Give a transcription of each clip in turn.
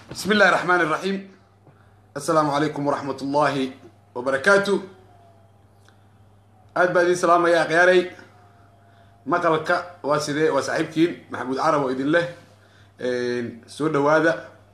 بسم الله الرحمن الرحيم السلام عليكم ورحمة الله وبركاته aad baa idin salaamayaa khiyaaray maqalka waa sidee waa saaxiibkiin maxamuud carab oo idin leh soo dhawaada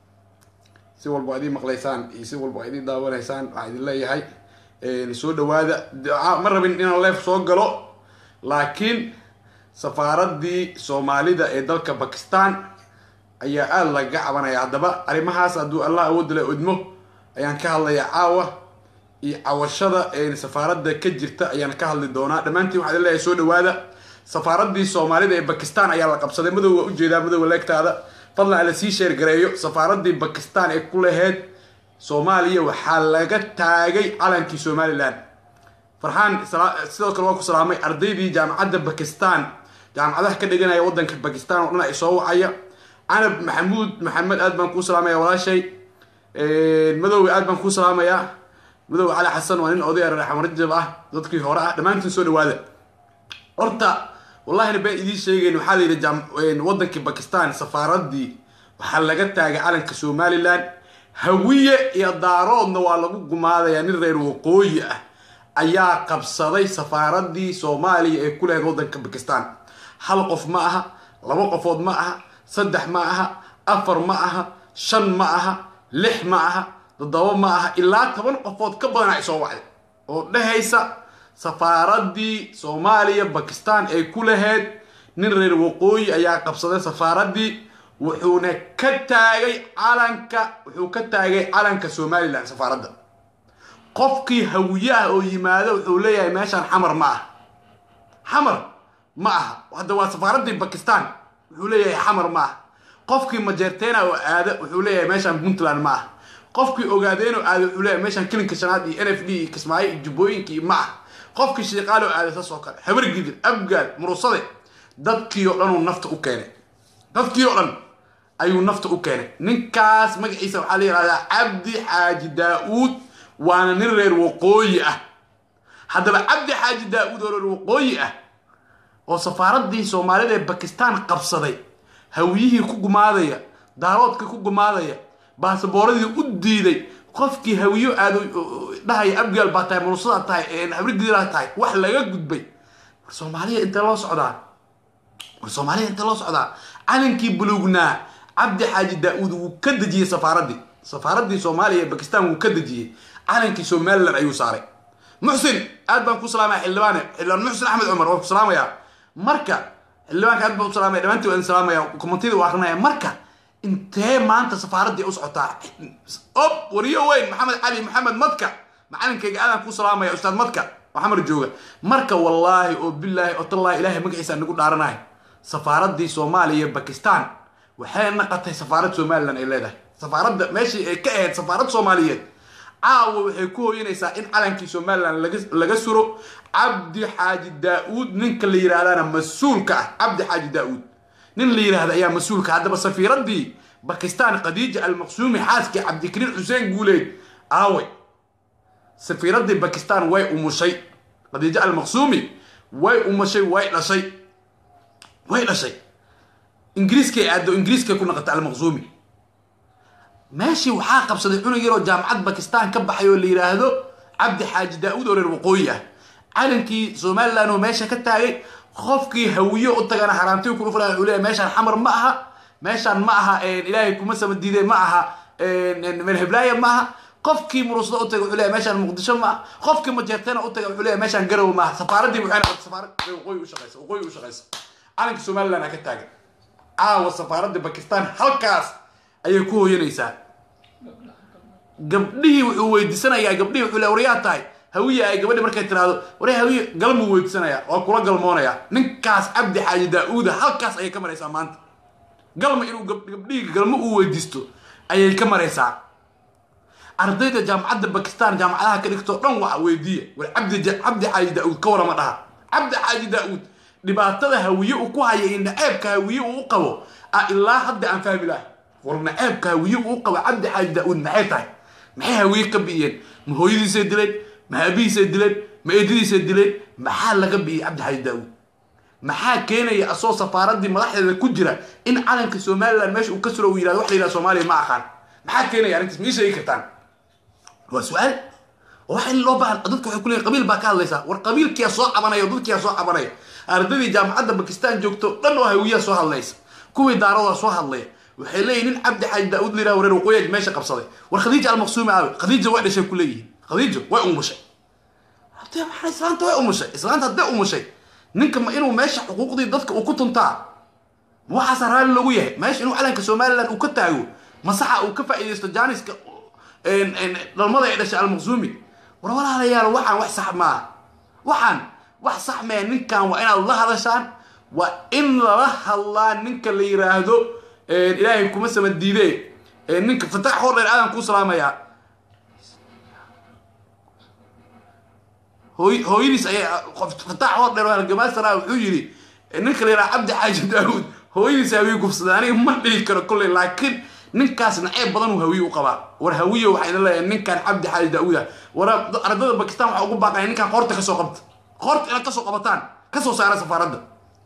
si walba ad ii maqlaysaan iyo si walba ad ii daawanaysaan waxaa idin leeyahay soo dhawaada ma rabin inaan leef soo galo laakiin safaaradii soomaalida ee dalka bakistan ayaa aada lagaga cabanaya haddaba arrimahaas hadduu allah awoodda la odmo ayaan ka hadlayaa caawa iyo cawashada safaaradda ka jirta ayaan ka hadli doonaa dhammaantiin waxaa leeyahay soo dhawaada safaaradii soomaalida ee bakistan ayaa la qabsaday madow waa ujeedaa madowa leegtaada fadlan ala sii sheergareeyo safaaradii bakistan ee ku laheyd soomaaliya waxaa laga taagay calankii somalilan farxaan sidoo kale waa ku salaamay ardaydii jaamacadda bakistan jaamacadaha ka dhiganaya wadanka bakistan oo dhan ay soo wacaya canab maxamuud maxamed aad baan kuu salaamaya walaashay madowga aad baan kuu salaamayaa madow cali xasan waa nin odaya raxmarajab ah dadkii hore ah dhammaantiin soo dhawaada horta wallahina baan idiin sheegeyn waxaa la yidhi wadankii bakistan safaaradii waxaa laga taagay calanka somalilan hawiye iyo daaroodna waa lagu gumaadayaa nin reer waqooyi ah ayaa qabsaday safaaradii soomaaliya ee ku lahayd wadanka bakistan hal qof ma aha laba qofood ma aha saddex ma aha afar ma aha shan ma aha lix ma aha toddoba ma aha ilaa toban qofood ka badan ay soo wacday oo dhehaysa safaaradii soomaaliya bakistan ay ku lahayd nin reer waqooyi ayaa qabsaday safaaradii wuxuuna ka taagay calanka wuxuu ka taagay calanka somalilan safaaradda qofkii hawiyaha oo yimaado wuxuu leeyahay meeshaan xamar ma aha xamar ma aha hadda waa safaaradii bakistan wuxuu leeyahay xamar ma aha qofkii majeerteena oo aada wuxuu leeyahay meeshaan puntland ma aha qofkii ogaadeen oo aada wuxuu leeyahay meeshaan kilinka shanaad iyo n f d iyo kismaayo iyo jubbooyinka iyo ma aha qofkii shiiqaal oo aada saas oo kale habargidir abgaal murusade dadkii oo dhan uu nafta u keenay dadkii oo dhan ayuu nafta u keenay ninkaas magaciisa waxaa la yihahdaa cabdi xaaji daa-uud waana nin reer waqooyi ah haddaba cabdi xaaji daa-uud oo reer waqooyi ah oo safaaradii soomaalida ee bakistan qabsaday hawiyihii ku gumaadaya daaroodkii ku gumaadaya baasabooradii u diiday qofkii hawiyo aado dhahaya abgaal baa tahay murusadaa tahay habrigiraa tahay wax laga gudbay war soomaaliya intee loo socdaa war soomaaliya intee loo socdaa calankii bulugnaa cabdi xaaji daa-uud wuu ka dejiyey safaaradii safaaradii soomaaliya ee bakistan wuu ka dejiyey calankii somalilan ayuu saaray muxsin aad baan ku salaamaya xildhibaane xildhibaan muxsin axmed cumar waan ku salaamayaa marka xildhibaanka aad baan u salaamaya dhamantii waan salaamaya kommentiyada u akrinaya marka intee maanta safaaradii u socotaa ob wariyo weyn maxamed cali maxamed madka macalinkayga aadaan ku salaamaya ustaad madka maxamed jooga marka wallaahi oo bilaahi oo tallaahi ilaahay magaciisa nagu dhaaranahay safaaradii soomaaliya bakistan waxay naqatay safaarad somalilan ay leedahay safaaradda meeshii ay ka ahayd safaarad soomaaliyeed caawa waxay ku hooyanaysaa in calankii somalilan laga suro cabdi xaaji daa-uud ninka la yidhahdana mas-uulka ah cabdi xaaji daa-uud nin la yidhaahda ayaa mas-uulka haddaba safiiradii bakistan khadiija almaqsuumi xaaskii cabdikariin xuseen guuleed aaway safiiradii bakistan way umushay khadiija almaqsuumi way umushay way dhashay way dhashay ingiriiskay aado ingiriiskay ku naqatay almaqsuumi meeshii waxaa qabsaday cunug yaroo jaamacad bakistan ka baxay oo la yidhaahdo cabdi xaaji daa-uud oo reer waqooyi ah calankii somalilan oo meesha ka taagay qofkii hawiyo u tagana haraanti ku dhufla wuxuu leeyahay meeshaan xamar ma aha meeshaan ma aha ilaahay kuma sama diiday ma aha melheblaya ma aha qofkii murusada u taga wuxuu leeyahay meeshaan muqdisho ma aha qofkii majeerteena u taga wuxuu leeyahay meeshaan garow ma aha safaaradii waxay noqotay safaarad waqooyi u shaqeysa waqooyi u shaqeysa calanka somaliland ha ka taagan caawa safaaradda bakistan halkaas ayay ku hooyanaysaa gabdhihii wuxuu weydiisanayaa gabdhihii wuxuu le waryaa tahay hawiya ay gabadhi markay tiraahdo warya hawiye galmuu weydiisanayaa waa kula galmoonayaa ninkaas cabdi xaaji daa-uuda halkaas ayay ka maraysaa maanta galma inuu gabdhihii galmo uu weydiisto ayay ka maraysaa ardayda jaamacadda bakistan jaamacadaha ka dhigtoo dhan waxa weydiiya war cabdi cabdi xaaji daa-uud ka warama dhaha cabdi xaaji daa-uud dhibaatada hawiye uu ku haya iyo naceebka hawiye uu u qabo a ilaa hadda aan fahmi lahay war naceebka hawiye uu u qabo cabdi xaaji daa-uud maxay tahay maxay hawiye ka bi'iyeen ma hooyadiisay dileen ma aabihiisay dileen ma eedadiisay dileen maxaa laga bi'iyey cabdi xaaji daa-uud maxaa keenaya asoo safaaradii madaxdeeda ku jira in calanka somalilan meesha uu ka suro uu yihahdo wax la yihahdo soomaaliya ma aqaan maxaa keenaya arrintaas ma ii sheegi kartaan waa su-aal waxa in loo baahan dadka waxay kuleeyihin qabiil baa ka hadlaysaa war qabiilkiyaa soo cabanaya oo dadkiyaa soo cabanaya ardadii jaamacadda bakistan joogto dhan oo hawiyaa soo hadlaysa kuwii daaradaa soo hadlaya waxay leeyihin nin cabdi xaaji daa'uud liraa wareer waqooyiga meesha qabsaday war khadiija almaqsuumi aawe khadiija way dhashay ku leeyihin khadiijo way umushay hadee maxaa islaanta way umushay islaanta haddee umushay ninka ma inuu meesha xuquuqdii dadka uu ku tuntaa ma waxaasaa raalli loogu yahay meesha inuu calanka somaliland uu ka taago masaxa uu ka faa'iidaysto jaaniska dhalmada ay dhashay almaqsuumi war walaalayaal waxaan wax sax maaha waxaan wax sax mee ninkan waa inaad la hadashaan waa in lala hadlaa ninka la yiraahdo ilaahay kuma sama diide ninka fatax hor dheer aadan kuu salaamayaa hooy hooyadiis ayaa fatax hor dheer halgamaasara wuxuu yidhi ninka la yiraha cabdi xaaji daawuud hooyadiis hawiye gubsaday aniga ma dhihi karo kolley laakiin ninkaas naceeb badan uu hawiye u qabaa war hawiye waxaa ina leeyahay ninkan cabdi xaaji daawuud ah war ardada bakistan waxaa ugu baaqaya ninkan qoorta kasoo qabta qoorta inaad kasoo qabataan kasoo saara safaaradda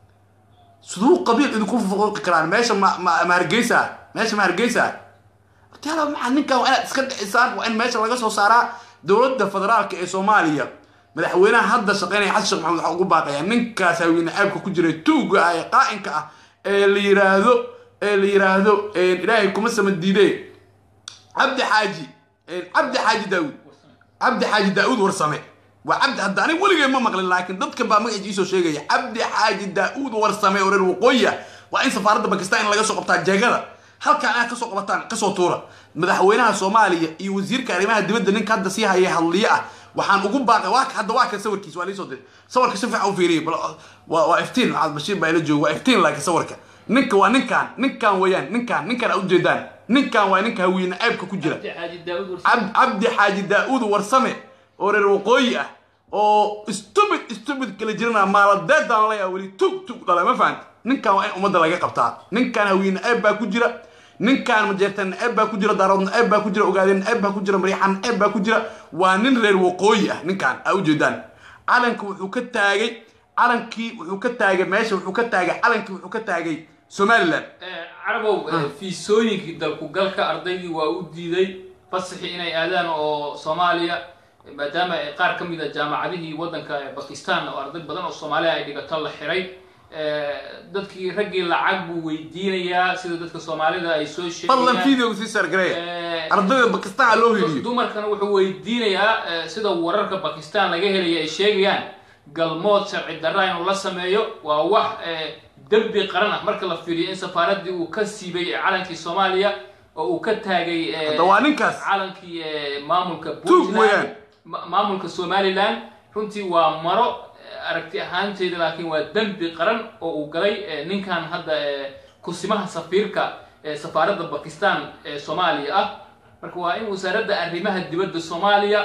siduu qabiil idinku fuquuqi karaan meesha ma ma ma hargeysa meesha ma hargeysa hortaala maxaa ninkan waa inaad iska dhicisaan waa in meesha laga soo saaraa dowladda federaalka ee soomaaliya madaxweynaha hadda shaqeynaya xasan sheekh maxamed waxaa ugu baaqaya ninkaas hawiine ceebka ku jira tuuga ah ee qaa'inka ah ee la yiraahdo ee la yiraahdo ilaahay kuma sama diide cabdi xaaji cabdi xaaji daawud cabdi xaaji daawud warsame waa cabdi hadda aniga weligay ma maqlin laakiin dadka baa magaciisa iisoo sheegaya cabdi xaaji daa'uud warsame oo reer waqooyiya waa in safaaradda bakistan in laga soo qabtaa jeegada halkaan inaad kasoo qabataan kasoo tuura madaxweynaha soomaaliya iyo wasiirka arrimaha dibadda ninka hadda sii haya hadliye ah waxaan ugu baaqay waa hadda waa kan sawirkiis waa liisoo diray sawirka si fiican u fiiriyay bal waa waa iftiin maxamed bashiir baa ila jooga waa iftiin laakiin sawirka ninka waa ninkaan ninkaan weeyaan ninkaan ninkaan aad ujeedaan ninkaan waa ninka hawiine ceebka ku jira cabdi xaaji daa'uud warsame oo reer waqooyi ah oo stupid stupid kala jirana maaladeedaan leeyaa weli tug tug dhala ma fahanta ninkan waa in ummadda laga qabtaa ninkan hawiine ceeb baa ku jira ninkan majeertan ceeb baa ku jira daaroodna ceeb baa ku jira ogaadeen ceeb baa ku jira mariixan ceeb baa ku jira waa nin reer waqooyi ah ninkan aa ujeedaan calanka wuxuu ka taagay calankii wuxuu ka taagay meesha wuxuu ka taagay calankii wuxuu ka taagay somaliland carabow fiisooyinkii dalkugalka ardaydii waa u diiday fasaxii inay aadaan oo soomaaliya maadaama qaar ka mid a jaamacadihii waddanka bakistan oo arday badan oo soomaaliya ay dhigato la xiray dadkii raggii lacag buu weydiinayaa sida dadka soomaalida ay soo fadlan sheegayaan video sii sargareeya ardayda bakistan ha loo heliyo dumarkana wuxuu weydiinayaa sida wararka bakistan laga helaya ay sheegayaan galmood sharci darra inuu la sameeyo waa wax dembi qaran ah marka la fiiriyo in safaaraddii uu ka siibay calankii soomaaliya oo uu ka taagay hadda waa ninkaas calankii maamulka Tuug weeyaan. ma- maamulka somaliland runtii waa maro aragti ahaanteeda laakiin waa dembi qaran oo uu galay eh, ninkan hadda eh, kusimaha safiirka ee safaaradda bakistan ee soomaaliya ah marka waa in wasaaradda arrimaha dibadda soomaaliya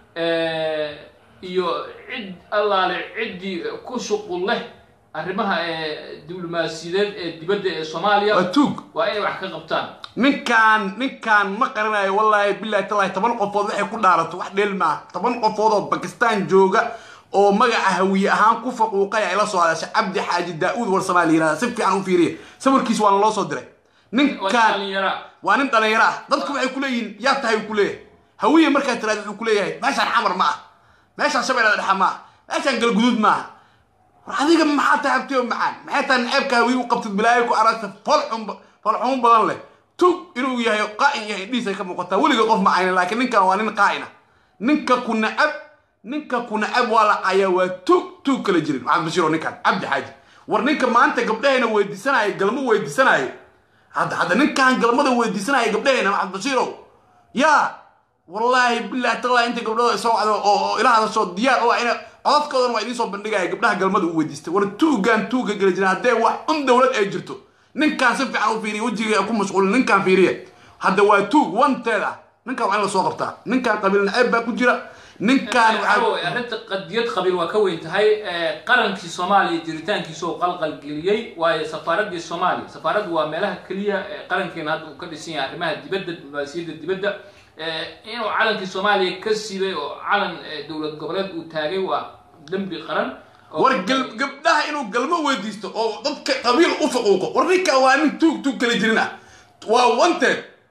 eh, iyo cid allaale ciddii ku shuqul leh arrimaha eh, diblomaasiyadeed ee dibadda ee soomaaliya waa tuug waa inay wax ka qabtaan ninkaan ninkaan ma qaranayo wallaahi billahi tallahi toban qofood waxay ku dhaarato wax dheel maaha toban qofood oo bakistan jooga oo magaca hawiye ahaan ku faquuqay ay la soo hadashay cabdi xaaji daa'uud warsamaa la yihahda si fiican u fiiriya sawirkiis waana loo soo diray waa ninkaan dhalinyara waa nin dhalinyaro ah dadku waxay ku leeyihiin yaa tahay uu ku leeyahay hawiye markaa tiraada wuxuu ku leeyahay meeshaan xamar ma ah meeshaan shabeellada dhexe ma ah meeshaan galguduud ma ah war adiga maxaa tahay abtiyo macaan maxay tahay naceebka hawiye u qabtid bilaayo ku aragta folxun folxumo badan leh tug inuu yahay qaa'in yahay indhihiisay ka muuqataa weliga qof ma ayna laakiin ninkan waa nin qaa'in ah ninka ku nacab ninka ku nacab waa la cayaa waa tug tug kala jirin maxamed bashiir oo ninkan cabdi xaaji war ninka maanta gabdhahayna weydiisanaayo galmo weydiisanaayo hadda hadda ninkan galmada weydiisanaya gabdhahayna maxamed bashiirow yaa wallaahi billahi tallahi inta gabdhada soo wacdo oo oo ila hadasho diyaar oo ina codadkoodana waa idiin soo bandhigaya gabdhaha galmada u weydiistay war tuugaan tuuga gala jiraan haddee wax un dowlad ay jirto ninkaan si fiican u fiiriya wejiga ku mashquulin ninkaan fiiriya hadda waa tuug wanteed ah ninkaan waa in lasoo qabtaa ninkaan qabiil naceeb baa ku jira ninkaan Caawa, waxaa arrinta qadiyad qabiil waa ka weyn tahay eh, qarankii soomaaliya jiritaankiisa oo qalqalgeliyey waayo safaaraddii soomaaliya safaaraddu waa meelaha keliya ee qarankeena hadda uu ka dhisan yahay arrimaha dibadda diblomaasiyadda dibadda Eh, inuu calankii soomaaliya ka siibay oo calan eh, dowlad goboleed uu taagay waa dembi qaran oo- war gal- gabdhaha inuu galmo weydiisto oo dadka qabiil u faquuqo war ninkaan waa nin tuug tuug kala jirin ah waa wanted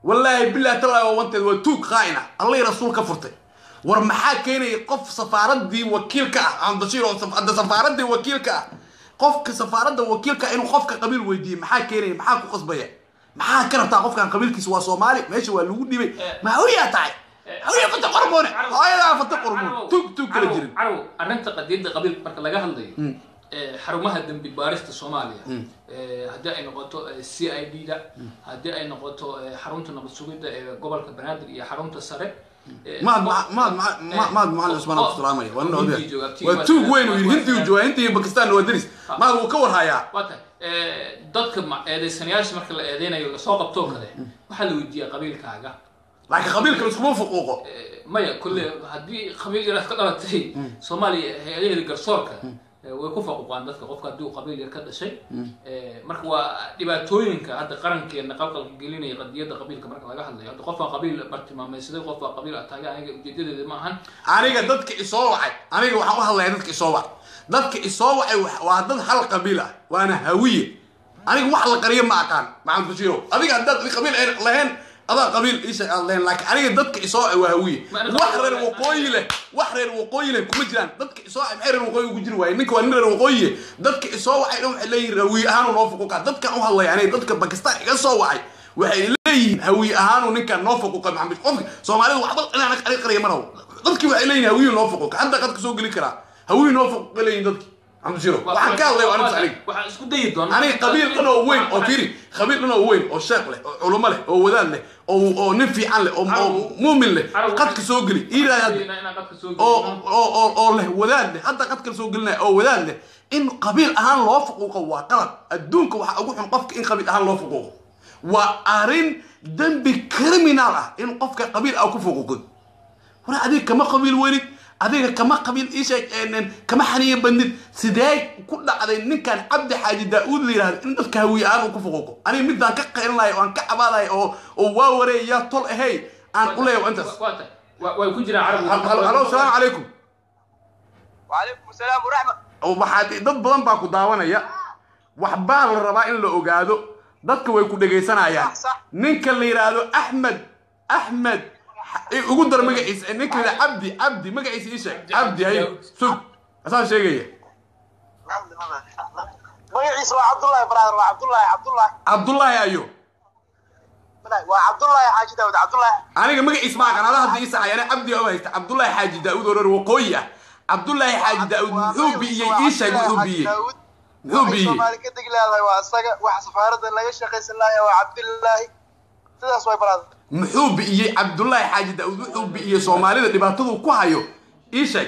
wallaahi billahi tallahi waa wanteed waa tuug qaa'ina allay rasuul ka furtay war maxaa keenaya qof safaaradii wakiilka ah amdashiir oo saf- hadda safaaradii wakiilka ah qofka safaaradda wakiilka ah inuu qofka qabiil weydiiye maxaa keenaya maxaa ku qasbaya maxaa ka rabtaa qofkan qabiilkiisa waa soomaali meesha waa lagu dhibay ma hawriyaa tahay hawriya fata qormoone hooyadaa fata qormoon tuug tuug kala jirin carow arrinta qadiyadda qabiil marka laga hadlayo ee, xarumaha dembi baarista soomaaliya ee, haddii ay noqoto ee, c i d da haddii ay noqoto ee, xarunta nabad sugidda ee gobolka banaadir iyo xarunta sare ee, maad qof- maad maad ee, maad macalin cusmaan qof- abdu salaamaya waa nin Hindiya odaya jooga, tii waa waa- tuug weyn uu yidhi waa- hindiyu jooga hindiya iyo bakistan waa deris maad wuu ka warhayaa waa tahay ee, dadka ma- eedeysanayaasha marka la eedeynayo lasoo qabtoo kale waxaa la weydiiyaa qabiilkaaga laakiin qabiilka laskuma fuquuqo Ee, maya kulle haddii qabiil yar ka dhalatay soomaaliya hay-adaheeda garsoorka ee, way ku faquqaan dadka qofka haddii uu qabiil yar ka dhashay Ee, marka waa dhibaatooyinka hadda qarankeena qalqalka gelinaya qadiyadda qabiilka marka laga hadlayo hadda qofbaa qabiil bartilmaameysaday qofbaa qabiil ataagay aniga ujeedadeeda ma ahan aniga dadka isoo wacay aniga waxaan u hadlaya dadka isoo wacay dadka isoo wacay wa- waa dad hal qabiil ah waana hawiye aniga wax la qariyo ma aqaan maxamed bashiiro adiga haddaad qabiil ay lahayn adaa qabiil isha aad lahayn laakiin aniga dadka isoo wacay waa hawiye Ma aniga wax qabiil reer waa- waqooyi leh wax reer waqooyi leh kuma jiraan dadka isoo wacay maxay reer waqooyi ugu jiri waaye ninka waa nin reer waqooyiye dadka isoo wacay dhan waxay leeyihin hawiye ahaanu noo fuquuqa dadkan u hadlaya aniga dadka bakistan iga soo wacay waxay leeyihiin hawiye ahaanu ninkan noo fuquuqa maxamed qofka soomaalidu waxba inaan aniga qariya ma rabo dadkii waxay leeyihin hawiye noo fuquuqa hadda qadka soo geli karaa hawiye noo fuquuqa leeyihin dadki maxamed shiro waxaan ka hadlaya waa arinta aniga waxaan isku dayi doonaa aniga qabiil dhan oo weyn oo firi qabiil dhan oo weyn oo sheekh leh oo culumo leh oo wadaad leh oo oo nin fiican leh oo oo muumin leh qadka soo geli iiraad inaan qadka soo oo gelino. oo oo oo leh wadaad leh hadda qadka soo gelinaya oo wadaad leh in qabiil ahaan loo fuquuqo waa qalad adduunka waxaa ugu xun qofka in qabiil ahaan loo fuquuqo waa arrin dembi criminal ah in qofka qabiil ah ku fuquuqin hore adiga kama qabiil welid adiga kama qabiil isha kama xaniya badnid sidee ku dhacday ninkan cabdi xaaji daa-uud la yidhahdo in dadka hawiye ahaan uu ku fuquuqo aniga midaan ka qaylinaya oo aan ka cabaadaya oo oo waa wareey yaa tol ahay aan u leeyahay waa intaas Waa tahay. Waa- way ku jiraan halo carabiga halo salaamu calaykum وعليكم السلام ورحمة waxaad dad badan baa ku daawanaya waxbaa la rabaa in la ogaado dadka way ku dhegaysanayaan Sax, sax. ninka la yidhaahdo axmed axmed i- ugu dar magaciisa ninka la yidhahdo cabdi cabdi magaciisa ii sheeg cabdi hayo sug asaa sheegaya magaciisa waa cabdullaahi brother waa cabdullaahi cabdullaahi cabdullaahi ayo waa cabdullaahi xaaji daawud cabdullaahi aniga magaciisa ma aqaan adaa hadda ii saxay ana cabdi oo haysta cabdullaahi xaaji daa-uud oo reer waqooyi ah cabdullaahi xaaji daa-uud muxuu bi'iyey ii sheeg muxuu bi'iyey muxuu bi'iyey soomaali ka degi leedahay waa isaga waxa safaaradda laga shaqaysan lahaa waa cabdillaahi sidaas way brother muxuu bi'iyey cabdullaahi xaaji daa-uud wuxuu bi'iyey soomaalida dhibaatadu ku hayo ii sheeg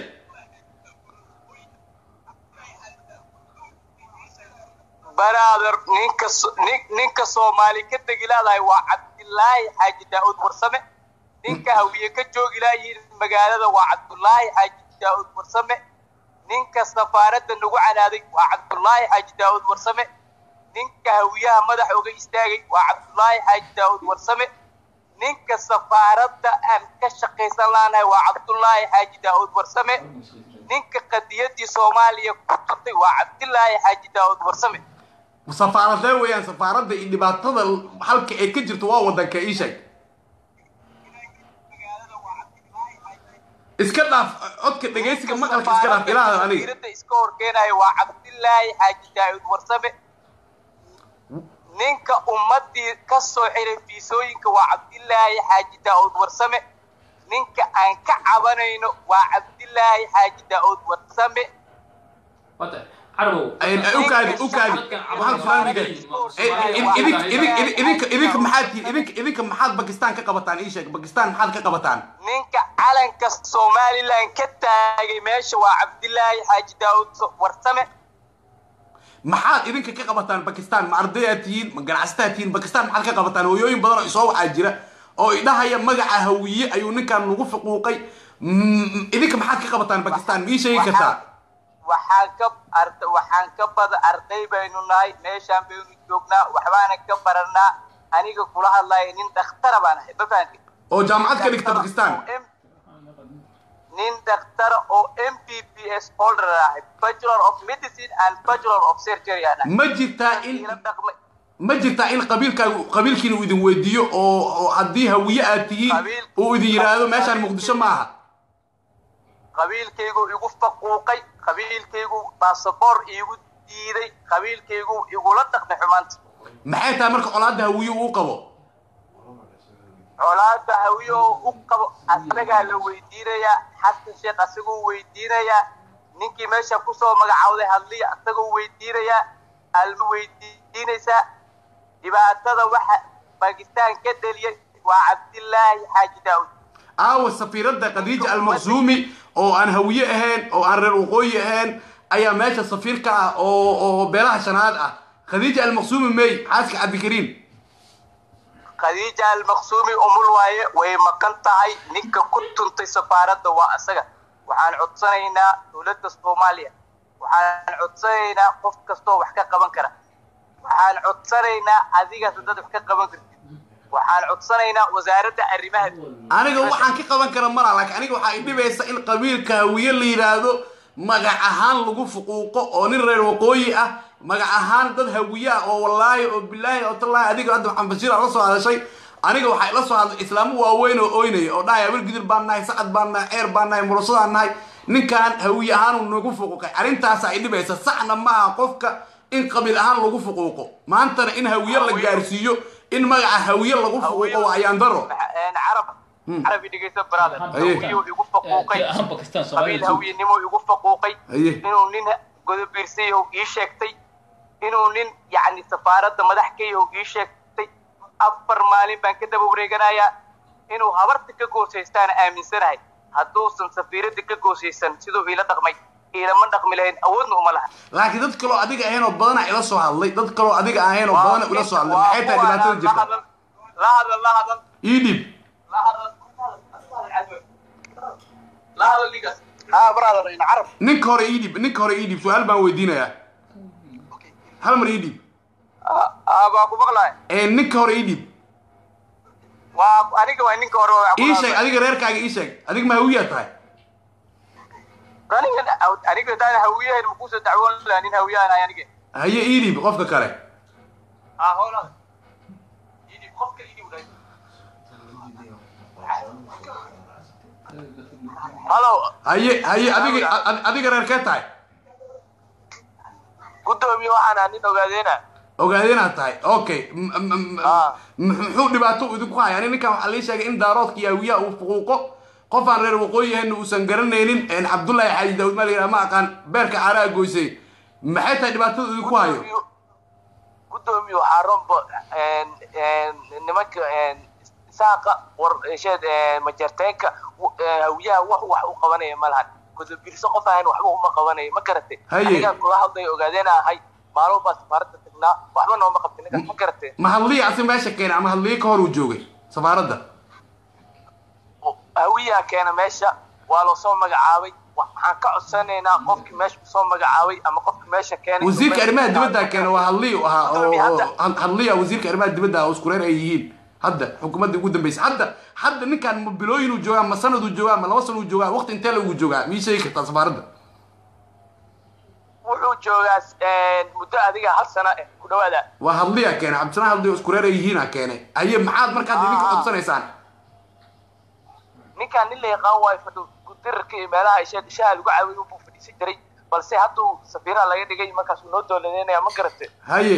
brother ninka so- nin- ninka soomaali ka degi leedahay waa cabdillaahi xaaji daa'uud warsame ninka hawiye ka joogi laayihin magaalada waa cabdullaahi xaaji daa'uud warsame ninka safaaradda nagu canaaday waa cabdullaahi xaaji daa'uud warsame ninka hawiyaha madaxa uga istaagay waa cabdullaahi xaaji daa'uud warsame ninka safaaradda aan ka shaqaysan laanahay waa cabdullaahi xaaji daa'uud warsame ninka qadiyadii soomaaliya ku turtay waa cabdillaahi xaaji daa'uud warsame safaaradee weeyaan safaaradda iyo dhibaatada halka ay ka jirto waa wadanka ii sheeg iska dhaaf codka dhegaysiga maqalka iska dhaaf ilaahda aniga Fikrada iska horkeenaya waa cabdillaahi xaaji daa'uud warsame ninka ummadii ka soo xiray fiisooyinka waa cabdillaahi xaaji daa'uud warsame ninka aan ka cabanayno waa cabdillaahi xaaji daa'uud warsame Waa tahay. Carabow. ukaadi ukaadi waxaan su'aal idinka idinka idinka idinka maxaad tihiin idinka idinka maxaad bakistan ka qabataan ii sheeg bakistan maxaad ka qabataan ninka calanka somalilan ka taagay meesha waa cabdillaahi xaaji daa'uud warsame maxaad idinka ka qabataan bakistan ma ardayaad tihiin ma ganacsataa tihiin bakistan maxaad ka qabataan hooyooyin badan oo isoo waxaa jira oo idhahaya magaca hawiye ayuu ninkan nagu fuquuqay Mm, idinka maxaad ka qabataan bakistan ma ii sheegi kartaa waxaan ka arda waxaan ka bada arday baynu nahay meeshaan baynu joognaa waxbaana ka baranaa aniga kula hadlaya nin dhakhtara baan ahay ma fahanti oo jaamacad ka dhigta bakistan nin dhakhtara oo m b b s holder ahay bachelor of medicine and bachelor of surgery aan ahay ma jirtaa in ila dhaqmay ma jirtaa in qabiilkaagu qabiilkiina uu idin weydiiyo oo oo haddii hawiye aad tihiin Qabiil- uu idin yidhaahdo meeshaan muqdisho ma aha qabiilkaygu igu faquuqay qabiilkaygu baasaboor iigu diiday qabiilkaygu igula dhaqmay xumaanta maxay tahay marka colaadda hawiye uu qabo colaada hawiyo u qabo asagaa la weydiinayaa xasan sheekh asagoo weydiinayaa ninkii meesha kusoo magacaawday hadliya asagoo weydiinayaa alma weydiinaysaa dhibaatada waxa bakistaan ka dheliyay waa cabdilaahi xaaji daawud aawa safiiradda khadiija almaqsuumi oo aan hawiye ahayn oo aan reer waqooyi ahayn ayaa meesha safiir ka ah oo oo beelaha shanaad ah khadiija almaqsuumi mey xaaska cabdikariim khadiija almaqsuumi umul waaye way maqan tahay ninka ku tuntay safaaradda waa asaga waxaan codsanaynaa dowladda soomaaliya waxaan codsanaynaa qof kastoo wax ka qaban kara waxaan codsanaynaa adigaas dad wax ka qaban kartid waxaan codsanaynaa wasaaradda arrimaha aniga waxaan ka qaban kara mala laakiin aniga waxaa idhibaysa in qabiilka hawiye la yidhaahdo magac ahaan lagu fuquuqo oo nin reer waqooyi ah magac ahaan dad hawiye ah oo wallaahi oo bilaahi oo tallaahi adiga hadda maxamed bashiir aa la soo hadashay aniga waxaa ila soo hadlay islaamo waaweyn oo oynaya oo dhahaya abal gidir baan nahay sacad baan nahay ceer baan nahay murasadaan nahay ninkan hawiye ahaan uu nagu fuquuqay arrintaasaa idhibaysa saxna maaha qofka in qabiil ahaan lagu fuquuqo maantana in hawiye la gaarsiiyo in magaca hawiye lagu fuquuqo waa ayaan daro carab carabi dhegeysa brother Aye. hawiyo igu faquuqay Eh, ahaan Pakistan, qabiil Soomaaliya. hawiyenimo igu faquuqay Aye. inuu nin godobiirsayahow ii sheegtay inuu nin yacni safaaradda madax ka yahow ii sheegtay afar maalin baan ka daba wareeganayaa inuu habarta ka goosaystaana aaminsanahay hadduusan safiiradda ka goosaysan siduu iila dhaqmay iilama dhaqmi lahayn awoodna uma laha laakiin dad kaloo adiga ahayn oo badana ila soo hadlay dad kaloo adiga ahayn oo badana ila soo hadlay maxay tahay dhibaatada jirta la hadal la hadal ii dhib la hadal la hadal ninkaas haa brother in carab ninka hore ii dhib ninka hore ii dhib su-aal baan weydiinayaa hal mar ii dhib aa baa ku maqlaay ee ninka hore ii dhib waa aniga waa ninka hore waa ii sheeg adiga reerkaaga ii sheeg adiga ma hawiyaa tahay aniga aniga hadaan hawiyahayn makuusoo dacwoon lahaa nin hawiyaan ahay aniga haye ii dhib qofka kale aa howlada idib qofka idib dhahay halo haye haye adiga ad- adiga reerkee tahay gudoomiye waxaan ahaa nin ogaadeena ogaadeenaad tahay okay M- m- m- Ah. m- muxuu dhibaato idinku haya ani ninkan waxaa lii sheegay in daaroodka iyo hawiyaha uu fuquuqo qof aan reer waqooyi ahayn uusan garanaynin een cabdullaahi xaaji daawud maa la yidhaha ma aqaan beerka caaraha goysay maxay tahay dhibaatada idinku hayo gudoomiye waxaa rombo nimanka saaqa war sheed majarteenka hawiyaha wax wax u qabanaya ma lahan gudobirso qof ahayn waxba uma qabanayo ma garatay Haye. anigaan kula hadlayo ogaadeena ahay maalmo baa safaaradda tagnaa waxba nooma qabtin ninkaas ma garatay ma hadliya asi meesha keenay ama hadliya ka hor uu joogay safaaradda hawiyaa keena meesha waa loo soo magacaabay waxaan ka codsanaynaa qofkii meesha kusoo magacaabay ama qofkii meesha keenay wasiirka arrimaha dibadda keena waa hadliya u ahaa oo Gudoomiye, oo- hadda- had- hadliya wasiirka arrimaha dibadda ah oo isku reer ay yihiin hadda xukuumadda ugu dambaysa hadda hadda ninkan ma bilooyinuu joogaa ma sanaduu joogaa ma laba sanuu joogaa waqti intee lagu joogaa mii sheegi kartaa safaaradda wuxuu joogaa muddo adiga hal sano eh ku dhawaada waa hadliya keenay cabdisanaan hadliya oo isku reer ay yihiina keenay haye maxaad markaad idinka Ah. codsanaysaan ninkaan nin la yaqaan waayo fadhu gudirarka iyo meelaha isha shaha lagu caawiyo unbuu fadhiisan jiray balse hadduu safiiraha laga dhigay markaasuu noo dowladeynaya ma garate haye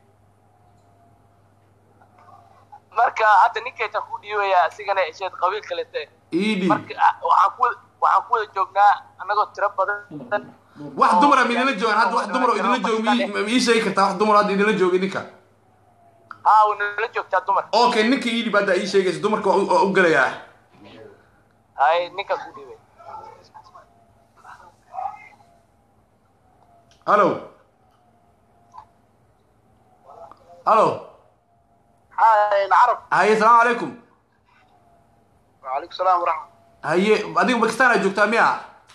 marka hadda ninkayta ku dhiibaya asigana isheed qabiil kalete ii dhiib marka ah, waxaan ku waxaan ku wada joognaa annagoo tiro badan wax dumara ma idinla joogaan hadda wax dumar oo idinla jooga mii- ma ii sheegi kartaa wax dumar hadda idinla jooga ninka haa way nala joogtaa dumar okay ninka ii dhib hadda ii sheegaysa dumarka waa u- waa u gelayaa hay ninkaa ku dhiibay hallo hallo haa carab haye salaamu calaykum وعليكم السلام ورحمة haye adiga bakistan aad joogtaa miya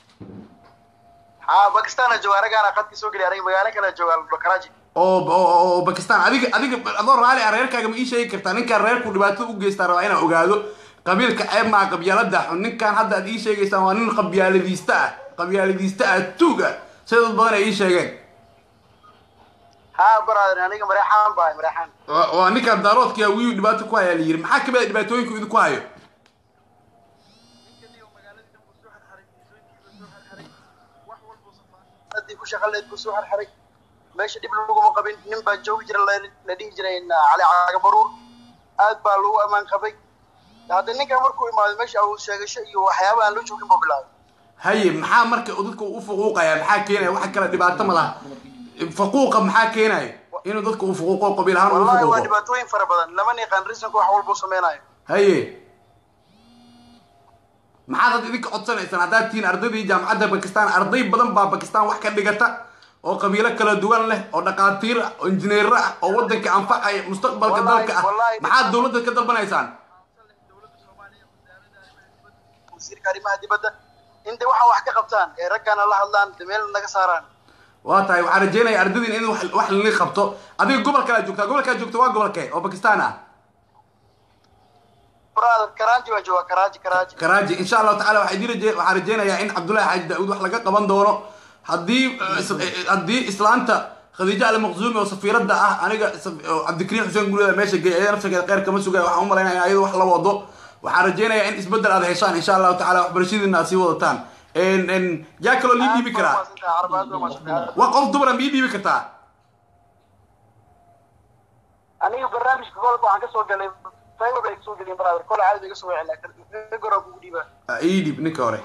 ها باكستان جوا رجعنا قد كسوق لي رجع مجانا كنا جوا كراجي oo oo oo bakistan adiga adiga adoo raali ah reerkaaga ma ii sheegi kartaa ninkaan reerku dhibaato u geystaa rabaa inaan ogaado qabiilka ceeb maa qabyaalada xun ninkaan hadda aad ii sheegaysaan waa nin qabyaaladiista ah qabyaaladiista ah tuug ah sida dad badan ay ii sheegeen haa brother aniga mareexaan bahay mareexaan waa waa ninkaan daaroodkii hawiyu dhibaato ku hayaa la yidhi maxaa kamid a dhibaatooyinku idinku hayo haddii ku shaqaleed buu soo xarxaray meesha dhib laguma qabin nin baa joogi jira la la dhihi jiray cali cagabaruur aad baa lagu ammaan qabay hadda ninkan markuu imaado meesha awood sheegasho iyo waxyaaba aan la joogin buu bilaabay haye maxaa marka dadka u fuquuqaya maxaa keenaya waxa kale dhibaato ma laha faquuqa maxaa keenaya inuu dadka u fuquuqo qabiil ahaan u wallahi waa fuquuqo dhibaatooyin fara badan lama yaqaan risanka wax walbuu sameynayo haye maxaad hadda idinka codsanaysaan haddaad tihiin ardaydii jaamacadda bakistan arday badan baa bakistan wax ka dhigata oo qabiilo kala duwan leh oo dhaqaatiir ah oo injineero ah oo waddanka anfacaya mustaqbalka Wallahi- dalka ah wallahi- maxaad dowladda ka dalbanaysaan wasiirka arrimaha dibadda intay waxaan wax ka qabtaan ee raggaana la hadlaan de meel naga saaraan waa tahay waxaan rajeynaya ardaydiin in wax wax lili qabto adiga gobolkala joogtaa gobolkaa joogta waa gobolkee oo bakistan ah brother karaaji baan joogaa karaaji karaaji karaaji insha allahu tacala waxaa idin raje- waxaan rajeynayaa in cabdullahi xaaji daawud wax laga qaban doono haddii eh, is- eh, haddii islaanta khadiija almaqzuumi oo safiiradda ah aniga saf- oo cabdikariim xuseen gurida meesha geey ayada nafsageeda kheyr kama sugaya waxaan u malaynaya in ayada wax la wado waxaan rajeynayaa in isbedel aad heshaan insha allahu tacala waxbarashadiina aad sii wadataan En- en, yaa kaloo lii dhiibi karaa waa qof dumara mii dhiibi kartaa aniga barnaamijka golka waxaan kasoo galay fiber bay kasoo geliyeen brother kole caadi bay kasoo wicilaa ka goraa kugu dhiibaa Ah, ii dhiib ninka hore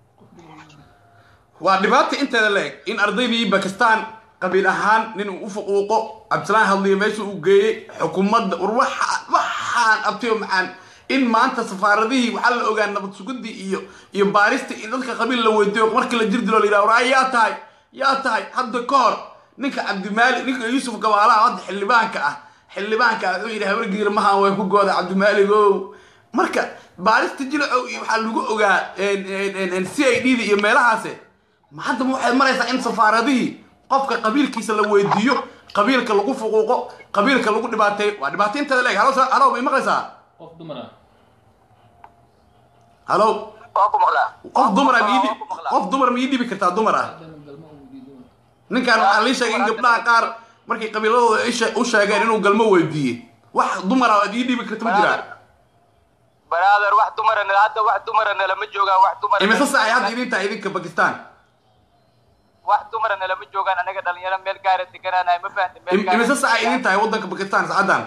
waa dhibaata inteeda la eg in ardaydii bakistan qabiil ahaan nin uu u fuquuqo cabdisalaan hadliyo meesha uu geeyey xukuumadda war waxa waxaan abtiyo macaan in maanta safaaradihii waxaa la ogaa nabad sugidii iyo iyo baarista in dadka qabiil la weydiiyo markii la jir dilo la yidhaha war yaa tahay yaa tahay hadda ka hor ninka cabdimaalik ninka yuusuf gabaalaha hadda xildhibaanka ah xildhibaanka ah wuxuu yidhi habargiir mahaan way ku gooda cabdimaalik ow marka baarista jilacow iyo waxaa lagu ogaa c i d da iyo meelahaase ma hadda ma waxay maraysaa in safaaradihii qofka qabiilkiisa la weydiiyo qabiilka lagu fuquuqo qabiilka lagu dhibaateeyo waa dhibaato inteeda leeg halo sa- halo may maqlaysaa qof dumar ah halo waa ku maqlaa qof dumara Waa mii ku maqlaa. qof dumar mii dhibi kartaa dumar ah ninkan waxaa lii sheegay in gabdhaha qaar markay qabiiladooda ay shee- u sheegeen inuu galmo weydiiyey wax dumar ah aad ii dhibi karta ma jiraa brother wax dumara nala hadda wax dumara nalama joogaan wax dumara imise saacay hadda idin tahay idinka bakistan wax dumara nalama joogaan anaga dhalinyaro meel gaara deganaanahay ma fahamtay meel Im- gaara imise saacay idin tahay waddanka bakistan saacadan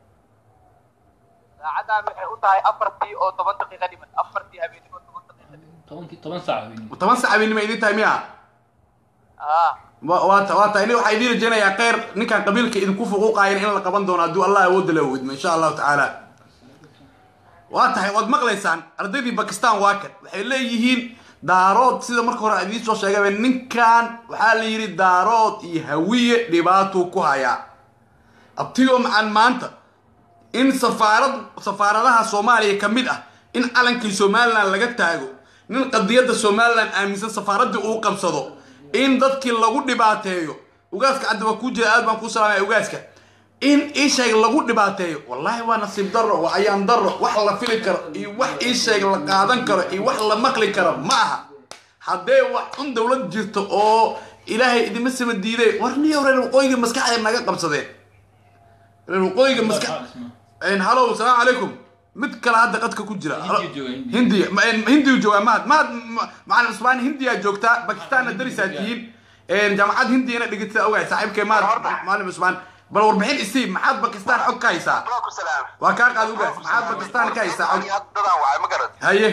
saacadan waxay u tahay afartii oo toban daqiiqa dhiman afartii habeenimo toban daqiiqa dhiman tobankii toban saac habeenimo toban sac habeenimo idin tahay miya ah wa- waa ta- waa tahay ni waxaa idin rajeynayaa kheyr ninkan qabiilka idinku fuquuqaayan in la qaban doono hadduu allah awoodda la weydmo insha allahu tacaala waa tahay waad maqlaysaan ardaydii bakistan waa kan waxay leeyihiin daarood sida marka hore aan idiin soo sheegayba ninkan waxaa la yidhi daarood iyo hawiye dhibaatuu ku hayaa abtiyo macaan maanta in safaarad safaaradaha soomaaliya ka mid ah in calankii somalilan laga taago nin qadiyadda somalilan aaminsan safaaraddii uu qabsado in dadkii lagu dhibaateeyo ugaaska cadda waa kuu jira aad baan kuu salaamaya ugaaska in isheeg lagu dhibaateeyo wallaahi waa nasiib darro waa ayaan darro wax la fili karo iyo wax isheeg la qaadan karo iyo wax la maqli karo ma aha haddee wax un dowlad jirto oo ilaahay idima sama diiday war niyo reer waqooyiga maskaxda naga qabsadeen reer waqooyiga maskax halow salaamu calaykum mid kale hadda qadka ku jira Hindiya jooga, Hindiya. hindiya hindiyu joogaa mahad mahad ma- macalin cusmaan hindiyaa joogtaa bakistaanna darisaa tihiin jaamacad hindiyana dhigata ogahay saaxiibkee mahad macalin cusmaan bal warbixin isii maxaad bakistaan xog ka haysaa ku salaam waa kaa qaad ugaas maxaad bakistaan ka haysaa xog dadaan wacay ma garad haye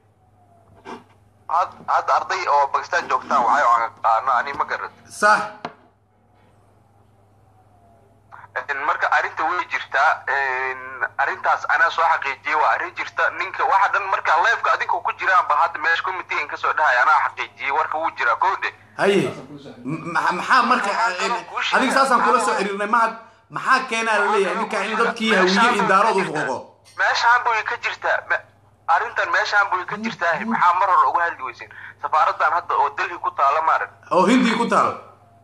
had hadda arday oo bakistaan joogtaan wacay oo aan qaano ani ma garad sax marka arrinta way jirtaa arrintaas anaa soo xaqiijiyey waa arrin jirta ninka waxa dhan marka leefka adinka ku jiraan ba hadda meesha committeein kasoo dhahay anaa xaqiijiyey warka wuu jiraa kowde haye Ma- maxaa marka adiga saasaan kula soo xiriirnay mahad maxaa keenaa la leeyahay ninka in dadkii hawiye iyo daarood u fuquuqo meeshaan buy ka jirtaa me- arrintan meeshaan buy ka jirtaa maxaa mar hore uga hadli weyseen safaaradan hadda oo delhi ku taala maarag oo hindiya ku taal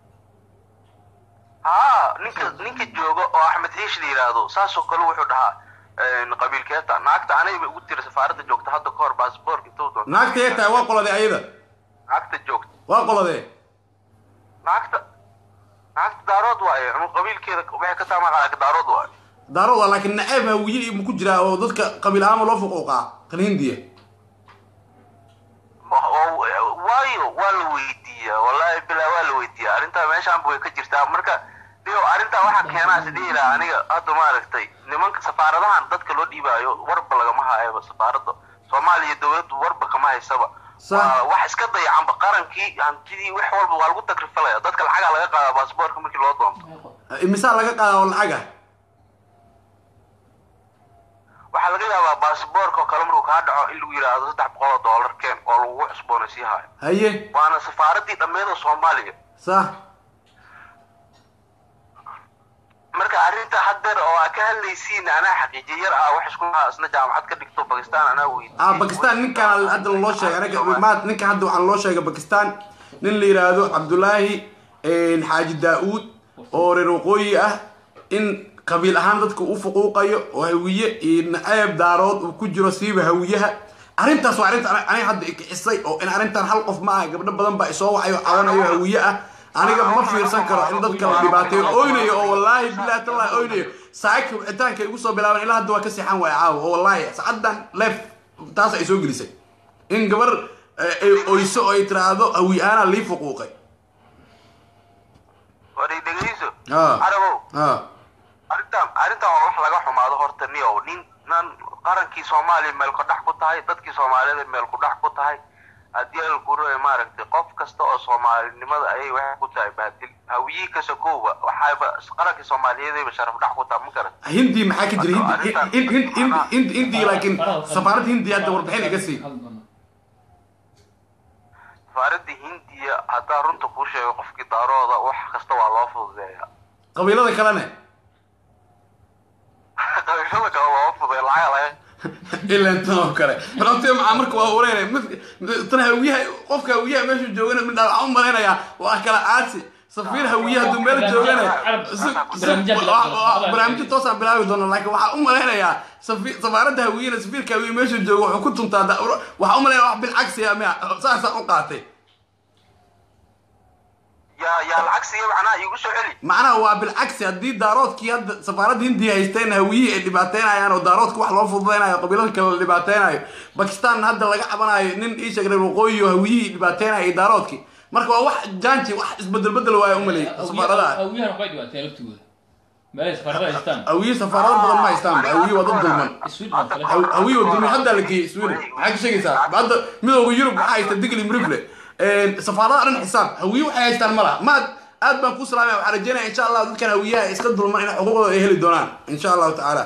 haa ninka ninka jooga oo axmed ciish la yidhaahdo saasoo kale wuxuu dhahaa qabiilkeeta naagta anayba ugu tira safaaradda joogta hadda ka hor baasboorka intuu doonto naagta yee tahay waa qoladee ayada naagta joogta waa qoladee naagta naagta daarood waaye anu qabiilkeeda waxay ka taamaqaa daarood waaye daarood waa laakiin naceeb hawiye mu ku jiraa oo dadka qabiil ahaanba loo fuquuqaa kan hindiya oo- waayo waa la weydiiyaa wallahi bilaa waa la weydiiyaa arrintaa meeshaanba way ka jirtaa marka dio arrintaa waxaa keenaa sidii ilaa aniga hadda maaragtay nimanka safaaradahan dadka loo dhiibaayo warba lagama haayaba safaarada soomaaliya dowladdu warba kama haysaba Sa- Waa wax iska dayacanba qarankii hantidii wax walba waa lagu takrifalaya dadka lacagaa laga qaadaa baasboorka markii loo doonto imisaa laga qaadaa oo lacaga waxaa laga yaabaa baasboorka oo kale markuu kaa dhaco in lagu yidhaahdo saddex boqol oo dollar keen oo lagu cusboonaysiin haayo haye waana safaaradii dhammeeda soomaaliya sa marka arrinta haddeer oo aa ka hadlaysiin anaa xaqiijiye yar ah wax isku haa isna jaamacad ka dhigto bakistan anaa weydiiyey ah bakistan ninkaan hadda loo sheegay anaga maad ninkan hadda waxaan loo sheegay bakistan nin la yidhaahdo cabdulaahi xaaji daa-uud oo reer waqooyi ah in qabiil ahaan dadka u fuquuqayo oo hawiye iyo naceeb daarood uu ku jiro siiba hawiyaha arrintaas waa arrinta aniga hadda ikicisay oo in arrintan hal qof ma aha gabdho badan baa isoo wacayo cabanayo hawiye ah aniga ma fiirsan karo in dadka la dhibaateeyo oynayo oo wallaahi bilahi tallahi oynayo saacadka wicitaanka igu soo bilaaban ilaa hadda waa ka seexan waaya caawa oo wallaahi saacadan leef taas ay soo gelisay in gabar eh, ay oyso oo ay tiraahdo hawi aana lii fuquuqay war i dhegeyso Ah. carabow ah arrintan arrintan waa wax laga xumaado horta niyow nin nan qarankii soomaaliya meel ku dhex ku tahay dadkii soomaaliyeed meel ku dhex ku tahay haddii al guro maaragtay qof kasta oo soomaalinimada ayay waxay ku tahay baadil hawiyii ka sokowba waxayba qarankii soomaaliyeedayba sharaf dhex ku tahay ma garan hindi maxaa ka jira hindi hindi hindi hindi hindi hindi laakiin safaaradda hindi hadda warbixin iga sii safaaradda hindiya haddaa runta kuu sheego qofkii daarooda wax kasta waa loo fududeeyaa qabiilada kalene qabiilada kale loo fududeeya lacag laga ilan tan oo kale balabtee maxaa marka waa ureynaya tan hawiyaha qofka hawiyaha meeshu joogana midhaa waxaan u malaynayaa waa kala aasi safiir hawiye hadduu meel joogana barnaamijyo toosaan bilaabi doona laakiin waxaa u malaynayaa safi- safaaradda hawiyena safiirka hawiye meeshu jooga wuxuu ku tuntaa da- waxaa u malaynaya wax bilcagsiya miya saasaan u qaatay yaa yaa lacag siiya macnaha iigu soo celi macnaha waa bilcagsi haddii daaroodkii hadda safaaradda hindiya haysteen hawiyihii ay dhibaateynayaan oo daaroodka wax loo fududeynayo qabiilada kale la dhibaateynayo bakistan hadda laga cabanayo nin ii sheeg reer waqooyi oo hawiyihii dhibaateynaya iyo daaroodkii marka waa wax janji wax isbedel bedel waayo umalay safaaradaha awiyahan waxay dhibaateen laftooda meelay safaarada haystaan hawiye safaarado badan ma haystaan hawiye waa dad dulman sweden oo kale Haw- hawiye waa dulman hadda la geeyey sweden maxaa ka sheegaysaa hadda midooda yurub waxaa haysta digli mrifle safaarada dhan xisaab hawiye waxay haystaan ma laha maad aad baan ku salaamaya waxaan rajeynaya insha allah dadkan hawiyaha ay iska dulman in xuquuqdooda ay heli doonaan insha allahu tacaala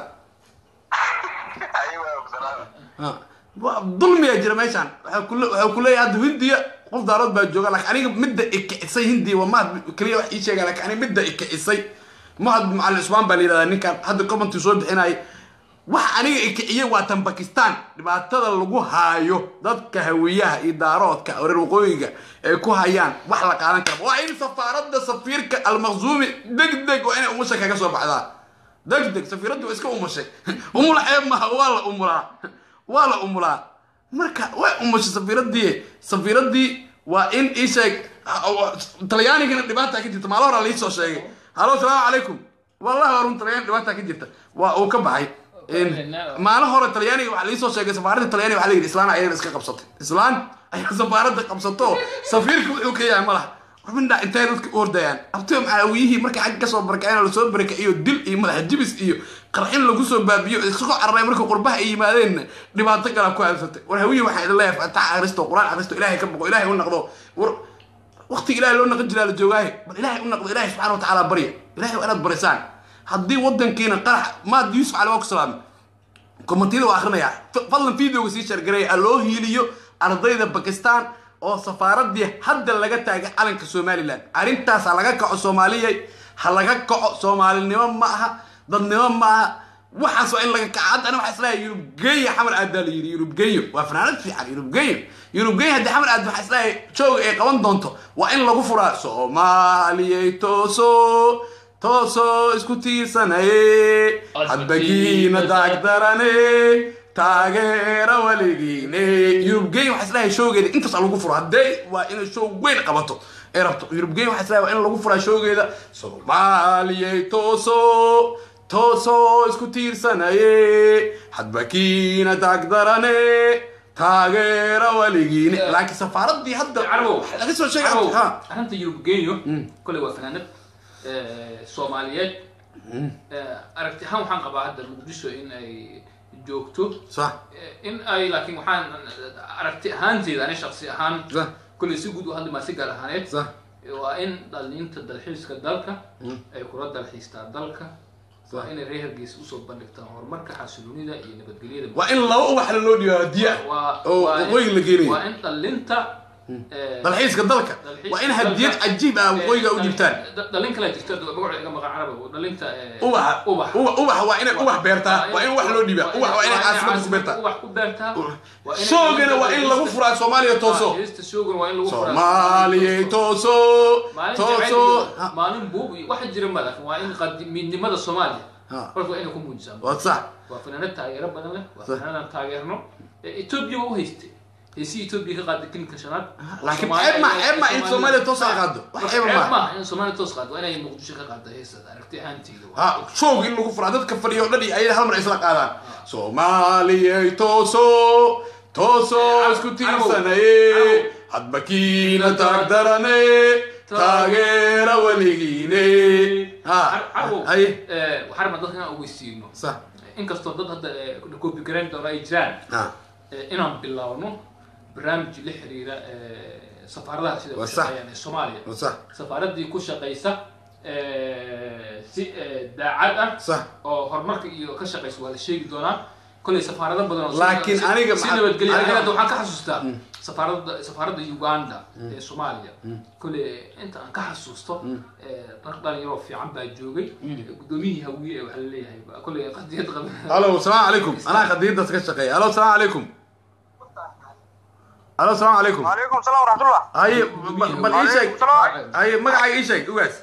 Ha. Wa- dulmiyaa jira meeshaan waxaa kule- waxaa kuleeyahay hadda hindiya qof daarood baa jooga laakiin aniga midda ikicisay hindiya waa mahad keliya wax ii sheega laakiin aniga midda ikicisay mahad macalin cusmaan baa la yidhahdaa ninkan hadda commenti soo bixinayay wax aniga ikiciyey waa tan bakistan dhibaatada lagu haayo dadka hawiyaha iyo daaroodka oo reer waqooyiga ay ku hayaan wax la qaadan kara waa in safaaradda safiirka almaqzuumi deg deg waa inay umusha kaga soo baxdaa deg deg safiiraddu waa iska umushay umula ceeb maha waa la umulaa waa la umulaa marka way umushay safiiradii safiiradii waa in ii sheeg talyaanigana dhibaata ka jirta maalo horaa liisoo sheegay halo salaamu calaykum wallahi waa run talyaan dhibaata ka jirta waa uu ka baxay maalin hore talyaaniga waxaa liisoo sheegay safaaradda talyaaniga waxaa la yidhi islaan ayana iska qabsatay islaan ayaa safaaradda qabsato safiirka wuxuu ka yahay malaha xubindha intay dadka u hordayaan abtiyo macaawiyihii markay xagga kasoo barakaceen lasoo barakaciyo dil iyo madax jibis iyo qarxin lagu soo baabiyo isagoo cararay marka qurbaha ay yimaadeen dhibaato kala ku aabsatay war hawiye waxaa idin leeyahay fatax akhristo qur-aan akhristo ilaahay ka boqo ilaahay u naqdo war waqtiga ilaahay loo naqan jiraa la joogaaye bal ilaahay u naqdo ilaahay subxana watacaala barya ilaahay waa inaad barisaan haddii wadankiina qarax maad yuusuf cali waa ku salaamay kommentiyada waa akhrinayaa fadlan videoga sii shargareeya loo hiiliyo ardayda bakistan oo safaaradii hadda laga taagay calanka somalilan arrintaas ha laga kaco soomaaliyay ha laga kaco soomaalinimo ma aha dadnimo ma aha waxaas waa in laga kaco hadda ani waxaa islahay yurubgeya xamar aad baa la yidhi yurubgeyo waa fanaanad fiican yurubgeyo yurubgeyo haddii xamar aad waxaa islahay jooga ay qaban doonto waa in lagu furaa soomaaliyay tooso toosoo isku tiirsanaye hadbagiina daagdarane taageera weligiine yurubgeyn waxaa islahay showgeeda intaas lagu furo haddee waa inay show weyn qabato ay rabto yurubgeyn waxaa islaa in lagu furaa showgeeda soomaaliyay tooso tooso isku tiirsanaye hadbakiina taagdarane taageera weligiine laakiin safaaradii hadda carbow waxaa laga soo sheegay carbow ha arrinta yurub genyo koley waa fanaanad soomaaliyeed aragti ahaan waxaan qabaa hadda muqdisho in ay joogto sax in ay laakiin waxaan aragti ahaanteeda ani shaksi ahaan sax koley si guud u hadli maa si gaar ahaaneed sax waa in dhalinta dalxiiska dalka ay kula dalxiistaa dalka waa inay reer hargeysa usoo bandhigtaan horumarka xasiloonida iyo nabadgelyada waa in laba ubaxna loo dhiibo hadiya waa oo waa in- waqooyiga la geenayo waa in dhalinta eh, dalxiiska dalka dalxiiska waa in hadiyad dalka, cajiib ah eh, waqooyiga u dal- dhibtaan da- dhalin kale jirta magaceeda iga maqan caraba dhalinta eh, ubaxa ubax ubax ubax waa inay ubax beertaa waa in wax loo dhiibaa waa ubax waa inay caasimada ku caasimada beertaa ubax ku beertaa waa inay- shoogana waa in lagu furaa soomaaliya tooso heesta shoogana waa in lagu furaa soomaaliyay tooso maalin tooso jacayl iyo maalin buub iyo waxa jira ma laakiin waa in qadi- midnimada soomaaliya Ha. horta waa inay ku muujisaa waa sax waa fanaanad taageero badan leh waa Sax. fanaanadaan taageerno Eh, etoobiya waa u haystay heesii etoobiya ka qaaday kilinka shanaad laakiin Soomaaliya- ceeb ma ceeb ma in soomaaliya toos ay qaado wax Marka ceeba ceeb ma maaha in soomaaliya toos qaado waa inay muqdisho ka qaado heestada aragti ahaanteeda waa. ha shoog in lagu furaa dadka fadhiyo dhan iyo ayada hal mar ay isla qaadaan soomaaliyay tooso tooso isku tiirsanaye hadbakiina taagdarane taageera weligiine ha carwow haye eh, waxaan rabnaa dadka inaan ogeysiino sax inkastoo dad hadda eh, copy garayn doona ay jiraan ha eh, inaan bilaawno barnaamij la xiriira eh, safaaradaha sida Waa u sax. shaqeeyaan ee soomaaliya waa sax safaaradii ku shaqaysa eh, si eh, daacad ah sax oo horumarka iyo ka shaqaysa waa la sheegi doonaa kolay safaarado badan oo si- Laakiin si- aniga si maxaa- nabadgelya aniga- aniga hadda waxaan ka xasuustaa safaaradda safaaradda uganda ee soomaaliya kolay inta aan ka xasuusto eh, rag dhalinyaroo fiican baa joogay gudoomiyihii hawiye ee waxaa laleeyahay ba- kolay qadiyad qaba halo asalaamu calaykum anaa qadiyadas ka shaqeeya halo asalaamu calaykum halo asalaamu calaykum وعليكم السلام ورحمة الله haye ba- bal ii sheeg Waalaikum haye magacaaga ii sheeg ugaas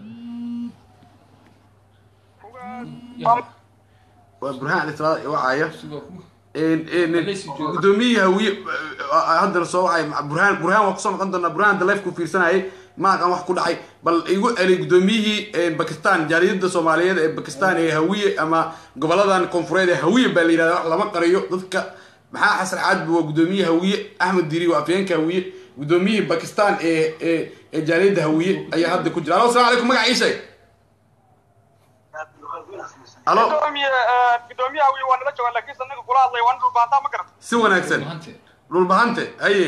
waa burhaan alisraada wacaya gudoomiyihii hawiye haddana soo wacay burhaan burhaan waa kusoo noqon doonaa burhaan hadda life ku fiirsanayay ma aqaan wax ku dhacay bal igu celi gudoomiyihii bakistan jaariyada soomaaliyeed ee bakistan ee hawiye ama goboladan koonfureed ee hawiye baa la yidhahda wax lama qariyo dadka maxaa xasan caadbi waa gudoomiyihii hawiye axmed diri waa afyeenka hawiye gudoomiyihii bakistan ee ee ee jaariyada hawiye ayaa hadda ku jira alo asalamu calaykum magaca ii sheeg alo قدوميها وي وانا لا جوغان لكن سنك كula hadlay waan dhul baantaa ma garata si wanaagsan dhulbahante haye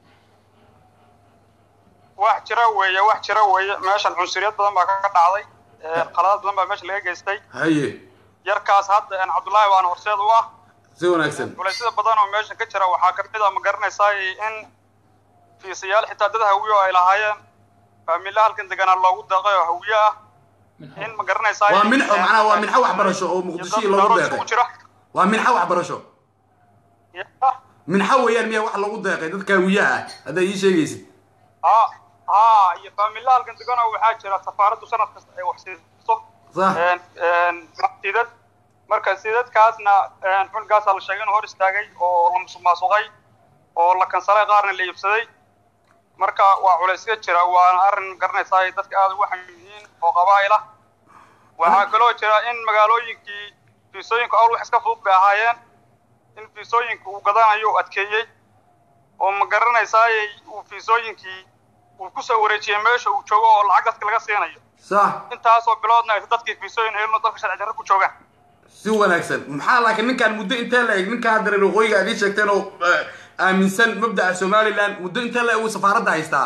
wax jira weeye wax jira weeye meeshan cunsuriyad badan baa ka dhacday qaladaad badan baa meesha laga geystay haye yarkaas hadda aan cabdullaahi waan horseed u ah si wanaagsan culaysyada badan oo meesha ka jira waxaa kamid a ma garanaysaa in fiisayaal xitaa dad hawiye oo ay lahaayeen faamila halkan deganaa loogu deeqay oo hawiye ah in ma garanaysaa waa minxo macnaha waa minxo waxbarasho oo muqdisho loogu deeqay jira waa minxo waxbarasho minxo weeyaan miya wax lagu deeqay dadka hawiyaha ah haddaad ii sheegaysid ha ha iyo faamila halkan deganoo waxaa jira safaaraddu sanad kasta ay wax siiso sax sidad marka sidadkaasna xulgaasaa la sheegay inuu hor istaagay oo la musuqmaasuqay oo la kansalay qaarna la iibsaday marka waa culaysya jira waana arrin garanaysaa ay dadka aada ugu xamil yihiin oo qabaa'il ah waxaa kaloo jira in magaalooyinkii fiisooyinku awl wax iska fudud bay ahaayeen in fiisooyinka uu gadanayo uu adkeeyey oo ma garanaysaa uu fiisooyinkii uu kusoo wareejiyey meesha uu joogo oo lacag dadka laga siinayo sax intaasoo biloodna aysa dadkii fiisooyin helino dalka sharci darro ku joogaan si wanaagsan maxaa laakiin ninkaan muddo intee la eg ninkaan hadda reer waqooyiga aad ii sheegteen oo eh, aaminsan mabdaca somaliland muddo intee la eg uu safaaradda haystaa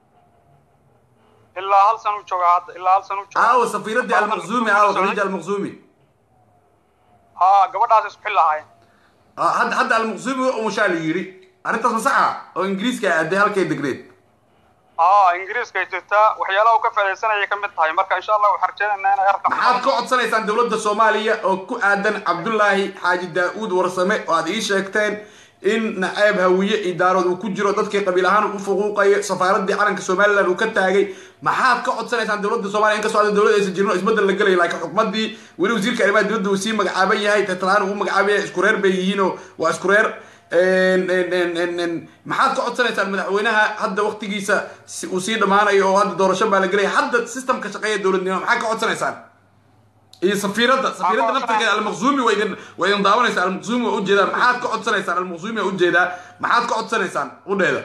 ilaa hal san uu joogaa hadda ilaa hal san uu joogaa aawo safiiradii almaqzuumi aawo khadiija almaqzuumi haa gabadhaas isku xil lahaayeen Ah, hadda hadda almaqzuumi waa umushaa la yidhi arrintaas ma saxa oo ingiriiska aaday halkay degreed haa ingiriiska ay jirtaa waxyaalaha uu ka faaidaysanayay ka mid tahay marka insha allah waxaan rajaynaynaa inay arka maxaad ka codsanaysaan dowladda soomaaliya oo ku aadan cabdullaahi xaaji daa-uud warsame oo aad ii sheegteen in naceeb hawiye idaarood uu ku jiro dadkii qabiil ahaan u fuquuqayo safaaraddii calanka somaliland uu ka taagay maxaad ka codsanaysaan dowladda soomaaliya inkastoo hadda dowladda aysan jirin oo isbeddel la gelaya laakiin xukumaddii weli wasiirka arrimaha dibadda uu sii magacaaban yahay tatlaan uu magacaaban yahay isku reer bay yihiin oo waa isku reer maxaad ka codsanaysaan madaxweynaha hadda waktigiisa si- uu sii dhammaanayo oo hadda doorasho baa la gelaya hadda systemka shaqeeya dowladnimo maxaad ka codsanaysaan iyo safiiradda safiiradda naftirkeeda almaqsuumi waa idin waa idin daawanaysaa almaqsuumi waa ujeedaa maxaad ka codsanaysaan almaqsuumi waa ujeedaa maxaad ka codsanaysaan udheeda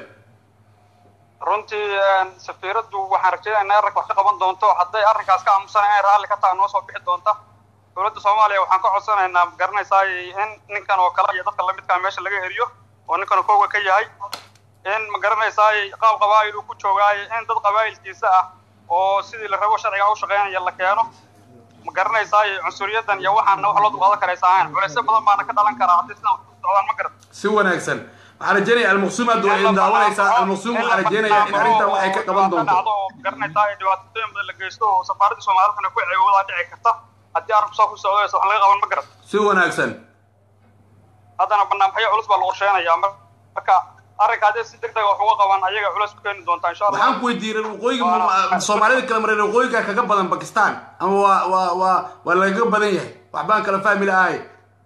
runtii safiiraddu waxaan rajaynayaa inay arrinka wax ka qaban doonto hadday arrinkaas ka aamusan inay raalli ka tahay noo soo bixi doonta dowladda soomaaliya waxaan ka codsanaynaa garanaysaa in ninkan oo kale iyo dadka lamidkaa meesha laga eriyo oo ninkan oo kooga ka yahay in ma garanaysaa qaab qabaa'il uu ku joogaayo in dad qabaa'ilkiisa ah oo sidii la rabo sharciga u shaqeynaya la keeno ma garanaysaa cunsuriyadan iyo waxaana wax loo dulqaadan karaysa ahayn culeysyo badan baana ka dhalan karaa haddii sidan wax u socdaan ma garan si wanaagsan waxaan rajeynaya almaqsuum hadda waa idin daawanaysaa almaqsuum waxaan rajeynayaa in arrintan waxay ka qaban doonto garanaysaa ee dhibaatooyin badan la geysto oo safaaradda soomaalidana ku ceewoodaa dhici karta haddii arrinku saa ku socdaysa wax laga qaban ma garan si wanaagsan haddana banaanbaxyo culus baa la qorsheenayaa marka arrinka haddii si degdeg wax uga qaban ayaga culus ku keeni doontaa insha allah waxaan ku weydiiyey reer waqooyiga ma- soomaalida kale ma reer waqooyiga kaga badan bakistan ama waa waa waa waa lagaga badan yahay waxbaan kala fahmi lahay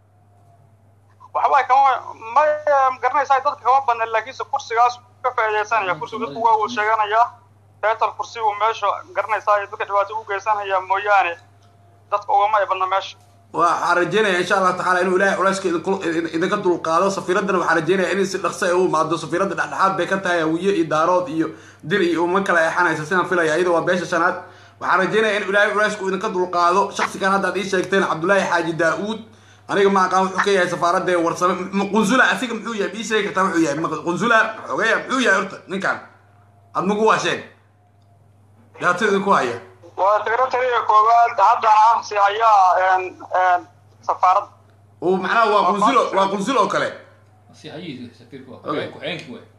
waxbaa kama ma garanaysaa dadka kama badna laakiinse kursigaas ka faa'iidaysanaya kursiga dadku waa uu sheeganayaa beetal kursi uu meesha garanaysaa dadka dhibaato u geysanaya mooyaane dadka ugama ay badna meesha waxaan rajeynaya insha allah tacaala inuu ilaahay culeyska idinku- idin- idinka dulqaado safiiraddana waxaan rajeynaya in si dhaqso ay u imaado safiiradda dhexdhexaad bay ka tahay hawiye iyo daarood iyo dir iyo uma kala eexanaysa sidaan filaya iyada waa beesha shanaad waxaan rajeynaya in ilaahay culeysku idinka dulqaado shaksigan hadda ad ii sheegteen cabdullaahi xaaji daa-uud aniga ma aqaan wuxuu ka yahay safaaradda ee warsame M- qunsula asiga muxuu yahay ma ii sheegi kartaa wuxuu yahay Ma- qunsula xogeya muxuu yahay horta ninkan admagu waa sheeg dhibaatada idinku haya waa secretariga koowaad hadda ah si hayaa safaaradda oo macnaha waa qunsulo waa qunsul oo kale si hayihiisa safiirku waa Okay. ku-xigeenkii waay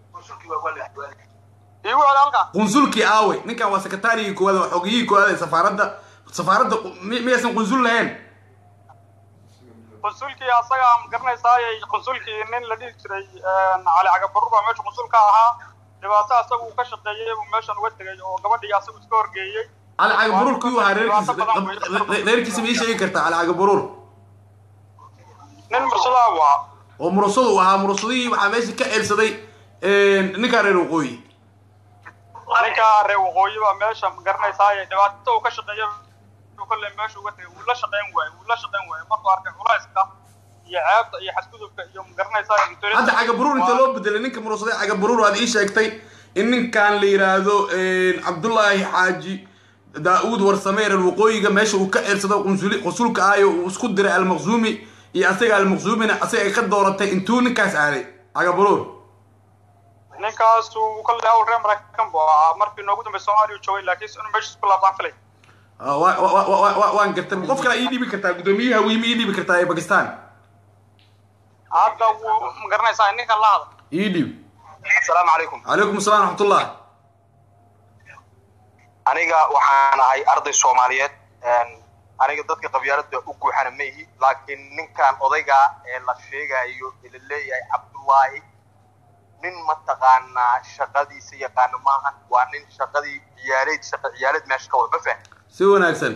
iigu celi halkaa qunsulkii aawey ninkan waa sekretarigii koowaad waa xogiyihii koowaad ee safaaradda safaaradda mi- miyaysan qunsul lahayn qunsulkii asaga ma garanaysaa qunsulkii nin la dhihi jiray cali cagabarur baa meesha qunsul ka ahaa dhibaato asaga uu ka shaqeeyey buu meeshan uga tegay oo gabadhii asagu iska horgeeyey cali cagabaruur kiyuu ahaa reerkiisa re- reerkiisa ma ii sheegi kartaa cali cagabaruur nin mursadaa buu ahaa oo murasadu uu ahaa murasadihii waxaa meesha ka eelsaday ninkaa reer waqooyi ninka reer waqooyi baa meesha ma garanaysaa dhibaato uu ka shaqeeyey buu kolley meesha uga tegay wuu la shaqeyn waayey wuu la shaqeyn waayey markuu arkay culayska iyo ceebta iyo xadgudubka iyo ma garanaysaa hadda cagabaruur inta loo bedelay ninka murasaday cagabaruur aad ii sheegtay in ninkan la yidhaahdo cabdullaahi xaaji daa-uud warsame reer waqooyiga meesha uu ka eedsado qunsuli qusulka ahayo uu isku diray almaqsuumi iyo asaga almaqsuumina asaga ay ka dooratay intuu ninkaas aaday cagabaruur ninkaas uu kolley hawl reer maraykan buu ahaa markii noogu dambey soomaaliya uu joogay laakiinse inuu meesha isku laabtaan filay Ah, wa- wa- wa- wa- wa- waan gartay qof kale ii dhiibi kartaa guddoomiyaha wiimi ii dhiibi kartaa ee bakistan hadda wuu ma garanaysaa ninkan la hadla ii dhiib asalaamu calaykum calaykum asalaam raxmatullah aniga waxaan ahay arday soomaaliyeed aniga dadka qabyaalada u guuxana ma ihi laakiin ninkan odayga ee la sheegayo ee la leeyahay cabdullaahi nin mataqaanaa shaqadiisa yaqaano maahan waa nin shaqadii ciyaaleed shaqa ciyaaleed meesha ka wada ma fahmi si wanaagsan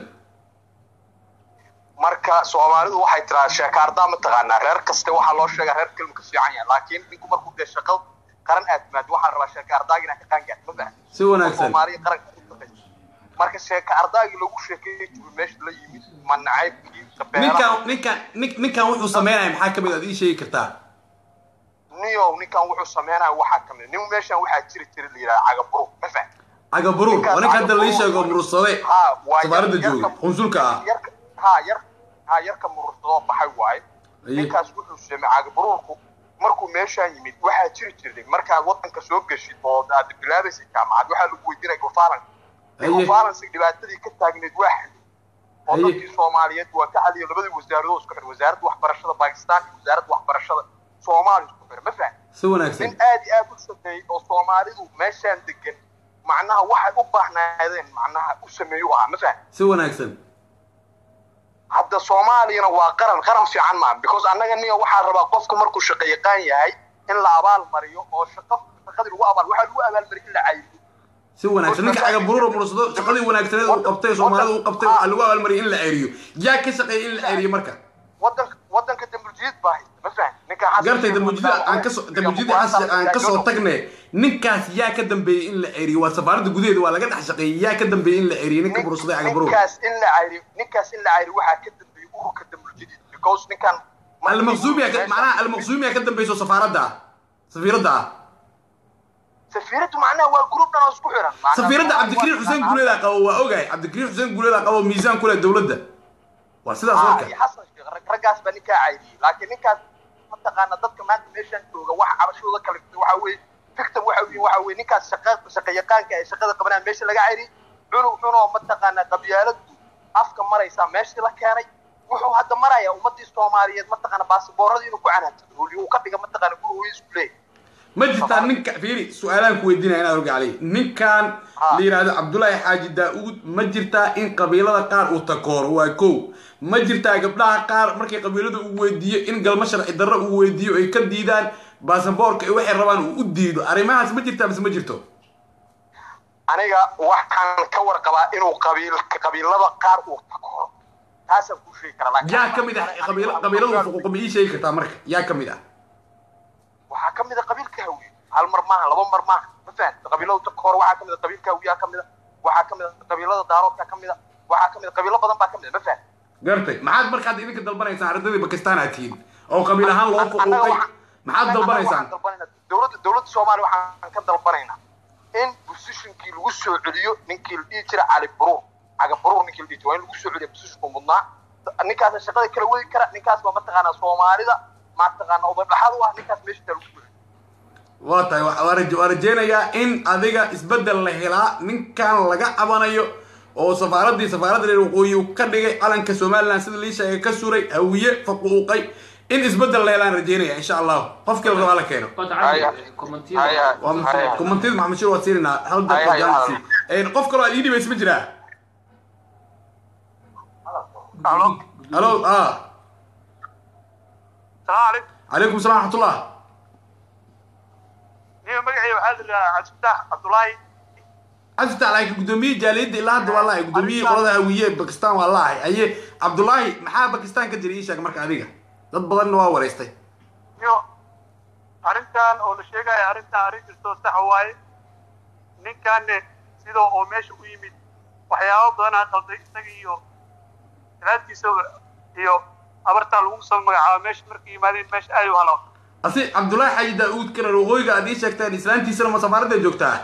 marka soomaalidu waxay tiraa sheekaardaa mataqaanaa reer kaste waxaa loo sheegaa reer kelmu ka fiican yahay laakiin ninku markuu dee shaqo qaran aad timaado waxaa la rabaa sheekaardaag inaa ka qaangaad ma fahmi si wanaagsan soomaaliya qaranka ku shaqaysa. marka sheeka ardaagii lagu sheekeeyey jiru meesha la yimid ma nacaybkii ninkan ninkan nin- ninkan wuxuu sameynaya maxaa kamid aad ii sheegi kartaa niyow ninkan wuxuu sameynaya waxaa kamid nin meeshan waxaa jiri jira la yidhaha cagaburu ma fahmi cagabaruur waa ninka hadda lii sheego murursade ha waa safaaradda yar- jooga yarka- qunsulka ah yarka ha yar ha yarka murursadoo baxay waaye Aye. ninkaas wuxuu sameeyey cagabaruurku markuu meeshaan yimid waxaa jiri jirtay markaad wadanka soo geshid oo aad bilaabaysa jaamacad waxaa lagu weydiinaya gofalan Aye. gofalansi dhibaatadii ka taagneed waa xaliyey oo Aye. dadkii soomaaliyeed waa ka xaliyay labadii wasaaradood isku xir wasaaradda waxbarashada bakistan iyo wasaaradda waxbarashada soomaaliya isku xir ma fahmi si wanaagsan nin aad iyo aad u shaqeeyey oo soomaalidu meeshaan degan macnaha waxay u baahnaadeen macnaha u sameeyo ahaa ma fahmi si wanaagsan hadda soomaaliyana waa qaran qaran fiican maaha because annaga niga waxaa rabaa qofku markuu shaqo yaqaan yahay in la abaal mariyo oo shaqo shaqadii lagu abaal waxaa lagu abaalmariyo in la caybiyo si wanaagsan ninka cagabaruur oo murursado shaqadii wanaagsaneed uu qabtay soomaalida uu qabtay waxaa lagu abaalmariyay in la ceeriyo yaa ka shaqeeyay in la ceeriyo marka wadanka wadanka dambujiid baa haysta ma fahan ninka xasan gartay sheekh damujida wataa aan waa- kasoo iyo damujida kuwaas xasan aan yaa kasoo joog. tagne ninkaas yaa ka dambeeyey in la eriyo waa safaaradda gudaheeda waa laga dhex shaqeeyey yaa ka dambeeyey in la eriyo ninka Nin- bursaday cagabarow ninkaas in la cayri ninkaas in la cayri waxaa ka dambeeyey ururka damuljidiid because ninkan almaqsuumiya ka- macnaha almaqsuumiya ka dambeyso safaaradda ah safiiradda ah safiiradu macnaha waa group dhan oo isku xiran Macnaha safiiradda waa- cabdikariim waa- xuseen guuleeda qabo waa ogahay cabdikariim xuseen guuleeda qabo miisaan kule dowladda waa sidaas Ah, warka iyo xasan sheekh rag- raggaas baa ninkaa cayriyey laakiin ninkaas mataqaana dadka maanta meeshaan jooga waxa cabashooda kale waxa weeye victim waxa weeye waxa weeye ninkaas shaqa shaqa yaqaanka ee shaqada qabanaya meesha laga cayriyey cunug cunoo mataqaana qabyaaladu afka maraysaa meeshii la keenay wuxuu hadda maraya ummadii soomaaliyeed mataqaana baasabooradii inuu ku canaantado holi uu ka dhiga mataqaana guri hooyis ku leeyahay ma jirtaa ninka fiiri su-aalaan ku weydiinaya inaad orga cali ninkan Ha. la yidhaahdo cabdullaahi xaaji daa-uud ma jirtaa in qabiilada qaar uu takooro waa kow ma jirtaa gabdhaha qaar markay qabiilada uu weydiiyo in galmo sharci darro uu weydiiyo ay ka diidaan baasaboorka iyo waxay rabaan uu u diido arrimahaas ma jirtaa mise ma jirto aniga waxaan ka warqabaa inuu qabiil qabiilada qaar uu takooro taasaan kuu sheegi karaa laakiin- yaa ka mid ah qabiil- qabiilada fuquuqa ma ii sheegi kartaa marka yaa ka mid ah waxaa ka mid a qabiilka hawiye hal mar maaha laba mar maaha ma fahamta qabiilada dadka hore waxaa ka mid a qabiilka hawiyaa ka mid a waxaa ka mid a qabiilada daaroodka ka mid a waxaa ka mid a qabiilo badan baa ka mid a ma fahamta gartay maxaad markaad idinka dalbanaysaan ardadii bakistaan aad tihiin oo qabiil ahaan loo Annaga fuquuqay waxaan- maxaad annaga dalbanaysaan waxaan dalbanaynaa dowladda dowladda soomaaliya waxaan ka dalbanaynaa in positionkii lagu soo celiyo ninkii la dhihi jira cali baruur caga baruur ninkii la dhihi jira waa in lagu soo celiyo positionku mudnaa ninkaasa shaqada kala wadi kara ninkaas baa mataqaanaa soomaalida mataqaana odadhaxad u ah ninkaas meesha taa lagu guray waa tahay wa- waa raje- waa rajeynayaa in adiga isbeddel la helaa ninkan laga cabanayo oo safaaradii safaaradda reer waqooyi uu ka dhigay calanka somaliland sida lii sheegay ka suray hawiye faquuqay in isbeddel la helaan rajeynaya insha allahu qofkii la rabaa la keeno Wata Haya. cali kommentiyada Haya. waa Haya. komantida maxamed shir waad siinayna hal Haya, daqiiqo haya, jaanisi Een, qof kaloo aad ii dhibaysa ma jiraa Halo. halo ah salaam calaykum calaykum salam raxmatullah niyo magacii waxaa la yidhahaa cabdifatax cabdulaahi cabdifatax laakiin gudoomiyihii jaaliyadda ilaa hadda waa laahay gudoomiyihii qolada hawiye ee bakistan waa laahay aye cabdullaahi maxaa bakistan ka jira ii sheeg marka adiga dad badanna waa wareystay niyo arrintan oo la sheegaya arrintan arrin jirto sax waaye ninkanne sidoo oo meesha u yimid waxyaabo badanaa qalday isaga iyo salaadkiisaba iyo abartaa lagu soo magacaabo meesha markay yimaadeen meesha aad u halaw asi cabdullaahi xaaji daa-uud kana waqooyiga aad ii sheegteen islaantiisana ma safaaradda joogtaa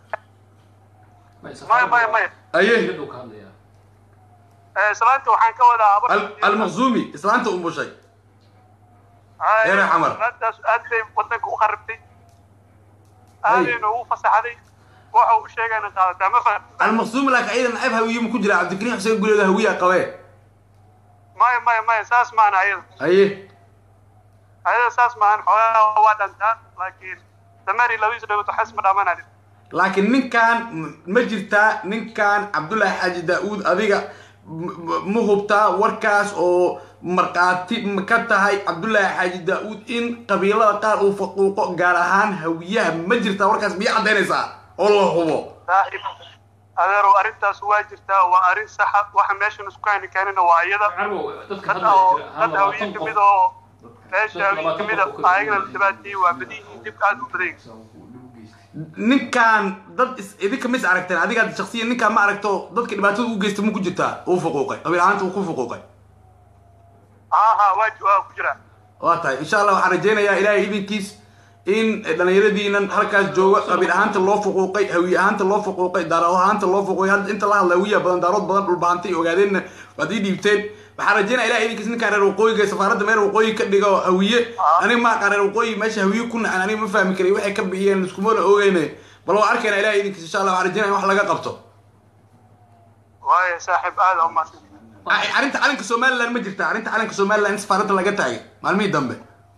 maya maya maya aye ka hadlayaa Eh, salaanta waxaan ka wadaa abar Al- almaqsuumi islaanta umushay Ay, Eray Xamar. salaantaas aad bay wadanka u kharibtay aadayna ugu fasaxday waxa uu sheegayna qaadataa ma faham almaqsuumi laakiin ciidan nacayb hawiye ma ku jira cabdikariim xuseen guleeda hawiyaa qabee maya maya maya saas maahan ayada aye ayada saas maahan xoogaa waa dhantaa laakiin dameeri labadiisa dhagood xas ma dhamanadin laakiin ninkan m- ma jirtaa ninkan cabdullaahi xaaji daa-uud adiga m- m- ma hubtaa warkaas oo markhaati ma ka tahay cabdullaahi xaaji daa-uud in qabiilada qaar uu faquuqo gaar ahaan hawiyaha ma jirtaa warkaas miya caddaynaysaa oo la hubo saaxiib adeerow arrintaas waa jirtaa waa arrin saxa waxa meeshan isku hayni keenina waa iyada carbo dadka dad hadlaya oo jira hal dad hawiye labaatan kamid qof oo meesha Dad hawiye labaatan kamid qof oo kala ayagana la duwan. dhibaateeyey waa badiyihiin dib aad u badan ninkan dad is- idinka mis aragteen adiga shaksiyan ninkaan ma aragto dadka dhibaatada u geysta ma ku jirtaa uu fuquuqay qabiil ahaanta uu ku fuquuqay ha ha waa waa ku jiraa waa tahay insha allah waxaan rajaynayaa ilaahay idinkiis in dhalinyaradiinan halkaas jooga qabiil ahaanta loo fuquuqay hawiye ahaanta loo fuquuqay daarood ahaanta loo fuquuqay hadda inta la hadla hawiya badan daarood badan dhulbahantay ogaadeenna waad ii dhiibteen waxaan rajaynaya ilahay idinkiis ninkaan reer waqooyiga safaaradda meel waqooyi ka dhigo hawiye aniga ma aqaan reer waqooyi meesha hawiye ku nacan aniga ma fahmi karay waxay ka bixiyeen iskumana ogeyne bal waa arkayna ilahay idinkiis insha allah waxaan rajaynaya in wax laga qabto waayo saaxiib aad u mahadsan Ay- arrinta calanka somaliland ma jirta arrinta calanka somaliland in safaaradda laga taagay maalmihii dambe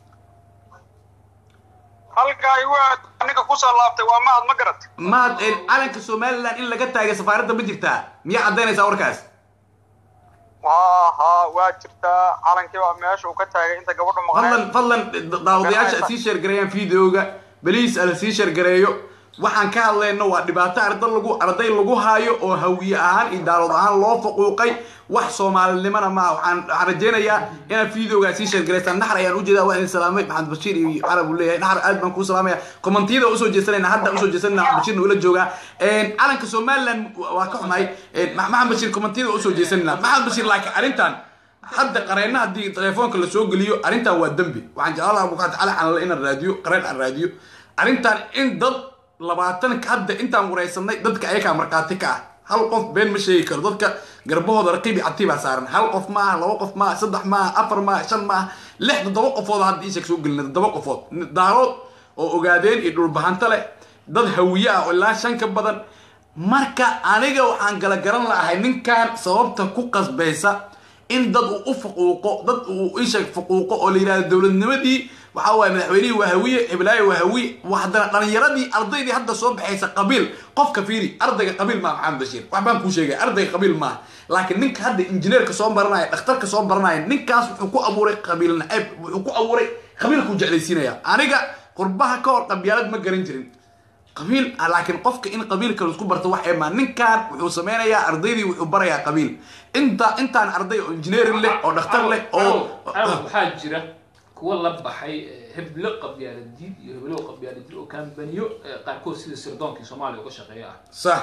halkaa waa aniga kusoo laabtay waa mahad ma garat mahad een calanka somaliland in laga taagay safaaradda ma jirtaa miyaa caddaynaysaa warkaas ha ha waa jirtaa calankii baa meesha uu ka taagay inta gabadhu fadlan maqneen fadlan da- daawadayaasha sii sheergareeyaan videoga beliis ala sii sheergareeyo waxaan ka hadlayno waa dhibaato arday lagu arday lagu haayo oo hawiye ahaan iyo daarood ahaan loo faquuqay wax soomaalinimana maaha waxaan waxaan rajaynayaa inaad videogaa sii sheergalaysaan naxar ayaan ujeedaa waa idin salaamay maxamed bashiir iyo carab uu leeyahay naxar aad baan kuu salaamaya kommentiyada usoo jeesanayna hadda usoo jeesanayna maxamed bashiirna ula joogaa calanka somaliland waa ka xumahay maxamed bashiir kommentiyada usoo jeesanayna maxamed bashiir laakiin arrintan hadda qareenna haddii telefoonka lasoo geliyo arrintan waa dembi waxaan jeclaan lahaa bukaata cali canale inaan raadiyo qareen aan raadiyo arrintan in dad labaatanka hadda intaan waraysanay dadka ayakaa markhaati ka ah hal qof been ma sheegi karo dadka garbahooda raqiib iyo cati baa saaran hal qof maaha laba qof maaha saddex maaha afar maaha shan maaha lix toddoba qofood hadda iisheeg soo gelina toddoba qofood daarood oo ogaadeen iyo dhulbahanto leh dad hawiye ah oo ilaa shan ka badan marka aniga waxaan gala garan lahay ninkan sababta ku qasbaysa in dad uu u faquuqo dad uu isheeg faquuqo oo la yidhahdo dowladnimadii waxaa waaye madaxweynihii waa hawiye hiblaayo waa hawiye haddana dhalinyaradii ardaydii hadda soo baxaysa qabiil qofka fiiri ardayga qabiil maaha maxamed bashiir wax baan kuu sheegay ardayga qabiil maaha laakiin ninka hadda injineerka soo baranaya dhakhtarka soo baranaya ninkaas wuxuu ku abuuray qabiil nacayb wuxuu ku abuuray qabiilkuu jeclaysiinaya aniga qurbaha ka hor qabyaalad ma garan jirin qabiil laakiin qofka in qabiilka laisku barto wax emaa ninkan wuxuu sameynayaa ardaydii wuxuu barayaa qabiil inta intaan arday oo engineering leh oo dhakhtar leh oo waxaa jira kuwa la baxay heblo qabyaaladiid iyo heblo qabyaaladiid oo kambaniyo qaarkood sida sirdoonkii soomaaliya uga shaqeeya ah sax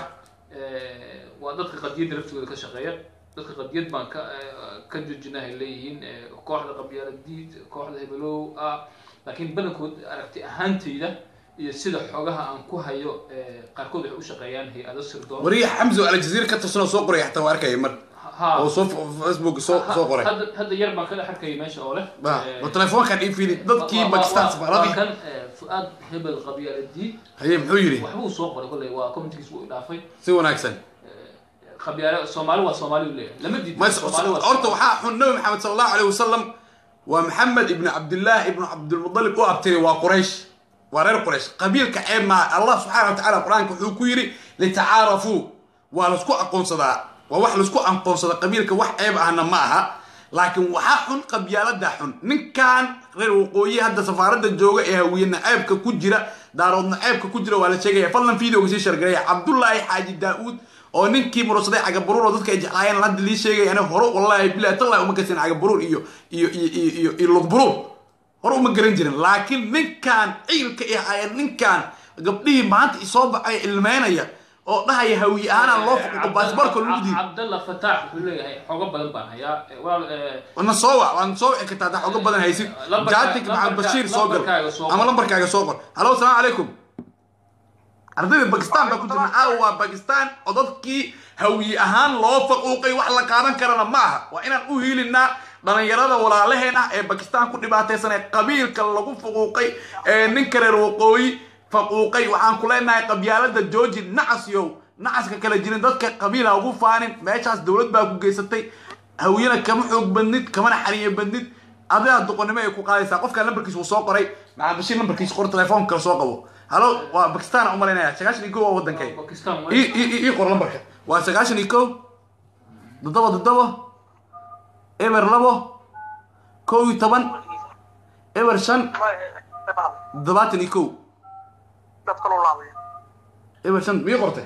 waa dadka qadiyadda laftooda ka shaqeeya dadka qadiyad baan ka ka joojinahay leeyihiin kooxda qabyaaladiid kooxda hebelow ah laakiin badankood aragti ahaantayda iyo sida xogaha aan ku hayo qaarkood waxay u shaqeeyaan hay-ado sirdoon wariya xamso aljaziira ka tirsanoo soo qoray xataa waa arkaya mar oo soo facebook soo soo qoray hadda hadda yar baan ka dhex arkayay meesha oo leh wa telefoonkan ii fiiri dadkii bakistan safaaradii kan fu-aad hebel qabyaaladiid haye muxuu yidhi waxbuu soo qoray kolley waa commentigiis wuu dhaafay si wanaagsan qabyaale soomaali waa soomaali u leeyahay lama diido mas horta waxaa xun nabi maxamed sala allahu alayh wasalam waa maxamed ibnu cabdillaah ibnu cabdilmudalib u abtiray waa quraysh waa reer quraysh qabiilka ceeb maaha allah subxaana wa tacala qur-aanka wuxuu ku yidhi litacaarafuu waa laisku aqoonsadaa waa wax laisku aqoonsada qabiilka wax ceeb ahna ma aha laakiin waxaa xun qabyaalada xun ninkan reer waqooyi hadda safaaradda jooga ee hawiye naceebka ku jira daarood naceebka ku jira waa la sheegaya fadlan videoga sii shargareya cabdullaahi xaaji daa-uud oo ninkii mursaday cagabaruur oo dadka ay jeclaayeen hadda lii sheegay ani hore wallahi bilahi tallahi uma gasin cagabaruur iyo iyo iyo iyo iyo lugburuur hore uma garan jirin laakiin ninkan ciilka i haya ninkan gabdhihii maanta isoo baxay ilmeynaya oo dhahaya hawiye ahaanaan loo faquuqo baasboorka lagu diiday cabdalla fataax wuxuu leeyahay xogo badan baan hayaa walaal wana soo wac waan soo wici kartaa hadaa xogo badan haysid jaatik maxamed bashiir soo gal ama lambarkaaga soo qor halo asalaamu calaykum ardayda bakistan baa ku jirna caawa waa bakistan oo dadkii hawiye ahaan loo faquuqay wax la qaadan karana ma aha waa inaan u hiilinaa dhalinyarada walaalaheen ah ee bakistan ku dhibaataysan ee qabiilka lagu faquuqay ee ninka reer waqooyi faquuqay waxaan ku leenahay qabyaalada georgi nacasyow nacaska kala jirin dadka qabiila ugu faanin meeshaas dowlad baa ku geysatay hawiyena kama xoog badnid kamana xaniyo badnid adigaa doqonnimo ay ku qaadaysaa qofka lambarkiisa uu soo qoray maxamed bashiir lambarkiisa qor telefoon kale soo qabo halo waa bakistan aan umalaynaya sagaashan iyo kow waa wadankay bakistan ii ii ii qor lambarka waa sagaashan iyo kow toddoba toddoba eber labo kow iyo toban eber shan toddobaatan iyo kow eber shan mii qortay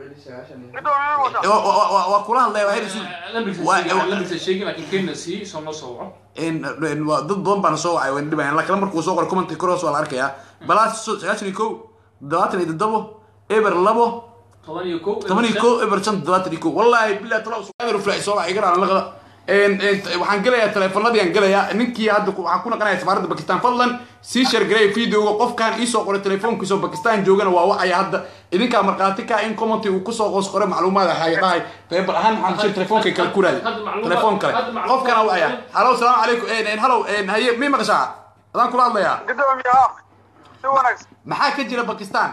Wa- wa- wa- waa kula hadlaya waxay dhisi Waa- lambarkiisa sheegin laakiin kenya sii soo noo soo waco in in- waa dad badan baana soo wacay waan dhibayan laakiin lambarka uu soo qoray commentka kor hoos waa la arkayaa balaas so- sagaashan iyo kow toddobaatan iyo toddobo eber labo toban iyo kow toban iyo kow eber shan toddobaatan iyo kow wallahi billahi tala sugaadar flaay soo wacay garaan laqada waxaan gelayaa teleefanadii aan gelayaa ninkii hadda ku- waxaan ku naqanaya safaaradda bakistan fadlan sii shargareey videoga qofkaan iisoo qoray telefoonkiisa oo bakistan joogana waa wacaya hadda idinkaa markhaati ka in commenty uu kusoo qoos qoray macluumaad ahaya dhahay feebar ahaan waxaan shir telefoonka kale ku raadi Hadda macluumaad- telefoon kale hadda macluumaad- qofkana wacaya halo salaamu calaykum halo haye mi maqashaa adaan kula hadlayaa gudoomiye ah si wanaagsan maxaa ka jira bakistan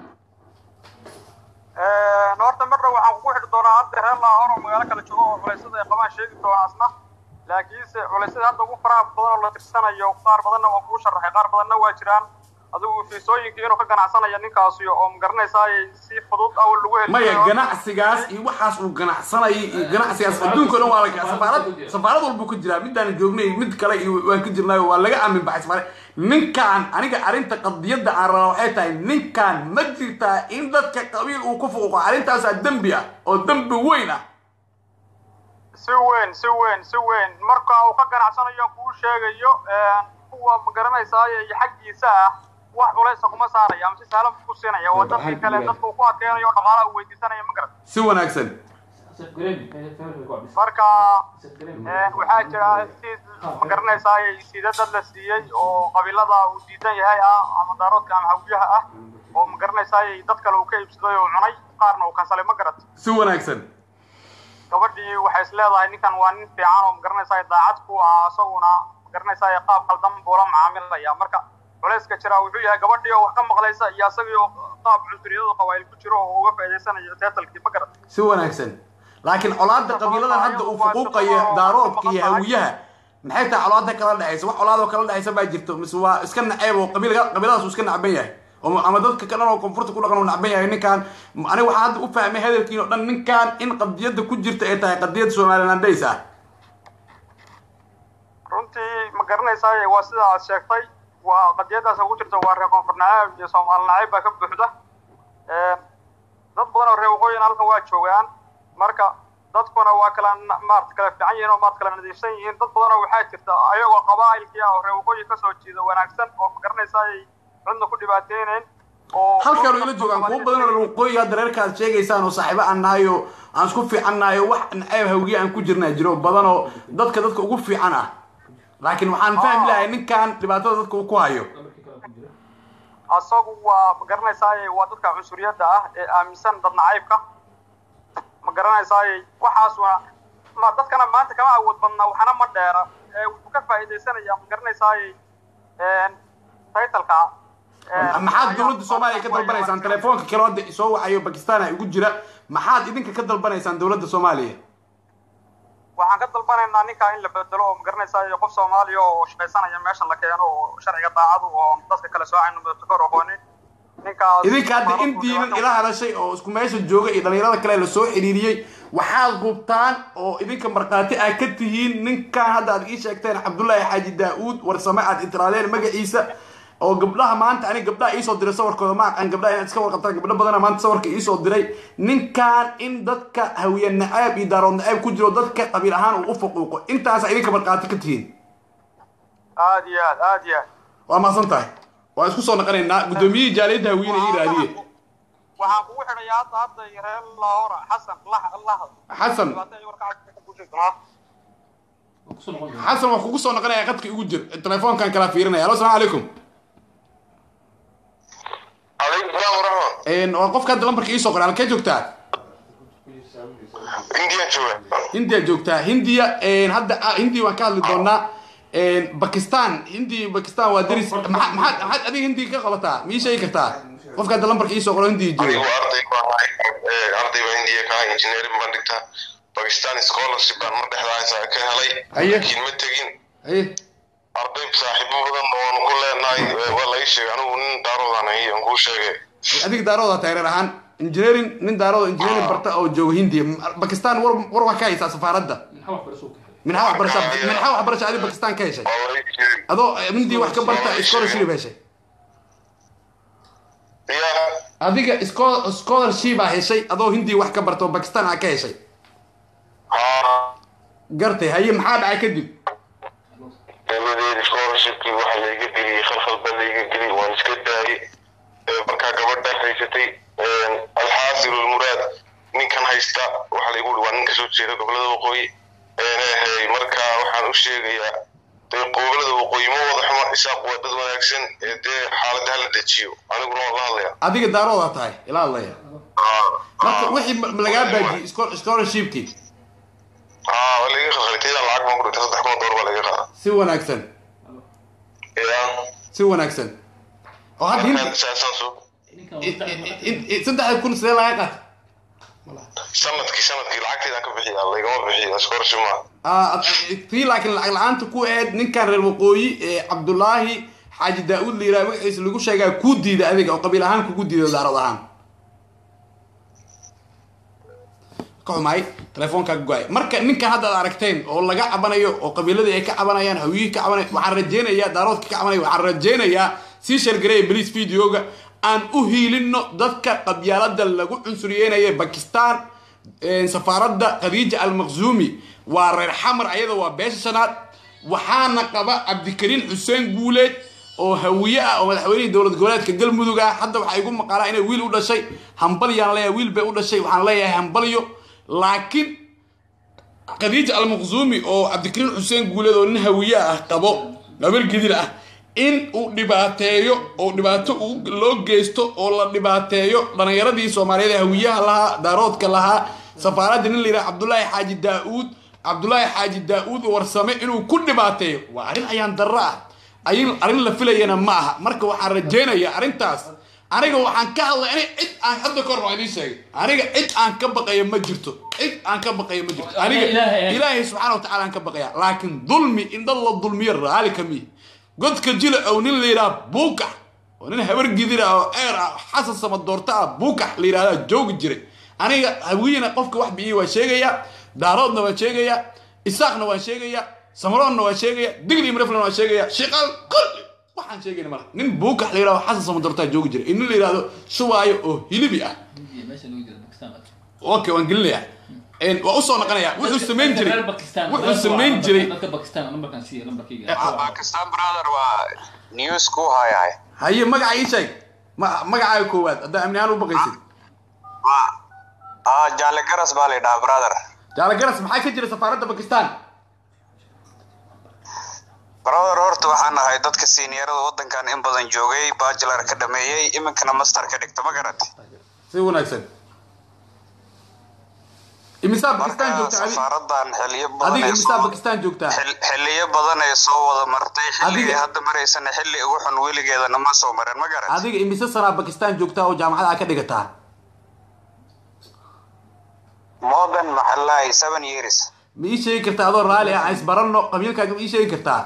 horta mar dhow waxaan kugu xidhi doonaa hadda reer laahor oo magaalo kale joogo oo culaysyada ay qabaan sheegi doonaa asna laakiinse culaysyada hadda ugu faraha badan oo la tirsanayo qaar badanna waan kugu sharaxay qaar badanna waa jiraan adigu fiisooyinkii inuu ka ganacsanaya ninkaasi oo magaranaysaa si fudud awal lagu heli maya karo. ganacsigaas iyo waxaas uu ganacsanayay iyo ganacsigaas adduunka o dhan waa laga safaarad safaarad walbuu ku jiraa midaan joognay mid kale iyo waan ka jirnaayo waa laga aamin baxay safaarad ninkaan aniga arrinta qadiyadda aan rabaa waxay tahay ninkaan ma jirtaa in dadka qabiil uu ku fuquqo arrintaasaa dembi ah oo dembi weyn ah si weyn si weyn si weyn marka uu ka ganacsanayo kuu sheegayo kuwa magaranaysaa iyo xaggiisa ah wax culaysa kuma saaraya ama si sahlan ku siinaya oo dadkii kale dadka uu ku adkeynayo oo dhaqaalaha uu weydiisanaya ma garan si wanaagsan marka eh, waxaa jira si magaranaysaa sida dad la siiyey oo qabiilada uu diidan yahay ah ama daaroodka ama hawiyaha ah oo magaranaysaa dad kale uu ka iibsaday oo cunay qaarna uu kansalay ma garat si wanaagsan gabadhii waxay is leedahay ninkan waa nin fiican oo magaranaysaa daacad ku ah isaguna magaranaysaa qaab qaldan buu la macaamilaya marka culayska jira wuxuu yahay gabadhii oo wax ka maqlaysa iyo isagii oo qaab cunsuriyadu qabaayil ku jiro oo uga faa'iidaysanayo teetalkii ma garat si wanaagsan laakiin colaada qabiiladan hadda uu fuquuqaya daaroodka iyo hawiyaha maxay tahay colaada kala dhexaysa wax colaadoo kala dhexaysa baa jirto mise waa iska naceeb oo qabiilka qabiiladaas uu iska nacban yahay oo ama dadka ka dhan oo koonfurta ku dhaqan uu nacban yahay ninkaan aniga waxaan hadda u fahmay hadalkiin oo dhan ninkaan in qadiyadda ku jirta ay tahay qadiyad somalilandays ah runtii ma garanaysaa waa sida aad sheegtay waa qadiyadaas ugu jirta waa reer koonfur nacaab iyo soomaali nacaab baa ka buuxda dad badan oo reer waqooyina halkan waa joogaan marka dadkuna waa kala maarata kala fiican yihiin oo maarata kala nadiifsan yihiin dad badan oo waxaa jirta ayagoo qabaa'ilkii ah oo reer waqooyi kasoo jeeda wanaagsan oo ma garanaysaa ay cidna ku dhibaateynayn oo halkaan ila joogaan kuwo badan oo waqooyiga hadda reerka aad sheegaysaan oo saaxiibo aan nahay oo aan isku fiican nahay oo wax naceeb hawiye aan ku jirnaa jiro badan oo dadka dadka ugu fiican ah laakiin waxaan fahmi lahay ninkan dhibaatada dadka uu ku hayo asagu waa ma garanaysaa waa dadka cunsuriyadda ah ee aaminsan dad nacaybka ma garanaysaa waxaasuna ma dadkana maanta kama awood badna waxna ma dheera ee wuxuu ka faa'iidaysanaya ma garanaysaa taytalka maxaad dowladda soomaaliya ka dalbanaysaan telefoonka kale hadda soo wacayo bakistan ay ugu jira maxaad idinka ka dalbanaysaan dowladda soomaaliya waxaan ka dalbanaynaa ninkaa in la bedelo oo ma garanaysaa qof soomaaliya oo shaqaysanaya meeshan la keeno oo sharciga daacadu oo dadka kale soocayno mudafakor aqoonin ninkaas idinka hadda intiinan ila hadashay oo isku meesha jooga iyo dhalinyarada kale la soo xiriiriyey waxaad hubtaan oo idinka markhaati aad ka tihiin ninkan hadda aad ii sheegteen cabdullaahi xaaji daa-uud warsame aad itiraadeen magaciisa oo gabdhaha maanta aniga gabdhaha iisoo diray sawirkooda ma aqaan gabdhaha inaad iska warqabtaan gabdho badana maanta sawirka iisoo diray ninkan in dadka hawiye nacaab iyo daarood nacaab ku jiro dadka qabiil ahaan uu u faquuqo intaasa idinka markhaati ka tihiin aad iyo aad aad iyo aad waa mahadsan tahay waa isku soo naqanaynaa guddoomiyihii jaaliyadda hawiyena ii raadiye waxaan kugu xidhaya hadda hadda reer lahora xasan lah lah xasan xasan waa kugu soo naqanaya qadka igu jir telefoonkan kala fiirinaya alo salaam calaykum calaykum salaam waraxma waa qofka hadda lambarka iisoo qoray halkee joogtaa indian jooga hindiya joogtaa hindiya hadda ah, hindiya waan ka hadli doonaa bakistan hindiya bakistan waa deris maxaad maxaad maxaad adiga hindiya ka qabataa ma ii sheegi kartaa qofka hadda lambarka iisoo qoro hindiya anigu jooga arday baan ahay ee, arday baa indiya ka ahay engineering baan dhigtaa pakistan scholarship baan mar dhexdaasa ka helay Aye. laakiin ma tegin aye arday saaxiibo badan oon ku leenahay ee, waa laga sheegay anigu nin daaroodaan ahay aan kuu sheegay adiga daarooda taageer ahaan engineering nin daarooda engineering barta oo jooga hindiya bakistan war war waa ka haysaa safaaradda minxa waxbarasha minxa waxbarasha adi bakistan ka heshay waa laga sheegay adoo hindiya wax ka barta scholarship heshay ya adiga scho- scholarship aa heshay adoo hindiya wax ka barta oo bakistan aa ka heshay haa gartay haye maxaa dhacay kadib dabadeed scholarshipkii waxa layga geliyey khalkhal baa layga geliyey waan iska daayey Ee, markaa gabadha haysatay alxaasil lmuraad ninkan haysta waxa laygu uri waa nin kasoo jeeda gobolada waqooyi Ee, marka waxaan u sheegayaa dee gobolada waqooyi ma wada xumo isaaq waa dad wanaagsan ee dee xaaladda hala dejiyo aniguna waan la hadlaya adiga daarooda tahay ilaa allaya marka wixii ma- ma lagaa baajiyey scho- scholarshipkii haa waa layga khalkhalitayda lacag baan ku dhintay saddex kun oo doolar baa layga qaada si wanaagsan ya si wanaagsan oo hadda hindi markaan saasaan soo i- i- i- i- saddexda kun sidee laga qaatay sanadkii sanadkii lacagteedaan ka bixiya laygama bixiyo scholarship maaha Ah, tii laakiin lacag la-aanta ku eed ninkan reer waqooyi ee cabdullaahi xaaji daa-uud la yiraha magaciisa lagu sheegaa kuu diida adiga oo qabiil ahaan kugu diida daarood ahaan ka xumaay telefoonkaa go-ay marka ninkan hadda ad aragteen oo laga cabanayo oo qabiiladii ay ka cabanayaan hawiyihii ka cabanay waxaan rajeynayaa daaroodka ka cabanaya waxaan rajeynayaa sii shargareeya beliis videoga aan u hiilino dadka qabyaalada lagu cunsuriyeynayo bakistan safaaradda khadiija almaqzuumi waa reer xamar ayada waa beesha shanaad waxaana qaba cabdikariin xuseen guuleed oo hawiye ah oo madaxweynihii dowlad goboleedka galmudug ah hadda waxaa igu maqaalaa inay wiil u dhashay hambalyaan leeyahay wiil bay u dhashay waxaan leeyahay hambalyo laakiin khadiija almaqzuumi oo cabdikariin xuseen guuleed oo nin hawiye ah qabo gabar gidir ah in uu dhibaateeyo oo dhibaato loo geysto oo la dhibaateeyo dhalinyaradii soomaaliyeed ee hawiyaha lahaa daaroodka lahaa safaaradda nin la yidhaha cabdulaahi xaaji daa-uud cabdulaahi xaaji daa-uud warsame inuu ku dhibaateeyo waa arrin ayaan darro ah ayin arrin la filayana ma aha marka waxaan rajeynayaa arrintaas aniga waxaan ka hadlay ani cid aan hadda kahor waa idiin sheegay aniga cid aan ka baqayo ma jirto cid aan ka baqayo ma jirto aniga ilaahay subxaana wa tacala aan ka baqaya laakiin dulmi in dad la dulmiyo raali ka mihi godka jila ow nin la yidhaha buukax oo nin habar gidira oo eer ah xasan sama doorta ah buukax la yidhahdaa joogi jiray aniga hawiyena qofka wax biiyi waa sheegayaa daaroodna waan sheegayaa isaaqna waan sheegayaa samaroonna waan sheegayaa digli imreflan waan sheegayaa shiqaal kulli waxaan sheegayna mala nin buukax la yidhahdo xasan sama doortaa joogi jiray in nin la yidhahdo shubaayo oo hilibi ah okay waan gelinayaa waa usoo noqonaya wuxuu samayn jiray wuxuu samayn jiray bakistan brother waa news ku hayahay haye magaca ii sheeg ma magacaaga koowaad haddaa amni ahaan u baqaysid ah jaale garas baa la yidhahaa brother jaale garas maxaa ka jira safaaradda bakistan brother horta waxaan ahay dadka seniorada waddankan in badan joogay bachelar ka dhameeyey iminkana master ka dhigta ma garat si wanaagsan imisaa bakistan joogta adi safaaradan xiliyo adiga badan ay imisaa soo bakistan joogtaa xil- xiliyo badan ay soo wada martay xilligay Adiga- hadda maraysana xilli ugu xun weligeedana ma soo marin ma garat adiga imise sanaa bakistan joogtaa oo jaamacad aa ka dhigataa more than maxaa lahay seven years ma ii sheegi kartaa adoo raali ah aan isbaranno qabiilkaaga ma ii sheegi kartaa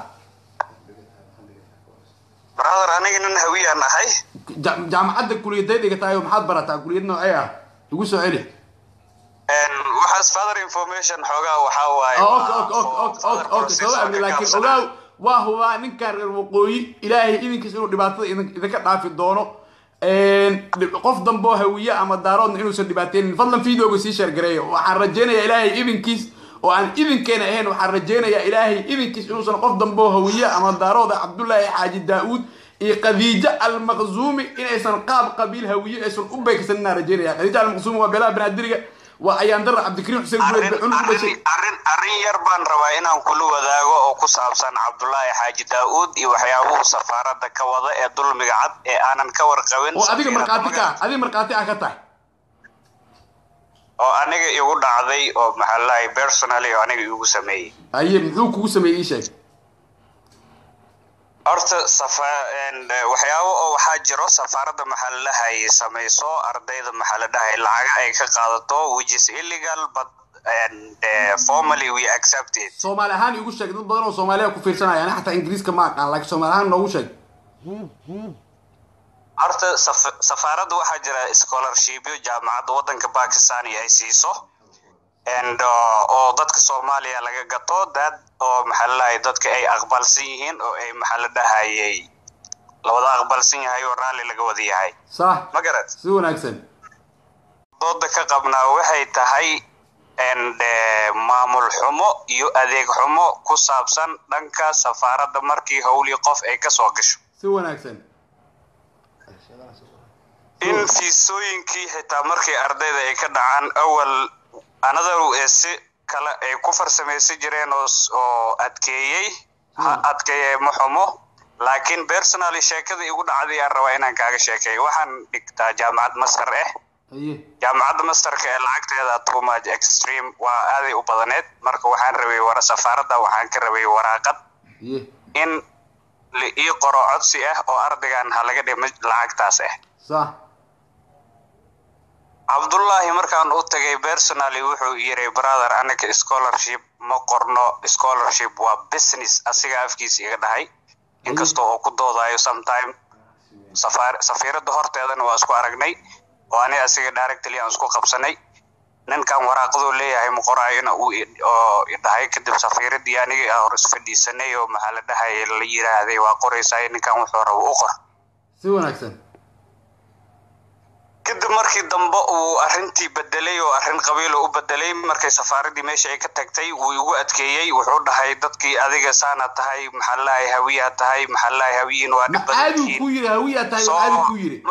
brother aniga nin hawiyaan ahay Ja- jaamacadda kuliyaday dhigataayo maxaad barataa kuliyad noocee ah igu soo celi En, waxaas father information xoogaa waxaa waaye Oh, waa okay, okay, okay, for okay, further okay, soo process amni oo ka laakiin gaabsanaa. ogaaw waa hubaa ninkan reer waqooyi ilaahay idinkiis inuu dhibaatada idin- idinka dhaafi doono dhib- qof dambe oo hawiye ama daaroodna inuusan dhibaateynin fadlan videoga sii sheergareeya waxaan rajeynayaa ilaahay idinkiis oo aan idinkeena ahayn waxaan rajeynayaa ilaahay idinkiis inuusan qof dambe oo hawiye ama daarooda cabdullaahi xaaji daa-uud iyo khadiijo almaqzuumi inaysan qaab qabiil hawiye aysan u beegsan inaan rajeynaya khadiijo almaqzuumi waa beelaha banaadiriga waa ayaan dara cabdikariim xuseen gureed arrin bacun ku dhashay arrin arrin arrin yar baan rabaa inaan kula wadaago oo ku saabsan cabdullaahi xaaji daa-uud iyo waxyaabuhu safaaradda ka wada ee dulmiga cad ee aanan ka warqabin oo adiga safiiradda markhaati ka magaca- adiga markhaati ah ka tahay oo aniga igu dhacday oo maxaa lahay personally oo aniga igu sameeyey haye muxuu kugu sameeyey ii sheeg horta safa en, eh, waxyaabo oo waxaa jiro safaaradda maxaa la dhahay samayso ardayda maxaa la dhahay lacaga ay ka qaadato which is illegal but and uh, formally we accept it soomaali ahaan igu sheeg dad badan oo soomaaliya ku fiirsanaya ani xataa ingiriiska ma aqaan laakiin soomaali ahaan noogu sheeg horta saf- safaaradda waxaa jira scholarshipyo jaamacadda waddanka bakistan ay siiso and uh, oo dadka soomaaliya laga gato dad oo maxaa la dhahay dadka ay aqbalsan yihiin oo ay maxaa la dhahayay lawada aqbalsan yahay oo raalli laga wada yahay sax ma garad si wanaagsan dooda ka qabnaa waxay tahay and eh, maamul xumo iyo adeeg xumo ku saabsan dhanka safaaradda markii howlii qof ay ka soo gasho si wanaagsan in fiisooyinkii xitaa markii ardayda ay ka dhacaan awal another ee si kale ay ku farsamaysan jireen oo s- oo adkeeyey ha adkeeye ma xumo laakiin personally sheekadii igu dhacday aan rabaa inaan kaaga sheekeeyo waxaan dhigtaa jaamacad master ah haye jaamacadda masterka ee lacagteeda too much extreme waa aaday u badaneed marka waxaan rabay wara safaaradda waxaan ka rabay waraaqad haye in la ii qoro codsi ah oo ardaygan ha laga dhimo lacagtaas ah sax cabdullaahi markaan u tagay personally wuxuu yiri brother anaga scholarship ma qorno scholarship waa business asiga afkiisa iga dhahay inkastoo oo ku doodayo sometime safaar safiiradda horteedana waa isku aragnay oo ani asiga directly aan isku qabsanay ninkan waraaqaduu leeyahay ma qoraayona uu i- oo idhahay kadib safiiradii anigii aan hor isfadhiisanay oo maxaa la dhahay la yiraahday waa qoraysaa ninkan wuxuu rabo u qor si wanaagsan kadib markii dambe uu arrintii bedelay oo arrin qabiilo u bedelay markay safaaradii meesha ay ka tagtay wuu igu adkeeyey wuxuu dhahay dadkii adiga saana tahay maxaa lahay hawiyaa tahay maxaa lahay hawiyiin waa ma dhib badan caadi yihiin ku yiri hawiyaa tahay Soo- caadi ku yiri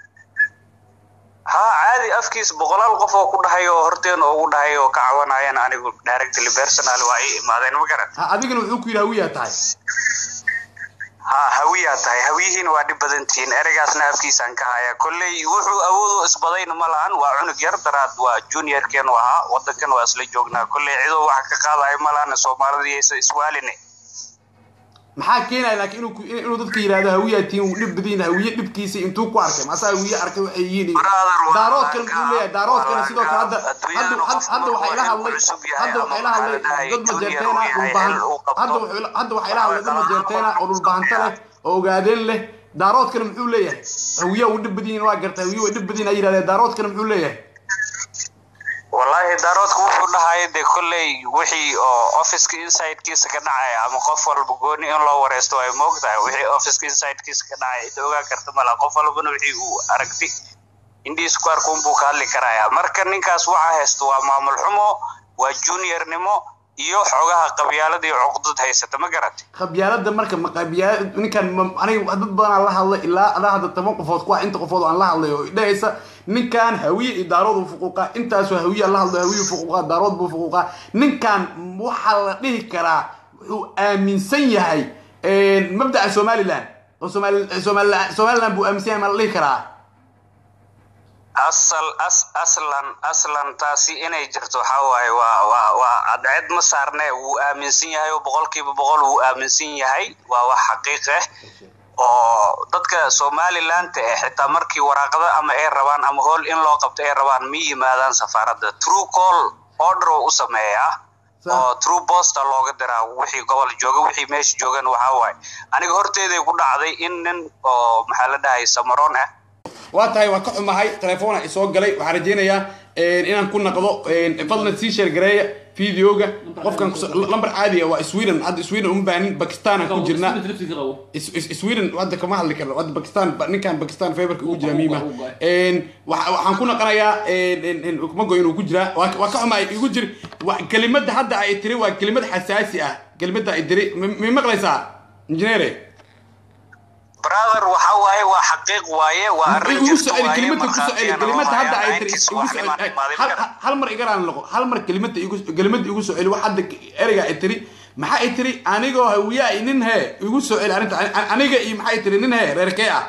haa caadi afkiis boqolaal qof oo ku dhahay oo horteena ugu dhahay oo ka cawanayaan anigu directly personal waa ii imaadeen ma garan ha adigana wuxuu ku yiri hawiyaa tahay haa hawiyaa tahay hawiyihiin waa dhib badan tihiin ereygaasna afkiisaan ka haya kolley wuxuu awood u isbadayna ma lahan waa cunug yar daraad waa juniorkeenu ahaa wadankan waa isla joognaa kolley cidoo wax ka qaadayo ma lahana soomaalida yaysa iswaaline maxaa keenaya laakiin inuu ku- inuu dadka yidhaahdo hawiyaa tihiin uu dhib badan yahay hawiye dhibkiisa intuu ku arkay maasaa hawiye arkay waxay yihiin Brother, waa daaroodkan laga- muxuu leeyahay daaroodkana waa sidoo kale hadda laga- hadda adduunyada had- qof hadda walba waxaa ila waa hadlay cusub yahay hadda ama waxaa ila hadlay maxaa la dhahay, dad majeerteena junior uu yahay, dhulbahan hel uu qabto. hadda wuxuu ila- hadda waxaa ila hadlay dad majeerteena oo dhulbahanta leh oo ogaadeen leh daaroodkana muxuu leeyahay hawiya uu dhib badan yihiin waa gartay hawiye way dhib badan yihiin ay yidhahdeen daaroodkana muxuu leeyahay wallaahi daaroodka wuxuu dhahaya dee kolley wixii oo officeka insidekiisa ka dhacaya ama qof walba gooni in loo wareysto ay moogtahay wixii officeka insidekiisa ka dhacaya ida ogaan karta mala qof walbana wixii uu aragti indhihiisa ku arka unbuu ka hadli karaya marka ninkaas waxaa haysta waa maamul xumo waa juniornimo iyo xogaha qabyaalada iyo cuqdad haysata ma garatay qabyaalada marka ma qabyaala ninkan ma- aniga dad badan aan la hadlay ilaa adaa hadda toban qofood kuwa inta qofood aan la hadlay oo dhahaysa ninkan hawiye iyo daarood uu fuquuqaa intaasoo hawiye aan la hadlo hawiye fuquuqaa daarood buu fuquuqaa ninkan waxaa la dhihi karaa wuxuu aaminsan yahay mabdaca somaliland oo somali somaliland somaliland buu aaminsan yahay ma la dhihi karaa asal as aslan aslan taasi inay jirto waxaa waaye waa waa waa cadceed ma saarne wuu aaminsan yahay oo boqolkiiba boqol wuu aaminsan yahay waa wax xaqiiq ah oo dadka somaliland eh xitaa markii waraaqada ama ay rabaan ama hool in loo qabto ay rabaan ma yimaadaan safaaradda true call order oo u sameeyaa Sa- oo true posta looga diraa wixii gobol jooga wixii meesha joogan waxaa waaye aniga horteeday ku dhacday in nin oo maxaa la dhahay samaroon ah waa tahay waa ka xumahay telefoona isoo galay waxaan rajaynayaa inaan ku naqdo fadlan sii sheer gareeya videoga qofkan kuso- lambar caadi ah waa sweden hadda sweden uma baanin bakistan aan ku jirnaa Is- is- sweden hadda kama hadli karno hadda bakistan ba- ninkan bakistan favorka ugu jira miima waxa- waxaan ku naqanayaa mago inuu ku jiraa waa waa ka xumahay igu jir wa- kelimada hadda ay tiri waa kelimad xasaasi ah kelimada ay tiri mi mi maqlaysaa injineere brother waxa waaye waa xaqiiq waaye waa arrin igu jirta soceli waaye kelimada ku soceli markhaatiyana kelimada loo hadda ay hayaa tiri ninkiis igu wax soceli dhimaan imaadin hal- kara. hal mar igaraan noqo hal mar kelimada igu kelimada igu soceli wax hadda ereyga ay tiri maxaa ay tiri anigoo hawiyaa nin hee igu soceli arrinta Ani- aniga iyo maxay tiri nin hee reerkee ah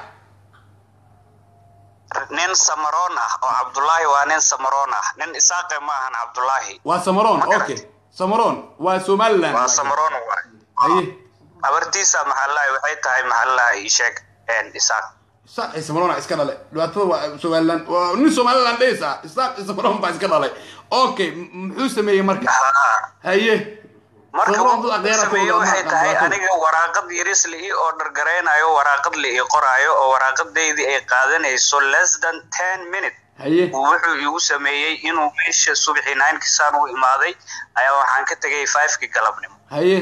nin samaroon ah oo cabdullaahi waa nin samaroon ah nin isaaqe ma ahan cabdullaahi waa samaroon Ma garat. okay samaroon waa somaliland waa samaroon waaye haye habartiisa maxallahi waxay tahay maxallahi ii sheeg een isaaq isaaq iyo samaroon iska dhale dhibaatada waa somaliland waa nin somaliland dhaysa isaaq iyo samaroon baa iska dhalay okay m- muxuu sameeyey marka Haa. haye marka Samaroon wuxuu dad aqeera sameeye kooda, waxay ma- tahay dhibaatada. aniga waraaqad yaris la ii order garaynayo waraaqad la ii qoraayo oo waraaqadeydii ay qaadanayso less than ten minute haye wuxuu igu sameeyey inuu meesha subaxii ninekii saan u imaaday ayaa waxaan ka tegay fivekii galabnimo haye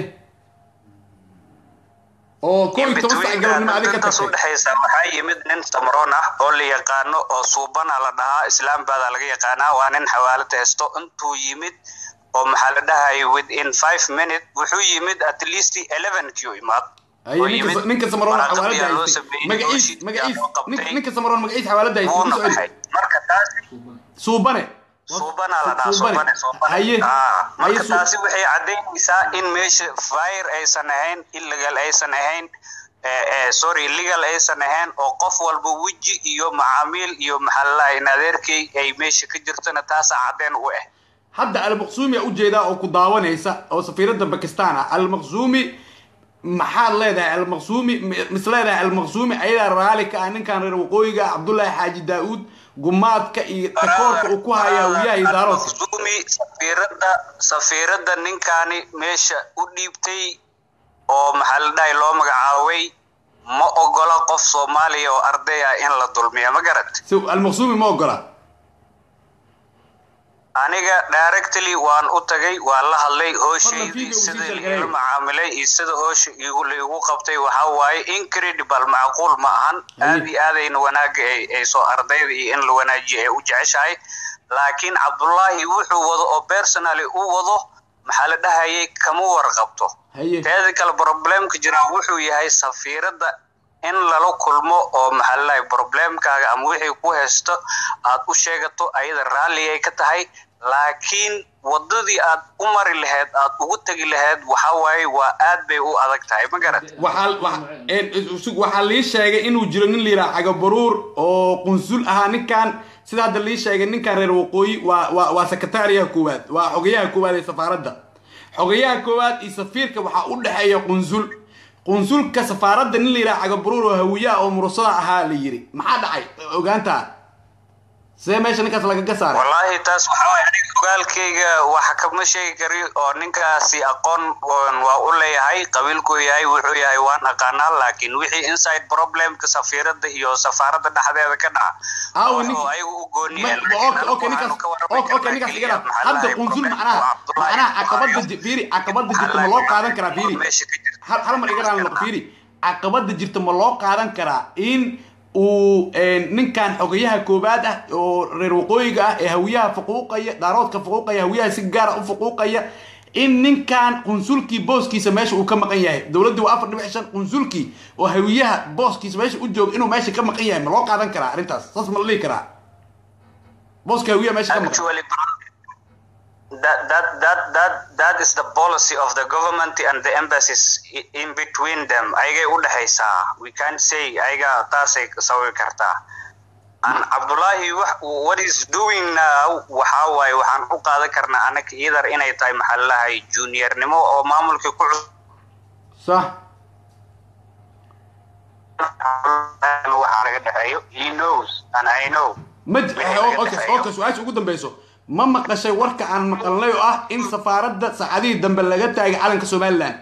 oo koo iyo toban sac galabnimo adiga ka intaas tagtay udhexaysa waxaa yimid nin samaroon ah oo la yaqaano oo suubana la dhahaa islaam baadaa laga yaqaanaa waa nin xawaalad haysto intuu yimid oo maxaa la dhahayay within five minute wuxuu yimid at least eleven kiu imaad haye oo ninka yimid, ninka samaroon waraaqad xawaalada ayaa loo haystay sameeyey, magaciis hawshiis magaciis ayaa loo qabtay. ninka- ninka samaroon magaciis xawaalada haystay wuuna ku soceli baxay marka taasi suubane suubana la dhahaa suubane suubane haye Ah, haye marka suu- taasi waxay caddaynaysaa in meesha fire aysan ahayn illegal aysan ahayn eh, eh, sorry legal aysan ahayn oo qof walba weji iyo macaamiil iyo maxalalaha in adeerkay ay meesha ka jirtona taasaa caddeen u ah hadda almaqsuumi a ujeedaa oo ku daawanaysa oo safiiradda bakistan ah almaqsuumi maxaad leedahay almaqsuumi m- mis leedahay almaqsuumi ayadaa raali ka ah ninkan reer waqooyiga ah cabdullaahi xaaji daa-uud gumaadka iyo takoorka uu ku haya hawiyaha iyo daaroodka Al-Makhzumi safiiradda safiiradda ninkaani meesha u dhiibtay oo maxaa la dhahay loo magacaabay ma ogola qof soomaaliya oo arday ah in la dulmiya ma garat si almaqsuumi ma ogola aniga directly waan u tagay waan la hadlay Fadlan hooshaydii video u sida sii liila sheergareey. macaamilay iyo sida hoosha igu laigu qabtay waxaa waaye incredible macquul ma ahan aad iyo aadayna wanaaga ay ay soo ardayda iyo in la wanaajiyo ay u jeceshahay laakiin cabdullaahi wuxuu wado oo personally u wado maxaa la dhahayay kama warqabto haye teeda kale problemka jira wuxuu yahay safiiradda in lala kulmo oo maxaa la dhahay problemkaaga ama wixii ku haysto aad u sheegato ayada raalli ay ka tahay laakiin wadadii aad u mari lahayd aad ugu tegi lahayd waxaa waaye waa aad bay u adag tahay ma garat waxaa wa- een, is- waxaa lii sheegay inuu jiro nin la yidhaha cagabaruur oo qunsul ahaa ninkan sida hadda lii sheegay ninkan reer waqooyi waa waa waa sekretariyaha koowaad waa xogayaha koowaad ee safaaradda xogayaha koowaad iyo safiirka waxaa u dhexeeya qunsul qunsulka safaaradda nin la yidhaha cagabaruur oo hawiyaha oo murusada ahaa la yidhi maxaa dhacay ogaantaa see meesha ninkaas lagaga saaray wallaahi taas waxaa waaye aniga ogaalkayga wax kama sheegi kari oo ninkaasi aqoon oon waa u leeyahay qabiilkuu yahay wuxuu yahay waan aqaanaa laakiin wixii inside problemka safiiradda iyo safaaradda dhexdeeda ka dhaca Aawo, oo ninka- ayagu u gooni Ma- yahay. ma- Laakiin okay, anigu okay, ninkaas- waxaan ka warrami okay, okay, karnaa ninkaas keliya igala. maxaa hadda lahayd qunsul problemka macnaha waa Cabdullaahi macnaha caqabada Bukhari. ji- fiiri caqabada jirta ma Maxaa loo lahayd qaadan karaa fiiri meesha ka jirta. hal hal mar igaraan noq fiiri caqabada jirta ma loo qaadan karaa in uu een, ninkan xogayaha koobaad ah oo reer waqooyiga ah ee hawiyaha fuquuqaya daaroodka fuquuqaya hawiyaha si gaara u fuquuqaya in ninkan qunsulkii booskiisa meesha uu ka maqan yahay dowladdii waa afar dhibic shan qunsulkii oo hawiyaha booskiisa meesha u jooga inuu meesha ka maqan yahay ma loo qaadan karaa arrintaas saas ma la dhihi karaa booska hawiyaha meesha ka maqan Actually, that that that that that is the policy of the government and the embassies i- in between them. Ayagay u dhaxaysaa. We can't say ayaga taasay sawi kartaa. And Abdullahi wax- what is doing now waxaa waaye waxaan u qaadan karnaa anaka either inay tahay maxaa la dhahay juniornimo oo maamulka ku cusub sax waxa laga dhexeeyo. He knows and I know. ma Wixii laga okay dhexeeyo. okay su-aasha ugu dambeyso ma maqashay warka aan maqalnay oo ah in safaaradda saacadihii dambe laga taagay calanka somaliland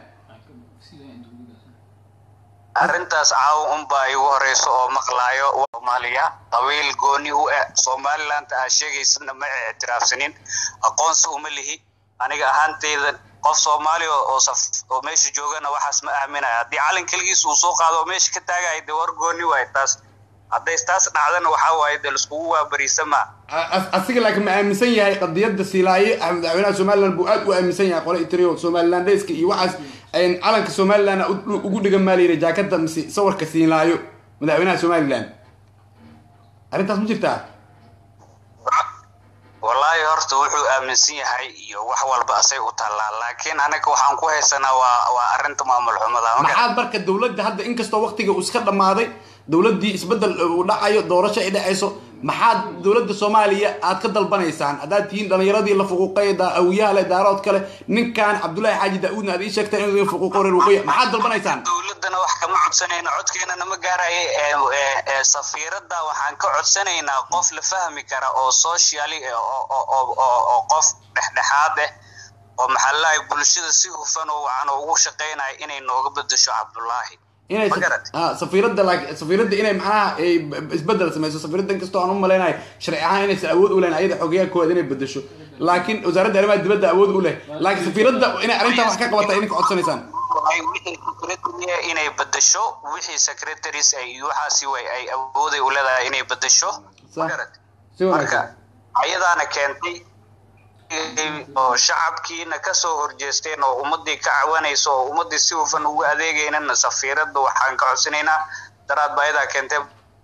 arrintaas caawa unbaa igu horeyso oo maqlaayo soomaaliya qabiil gooni u eh somaliland aa sheegaysadna ma ictiraafsanin aqoonsi uma lihi aniga ahaanteyda qof soomaali oo oo saf oo meesha joogana waxaas ma aaminaya haddii calin keligiis uu soo qaado oo meesha ka taagaya dee war gooni waay taas hadday taas dhacdana waxaa waaye dee laiskugu waabariisama As- asiga laakiin ma aaminsan yahay qadiyadda silaaye ah madaxweynaha somaliland buu aad u aaminsan yahay qole itrio somalilandeyska iyo waxaas een, calanka somaliland u- ugu dhigan maa layidhi jaakada mise sawirka siinlaayo madaxweynaha somaliland arrintaas ma jirtaa wallaahi horta wuxuu aaminsan yahay iyo wax walba asay u taallaa laakiin anaga waxaan ku haysanaa waa waa arrinta maamul xumada ma garan maxaad marka dowladda hadda inkastoo waqtiga uu iska dhammaaday dowladdii isbeddel uu dhacayo doorasho ay dhacayso maxaad dowladda soomaaliya aad ka dalbanaysaan haddaad tihiin dhallinyaradii la fuquuqay daa awiyaha leh daarood kale ninkan cabdullaahi xaaji daa-uudna aad ii sheegteen inuu idin fuquuqo reer waqooyi maxaad dalbanaysaan dowladana wax kama codsanayno codkeenana ma gaaraya ee ee- ee safiiradda waxaan ka codsanaynaa qof la fahmi kara oo socially eh, oo oo oo- oo oo qof dhexdhexaad eh oo maxaa la dhahay bulshada si hufan oo wacan oo ugu shaqaynaya inay nooga bedesho cabdullaahi inay Ma garat? ah, safiiradda laakiin safiiradda inay macnaha ay b- b- isbeddel samayso safiiradda inkastoo aan u malaynayo sharci ahaan inaysan awood u leyn ayada xogeyaha koowaad inay bedesho laakiin wasaaradda arrimaha dibadda awood u leh laakiin safiiradda inay arrintan wax ka qabata idinka codsanaysaan Ay wixii secretary inay bedesho wixii secretaries ay waxaasi way ay awooday u leedahay inay bedesho Sax. Ma garat? si marka wanaagsan ayadaana keentay oo shacabkiina kasoo horjeesteen oo ummadii ka cawanayso oo ummadii si hufan ugu adeegaynana safiiradda waxaan ka codsanaynaa daraad baa ayadaa keentay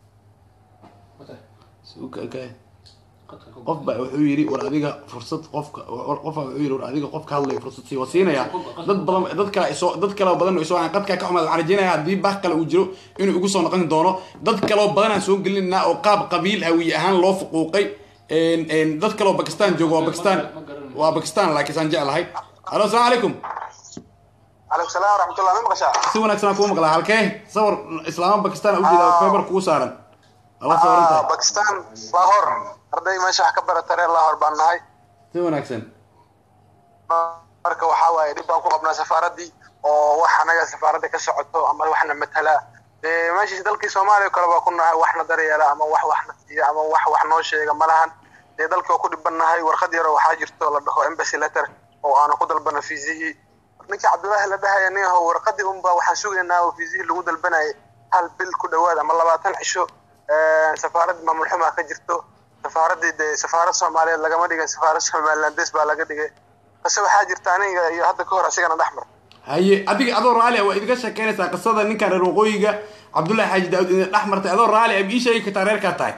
Okay, okay. qof baa wuxuu yidhi war adiga fursad qofka qof baa wuxuu yidhi war adiga qofka hadlaya fursad sii wasiinaya dad badan dad kale isoo dad kale oo badan oo isoo qadka ka xumaad waxaan rajeynayaa haddii bah kale uu jiro inuu igu soo noqon doono dad kale oo badan aan soo gelinaa oo qaab qabiil hawiye ahaan loo fuquuqay een een dad kale oo bakistan jooga waa bakistan waa bakistan laakiin saan jeclahay halo asalaamu calaykum calaykum salaam waraxmatullah ma maqashaa si wanaagsan aan kuu maqlaa halkee sawir islaama bakistan ujeeda feebar kugu saaran ala sawiranta Ah, bakistan lahor arday meesha wax ka barata reer lahor baan nahay si wanaagsan marka waxaa waaye dhib baan ku qabnaa safaaraddii oo wax anaga safaaradda ka socoto ama waxna matala dee meeshii dalkii soomaaliya kale baa ku nahay waxna daryeela ama wax waxna siiya ama wax wax noo sheega ma lahan dee dalkii oo ku dhibannahay warqad yaro waxaa jirto la dhaho embassy letter oo aanu ku dalbana fiisihii ninkii cabdullaahi la dhahaya nin aho warqadii unba waxaan sugaynaa oo fiisihii lagu dalbanayay hal bil ku dhawaad ama labaatan cisho safaarad maamul xumaa ka jirto safaaraddii dee safaarad soomaaliyeed lagama dhigin safaarad somalilandes baa laga dhigay qise waxaa jirta aniga iyo hadda ka hor asigana dhex mar haye adiga adoo raali ah waa idinka sheekeynaysaa qisada ninkan reer waqooyiga cabdullaahi xaaji daawud idin dhex martay adoo raali ah ii sheegi kartaa reerkaa tahay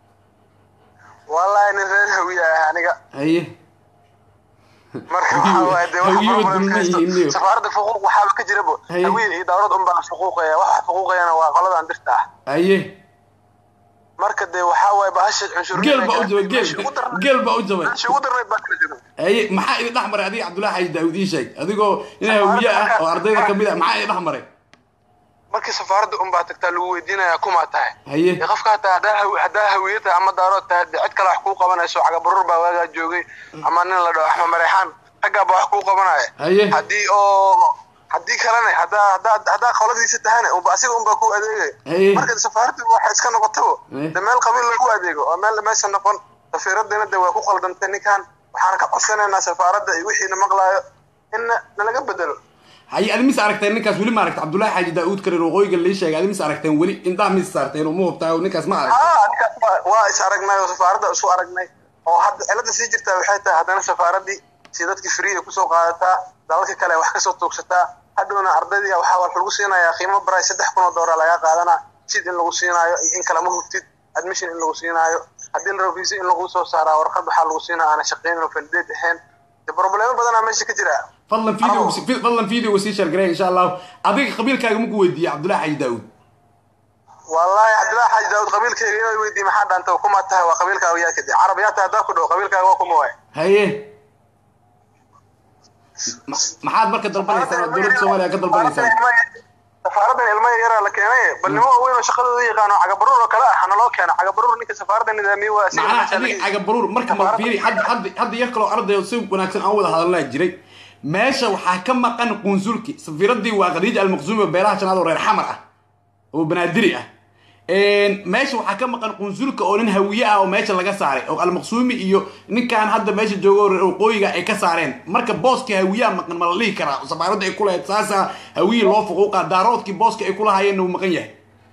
wallahi nin reer hawiya ah aniga haye marka waxaa waaye dee waxa Hawiye problem wadulma ka haysto. yihiin, iyo. safaaradda fuquuq waxaaba ka jirabo Haye. hawiye iyo dawlad unbaa fuquuqaya waxa fuquuqayana waa qoladan dirta ah haye marka dee waxaa waaye bahasha cunshurnimada geel baa u jabay geel meeshii ugu darnayd- geel baa u jabay meeshii ugu darnayd baa kala jiro haye maxaa idin dhex maray adiga cabdullaahi xaaji daawud ii sheeg adigoo nin hawiye ah oo ardayda kamid ah maxaa idin dhex maray markii safaaradda unbaa tagtaa lagu weydiinayaa kumaa tahay haye dee qofka hataa haddaa hawi- haddaa hawiye tahay ama daarood tahay dee cid kale wax kuu qabanayso cagabarur baa waagaa joogay ama nin la dhaho axmed mareexaan raggaa baa wax kuu qabanaya haye haddii oo haddii kalena haddaa haddaa haddaa qoladiisa tahana unba asiga unbaa ku adeegaya Haye. marka safaaraddu waxay iska noqotabo Haye. de meel qabiil lagu adeego oo meel meesha noqon safiiradina de waa ku qaldantay ninkan waxaana ka codsanaynaa safaaradda iyo wixiina maqlaayo in nalaga bedelo haye adi mis aragteen ninkaas weli ma aragta cabdullaahi xaaji daawud ka reer waqooyiga lii sheegay adi mis aragteen weli indhaha mis saarteen oo ma hubtaa ninkaas ma aragta haa ninkaas waa- waa is aragnay oo safaaradda isu aragnay oo hadda cilada sii jirtaa waxay tahay haddana safaaraddii si dadkii free ay kusoo qaadataa dalalka kale wax kasoo tuugsataa hadhowna ardaydii waxaa wax lagu siinayaa qiimo baray saddex kun oo doolar laga qaadanaa sid in lagu siinaayo iyo in kalema hubtid admission in lagu siinaayo haddii la rabo visa in lagu soo saaraa warqad waxaa lagu siinaa aana shaqeynin oo valideed ahayn de problemo badanaa meesha ka jira fadlan video fadlan videoga sii shargarey insha allahu adiga qabiilkaaga maku weydiiyey cabdullaahi xaaji daawud wallahi cabdillahi xaaji daawud qabiilkayga inay weydiiye maxaa dhaanta kuma tahay waa qabiilkaaga yaa kadib carab yaa tahay haddaa ku dhawo qabiilkaaga waa kuma waay haye Ma- maxaad marka dalbanaysaan oo dowladda soomaaliya ka dalbanaysaan safaaraddan ilmo yaraa la keenay bal nimo waaweyn oo shaqadooda yaqaano cagabaruur oo kale ah hana loo keeno cagabaruur ninka safaaradda nidaamiye waa asiga macnaha meesha adiga laga- cagabaruur marka ma fiiri hadda hadda hadda yar kaloo arday oo si wanaagsan aan wada hadalnaa jiray meesha waxaa ka maqan qunsulki safiiraddii waa khadiija almaqsuumi oo beelaha janaad oo reer xamar ah oo banaadiri ah meesha waxaa ka maqan qunsulka oo nin hawiye ah oo meesha laga saaray oo almaqsuumi iyo ninkan hadda meesha jooga oo reer waqooyiga ay ka saareen marka booska hawiyaha maqan ma la dhihi karaa oo safaaradda ay ku lahayd saasa hawiye loo fuquuqa daaroodkii booska ay ku lahaayeenna uu maqan yahay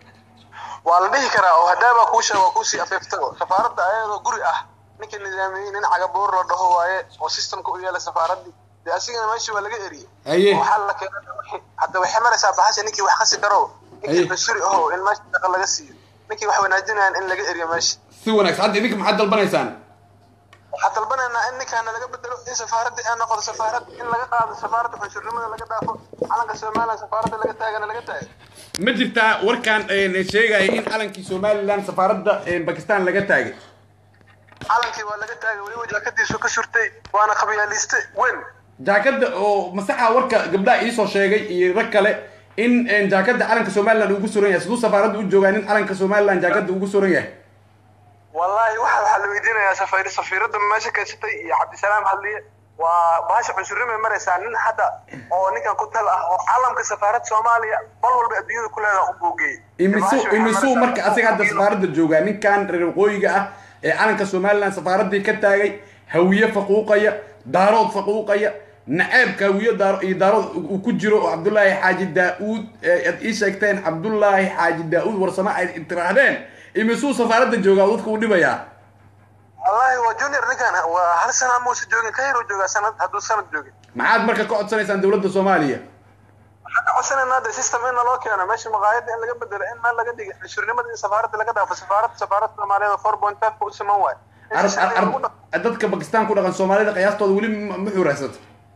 waa la dhihi karaa oo haddaabaa kuu sheega waa kuusii afeeftago safaaradda ayadoo guri ah ninka nidaamiyey nin cagabuur la dhaho waaye oo systemka u yeelay safaaraddii dee asigana meeshii waa laga eriyey Haye. waxaa la keenay hadda waxay maraysaa bahasha ninkii wax kasi karo Haye. ninkii cusuri aho in meesha shaqa laga siiyo ninkii wax wanaajinayan in laga eriyo meesha si wanaagsan hadda idinka maxaad dalbanaysaan waxaan dalbanaynaa in ninkaana laga bedelo in safaaradda ay noqoto safaarad in laga qaado safaaradda xunshurnimada laga dhaafo calanka somaliland safaaradda laga taagana laga taago ma jirtaa warkaan sheegaya in calankii somaliland safaaradda bakistan laga taagay calankii waa laga taagay weliba jaakadiisu ka surtay waana qabyaaliste weyn jaakada oo masaxa warka gabdhaha iisoo sheegay iyo rag kale in jaakada calanka somaliland ugu suran yahay siduu safaaradda u joogaa nin calanka somaliland jaakada ugu suran yahay wallahi waxa waxaa la weydiinayaa safari safiiradda meesha kaysatay iyo cabdisalaam hadliye waa bahasha cunsurimay maraysaa nin hadda oo ninkan ku tal ah oo calamka safaaradda soomaaliya bal walba adduunyada ku leedaha u boogeeyey imisuu imisuu marka asiga hadda safaaradda joogaa ninkan reer waqooyiga ah ee calanka somaliland safaaraddii ka taagay hawiye faquuqaya daarood faquuqaya naceebka hawiye daaro iyo daarood uu ku jiro oo cabdullaahi xaaji daa-uud aad ii sheegteen cabdullaahi xaaji daa-uud warsame ay tiraahdeen imisuu safaaradda joogaa oo dadka u dhibayaa wallahi waa junior ninkan waa hal sana muusa joogin ka yaruu joogaa sanad hadduu sanad joogin maxaad marka ka codsanaysaan dowladda soomaaliya waxaan ka codsanaynaa de system in naloo keeno meesha maqaayadda in laga bedelo in meel laga dhiga cunshurnimada in safaaradda laga dhaafo safaaradda safaaradda soomaaliyeed oo four point five u siman waay In Arab- sharciga lagu Arab- dhaqo. dadka bakistan ku dhaqan soomaalida qiyaastooda weli ma ma xuuraysata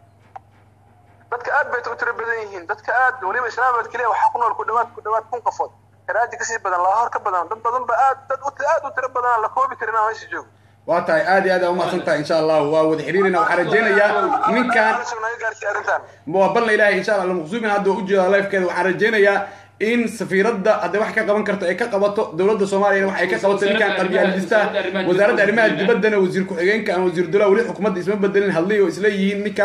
dadka aad bay u tiro badan yihiin dadka aad weliba islaamabad keliya waxaa ku nool ku dhawaad ku dhawaad kun qafood karaaji kasii badan laahor ka badan dad badan ba aad dad u- aad u tiro badan aan la koobi karin aan meesha joogo waa tahay aad iyo aad aa umahadsan tahay insha allahu waa wada xiriirina waxaan rajeynayaa ninkan naga gaarsiiy arrintan waa balna ilaahay insha allah almaqsuumin hadda waa ujeedaa lifekeeda waxaan rajeynayaa in safiiradda hadday wax ka qaban karto ay ka qabato dowladda soomaaliyana wax ay ka qabato ninkan qabyaalista wasaaradda arrimaha dibaddana wasiir ku-xigeenka aan wasiir dowlaha weli xukuumadda isma bedelin hadlay oo isla yihiin ninkan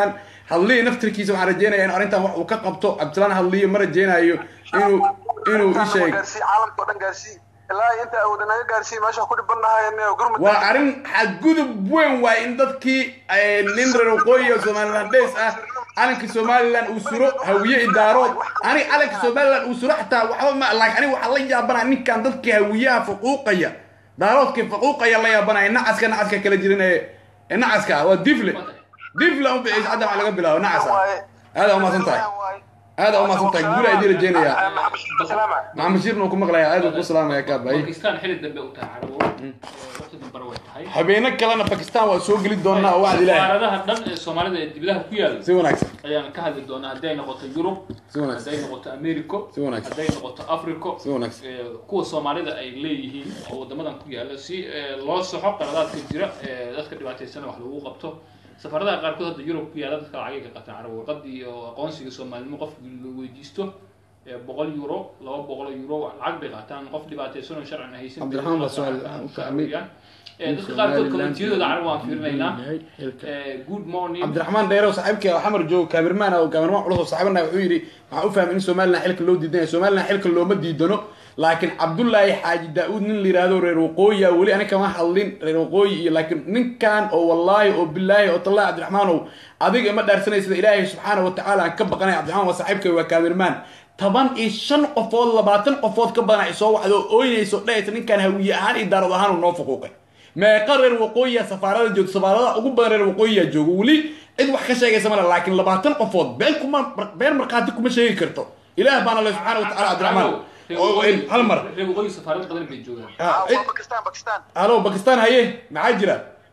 hadliya naftirkiisa waxaan rajeynaya in arrintan wax uu ka qabto cabdisalaan hadliya ma rajeynayo inuu inuu ii sheeg gaarsii caalamka oo dhan gaarsii ilaa inta awooda naga gaarsii meesha ku dhibanahay gurmud waa arrin xadgudub weyn waay in dadkii eh, nin reer waqooyi oo somalilandes ah calanka somalilan uu suro hawiye idaarood ani calanka somalilan uu suro xataa waxba ma laakiin aniga waxaa la yaabanaya ninkan dadkii hawiyaha faquuqaya daaroodkii faquuqaya la yaabanaya nacaska nacaska kala jirin ee ee nacaska ah waa difle difle un bixis hadda waxaa laga bilaabo nacasa aada umaasan tahay aada umaasan tahay guula idin rajeynaya maxamed shiirna uu ku maqlaya aada ku salaamaya kaabay bakistan xili dambe u tahay carabow waqti dambara way tahay habeeno kalena bakistan waa soo geli doonaa oo wacdi ilaahay safaaradaha dhan ee soomaalida ee dibadaha ku yaala si wanaagsan ayaan ka hadli doonaa hadday noqoto yurub Si wanaagsan. hadday noqoto americo Si wanaagsan. hadday noqoto africo Si wanaagsan. ee, kuwa soomaalida ay leeyihiin oo wadamadan ku yaala si ee, loo soxo qaladaadka jira ee dadka dhibaataysana wax lagu qabto safaradaha qaarkood hadda yurub ku yaala dadka lacagay ka qataan carab warqadii iyo aqoonsiga soomaalinimo qofka la weydiisto ee, boqol euro laba boqol oo euro lacag bay qaataan qof dhibaataysan oo sharcan haysan Cabdiraxmaan baa su'aal u fahmay. Ee, dadka qaarkood komentiyadooda carab waan fiirinaynaa Ee, good morning cabdiraxmaan dheerow saaxiibkii oo xamar joogo kaamirmaan oo kaamirmaan culus oo saaxiibana wuxuu yidhi waxaan u fahmay in somalilan xilka loo diidan yahay somalilan xilka looma diidano laakiin cabdullaahi xaaji daa-uud nin la yidhaahdo reer waqooyi ah weli aniga kama hadlin reer waqooyi iyo laakiin ninkan oo wallaahi oo bilaahi oo tallahi cabdiraxmaanow adiga ima dhaarsanay sida ilaahay subxaana wa tacaala aan ka baqanay cabdiraxmaan waa saaxiibkay waa kaamirmaan toban iyo shan qofood labaatan qofood ka badan ay soo wacdo oo ooynayso dhahaysa ninkan hawiye ahaan iyo daarad ahaan uu noo fuquuqay meeqa reer waqooyiya safaarada joogto safaaradaha ugu badan reer waqooyiya joogo weli cid wax ka sheegaysa male laakiin labaatan qofood been kuma been markhaati kuma sheegi karto ilaah baana le subxaana wa tacaala cabdiraxmaan oo hal mar reer waqooyi safaarad badan bay joogaan Ah, cid- bakistan bakistan halo bakistan haye maxaa jira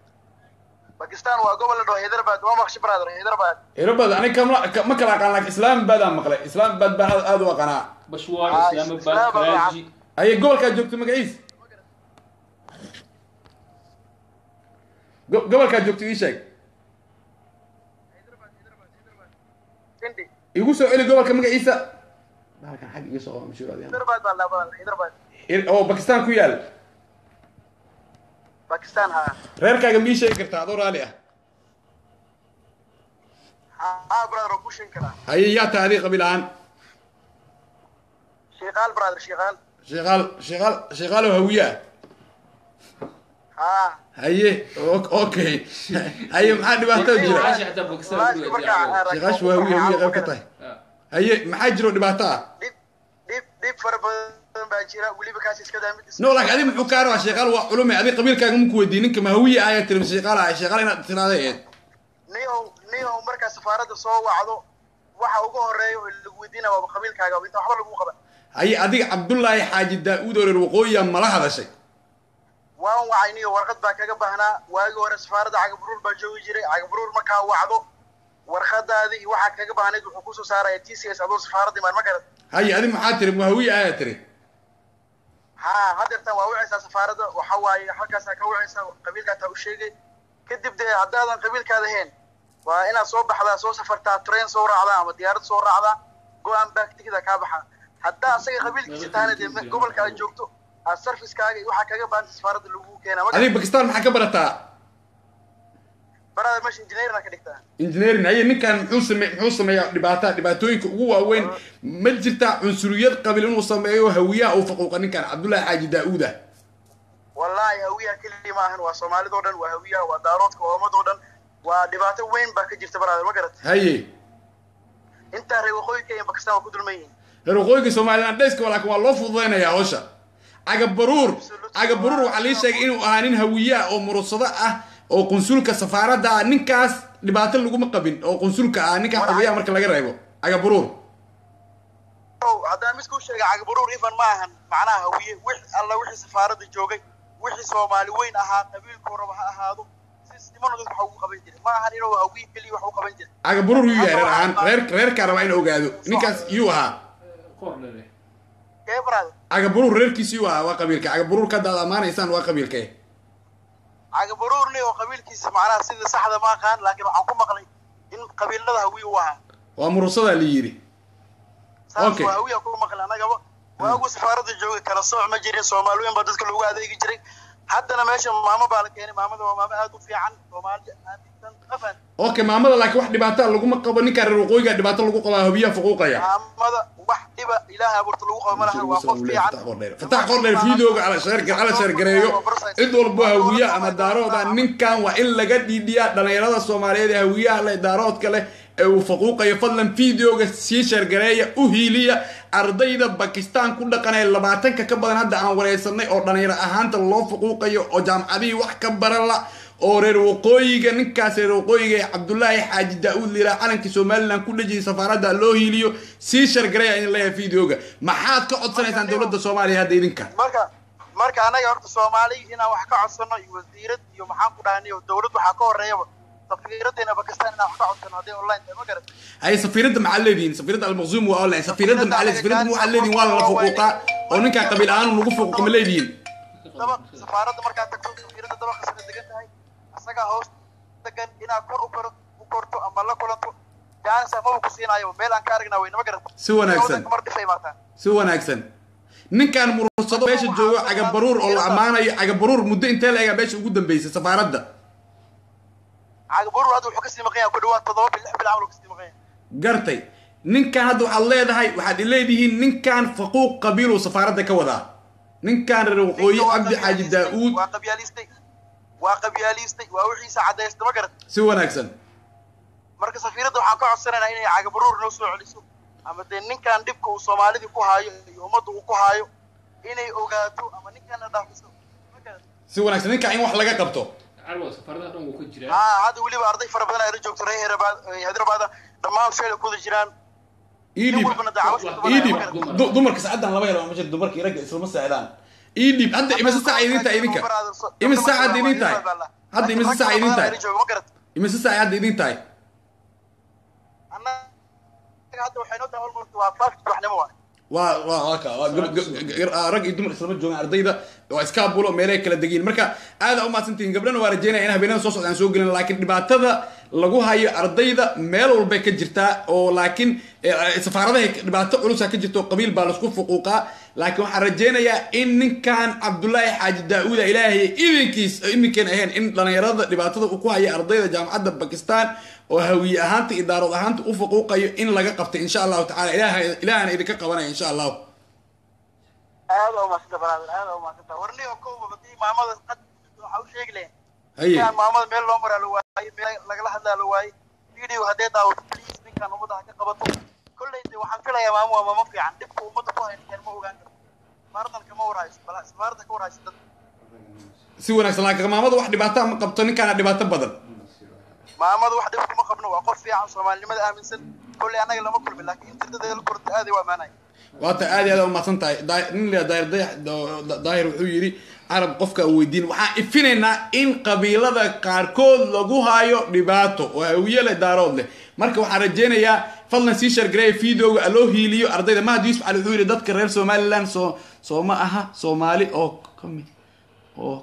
bakistan waa gobol la dhaho hyderabad waa maqshi brother hyderabad erobad aniga kama ka- ma kala aqaan laakiin islaamabad aan maqlay islaamabad baan aad- aad u aqanaa bashwaar Ah, islaamabad Islaamabad. karaaji haye gobolkaa joogto magaciis Go- gobolkaa joogto ii sheeg hindi igu soo celi gobolka magaciisa bahalkan xag iga soo qaba mashhuur adiga. hyderabad baa la badan hyderabad Ir- oo bakistan ku yaal bakistan ha reerkaaga mii sheegi kartaa adoo raali ah ha brother oo ku sheegi karaa haye yaa tahay adiga qabiil ahaan shiiqaal brother shiiqaal sheekaal sheekaal sheekaal oo hawiye ah ha haye o- okay haye maxaa dhibaato jira Walaasha xataa Pakistan walaashii ku markaa yaala. sheekaash waa hawiye hawiye qayb ka tahay Ah. haye maxaa jiro dhibaato ah dhib dhib dhib fara badan baa jira weliba kaas iska daa mid no laakiin adiga muxuu kaa rabaa sheekaal waa culume adiga qabiilkaaga maku weydiin ninka ma hawiye ah ayaa tiri mise sheekaal ah sheekaal inaad tiraada eed niyow niyow markaa safaaradda soo wacdo waxa ugu horeeya oo lagu weydiina waaba qabiilkaaga inta waxba lagu qaban haye adiga cabdullaahi xaaji daa-uud oo reer waqooyiya mala hadashay waan wacay niyo warqad baa kaga baahnaa waagii hore safaaradda cagaburuur baa joogi jiray cagaburuur markaa wacdo warqadaadii iyo waxaa kaga baahnayd wuxuu kusoo saaraya t c s adoo safaaradda imaan ma garad haye adiga maxaa tiri ma hawiye ayaa tiri ha hadeertan waa wacaysaa safaaradda waxa waaye halkaasaa ka wacaysaa qabiilkaataa u sheegay kadib dee haddaadan qabiilkaada ahayn waa inaad soo baxdaa soo safartaa train soo raacdaa ama diyaarad soo raacdaa go-aan back tigida kaa baxaa haddaa asaga qabiilkiisa tahana dee me- gobolka aad joogto aad sarfiskaaga iyo waxaa kaga baahanta safaaradda lagu keenaa ma adiga bakistan maxaa ka barataa barada meesha engineerna ka dhigtaa engineering haye ninkan muxuu same muxuu sameeyaa dhibaata dhibaatooyinka ugu waaweyn ma jirtaa cunsuriyad qabiil inuu sameeyo hawiyaha uu faquuqa ninkan cabdullaahi xaaji daa-uud ah wallaahi hawiyaha keligii maahan waa soomaalidoo dhan waa hawiyaha waa daaroodka waa ummadoo dhan waa dhibaato weyn baa ka jirta barada ma garat haye intaa reer waqooyinka iyo bakistan waa ku dulman yihiin reer waqooyiga somaliland dhayska laakiin waa loo fududaynayaa hawsha cagabaruur cagabaruur waxaa lii sheegay inuu ahaa nin hawiye ah oo murursado ah oo qunsulka safaaradda ah ninkaas dhibaato laguma qabin oo qunsulka ah ninkaas hawiyaha marka laga reebo cagabaruur ow haddaan mid kuu sheega cagabaruur ifan ma ahan macnaha hawiye wix alla wixii safaaradda joogay wixii soomaali weyn ahaa qabiilkuu raba ha ahaado si nimano dadka wax ugu qaban jiray ma ahan inuu hawiye keliya wax u qaban jiray cagabaruur yuu yahay reer ahaan reer reerkaa rabaa in ogaado ninkaas yuu ahaa Kor leh. ee barada cagabaruur reerkiisi yuu ahaa waa qabiilka cagabaruur ka daad amaanaysaan waa qabiilka cagabaruur ni oo qabiilkiisa macnaha sida saxda ma aqaan laakiin waxaan ku maqlay in qabiilada hawiye u ahaa waa murursadaa la yidhi saas Okay. waa hawiya ku maqlay annagaba waagu safaaradda joogay kala sooc ma jirin soomaali weyn baa dadka loogu adeegi jiray haddana meesha maamo baa la keenay maamada waa maamo aad u fiican soomaali aaminsan afan okay maamada laakiin wax dhibaataa laguma qabo ninkaa reer waqooyiga dhibaato lagu qabaa habiyaha fuquuqaya maamada wax dhiba ilaahay abuurta lagu qabo ma laha waa qof fiican fatax qordheer fiidooga ala sheer ala sheergareeyo cid walbo hawiye ama daarooda ninkan waa in laga dhiidhiyaa dhalinyarada soomaaliyeed ee hawiyaha leh daaroodka leh ee uu faquuqayo fadlan fideoga sii sheergareeya u hiiliya ardayda bakistan ku dhaqan ee labaatanka ka badan hadda aan wareysanay oo dhalinyaro ahaanta loo faquuqayo oo jaamacadihii wax ka barala oo reer waqooyiga ninkaas reer waqooyiga ee cabdullaahi xaaji daa-uud liilaa calankii somalilan ku dhejiyay safaaradda loo hiiliyo sii shargareeya in leeyahay videoga maxaad ka codsanaysaan dowladda soomaaliya hadda idinka marka marka anaga horta soomaali inaan wax ka codsano iyo wasiirad iyo maxaan ku dhahnay dowlad waxaa ka horeeyaba safiiradeena bakistan inaan wax ka codsano hadday online tahay ma garan hay safiiradda maxaa leedihin safiiradda almaqsuum waa online safiiradda maxaa leedihin safiiradda waxaa leedihin waa la fuquuqaa oo ninkaa qabiil ahaan lagu fuquuqa ma leedihin dabaq safaaradda markaa tagto safiiradda dabaqa sida degan tahay asagaa hoos degan inaad kor u kor u korto ama la kulanto jaansa maba ku siinaayo meel aan ka aragnaa weyne ma garan Si wanaagsan. mar dhif ay maataan si wanaagsan ninkaan murursado meesha joogo cagabaruur oo la ammaanayo cagabaruur muddo intee la egaa meesha ugu dambeysay safaaradda cagabuur hadda wuxuu kasii maqan yahay ku dhawaad toddoba bil lix bil camal uu kasii maqan yahay gartay ninkan hadda waxaad leedahay waxaad leedihiin ninkan faquuq qabiiluu safaaradda ka wadaa ninkan reer waqooyi Ninka waa cabdi xaaji qabyaalistay, daa-uud waa qabyaalistay waa qabyaalistay waa wixiisa cadaysta ma garan si wanaagsan marka safiiradda waxaan ka codsanaynaa inay cagabaruur noo soo celiso ama dee ninkan dhibka uu soomaalidii ku haayo iyo ummadda uu ku haayo inay ogaato ama ninkanna dhaafiso ma garan si wanaagsan ninkan in wax laga qabto carwa safaaradaha dhan wuu ka jiraa haa hadda weliba arday fara badan ayla joogto reer Hyderabad- hyderabada dhammaan feela ku wada jiraan iidhib nin walbana dacwasha iidhib dumar. du- dumarka saacaddan lama helo ma jiro dumarka ragga islama saacdaan iidhib hadda imise saaca idin tahay idinka imise saaca hadda idin tahay hadda imise saaca idin tahay ma garat imise saaca hadda idin tahay annaga hadda waxay noo tahay almost waa five subaxnimo waay waa waa waa ka waa gab- gab- gab- ah, rag iyo dumar islama joogaan ardayda waa iskaabulo meelay kala degiin marka aada u mahadsantihiin gabdhana waa rajeynaya in habeenada soo socda aan soo gelin laakiin dhibaatada lagu hayo ardayda meel walbay ka jirtaa oo laakiin eh, safaaradahay dhibaato culusa ka jirta oo qabiil baa laisku fuquuqaa laakiin waxaan rajeynayaa in ninkan cabdullaahi xaaji daa-uuda ilaahay idinkiis iminkeen ahayn in dhalinyarada dhibaatada uu ku haya ardayda jaamacadda bakistan oo hawiye ahaanta iyo daarood ahaanta u fuquuqayo in laga qabtay insha allahu tacala ilaah ilaahana idinka qabanaya insha allahu aad oo maasanta brother aad oo maasanta warniyo kowba hadii maamada qad waxa u sheegi lahayn haye ninkaan maamada meel loo maraa la waayey meel lagala hadlaa la waayey video haddee daawato please ninkaan ummadda ha ka qabato kolley de waxaan filayaa maamo waa maamo fiican dhibka ummadda ku hay ninkaan ma ogaan karo safaaradan kama warhayso bal safaaradda ka warhayso dad si wanaagsan laakiin maamada wax dhibaato ma qabto ninkaana dhibaato badan maamada wax dhib kuma qabno waa qof fiican soomaalinimada aaminsan kolley annaga lama kulmin laakiin intirdada la korta aaday waa maanay waata aad iyo aad umahadsan tahay Daa- nin la daahir dayax da- daahir wuxuu yidhi carab qofka aan weydiin waxaan ifinaynaa in qabiilada qaarkood lagu hayo dhibaato oo hawiye leh daarood leh marka waxaan rajeynayaa fadlan sii shargareeya videoga aloo hiiliyo ardayda mahad yuusuf cali wuxuu yidhi dadka reer somaliland soo soo ma aha soomaali oo kamid oo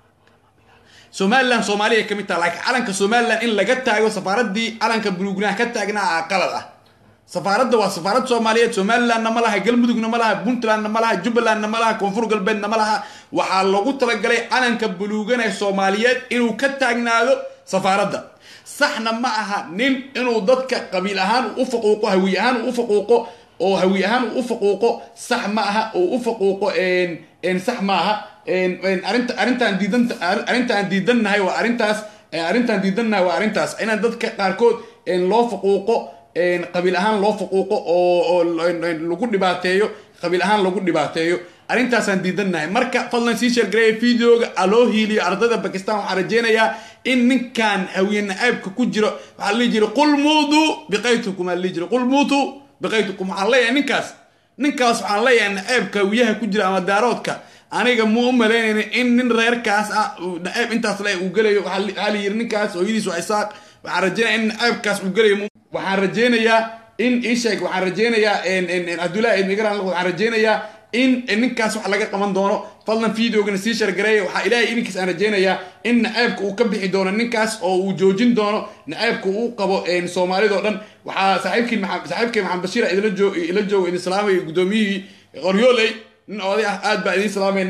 somaliland soomaaliya ay ka mid taha laakiin calanka somaliland in laga taago safaaraddii calanka buluugnaha ka taagnaa aa qalad ah safaaradda waa safaarad soomaaliyeed somalilandna ma laha galmudugna ma laha puntlandna ma laha jubbalandna ma laha koonfur galbeedna ma laha waxaa loogu talagalay calanka buluuganee soomaaliyeed inuu ka taagnaado safaaradda saxna ma aha nin inuu dadka qabiil ahaan u faquuqo hawi ahaan u faquuqo oo hawi ahaan u faquuqo sax ma aha oo u faquuqo een een sax ma aha een een arrinta arrintaan diidan arrintaan diidannahay waa arrintaas ee arrintaan diidannahay waa arrintaas inaan dadka qaarkood een loo faquuqo een qabiil ahaan loo faquuqo oo oo lagu dhibaateeyo qabiil ahaan lagu dhibaateeyo arrintaasaan diidannahay marka fadlan sii sheergareeya videoga aloo hiiliyo ardayda bakistan waxaan rajeynayaa in ninkan hawiye nacaybka ku jiro waxaa la dhihi jiray qul muutuu biqaytukum aa la dhihi jiray qul muutuu biqaytukum waxaan leeyahay ninkaas ninkaas waxaan leeyahay nacaybka hawiyaha ku jira ama daaroodka aniga mu u malaynayna in nin reerkaas ah uu nacaab intaas le uu gelayo waxaa la- waxaa la yidhi ninkaas hooyadiis waa isaaq waxaan rajeynaya in nacaybkaas uu gelayo mu- waxaan rajeynayaa in isheeg waxaan rajeynayaa en- en- en cabdullahi ibn igran waxaan rajeynayaa in in ninkaas wax laga qaban doono fadlan videogana sii shargareeya waxaa ilaahay idinkiis aan rajeynayaa in nacaybka uu ka bixi doono ninkaas oo uu joojin doono nacaybka uu qabo en, soomaalida oo dhan waxaa saaxiibkii maxamed saaxiibkii maxamed bashiir idila joog ila joogo idin salaamaya guddoomiyihii qoryooley nin oday ah aad baa idin salaamaynaa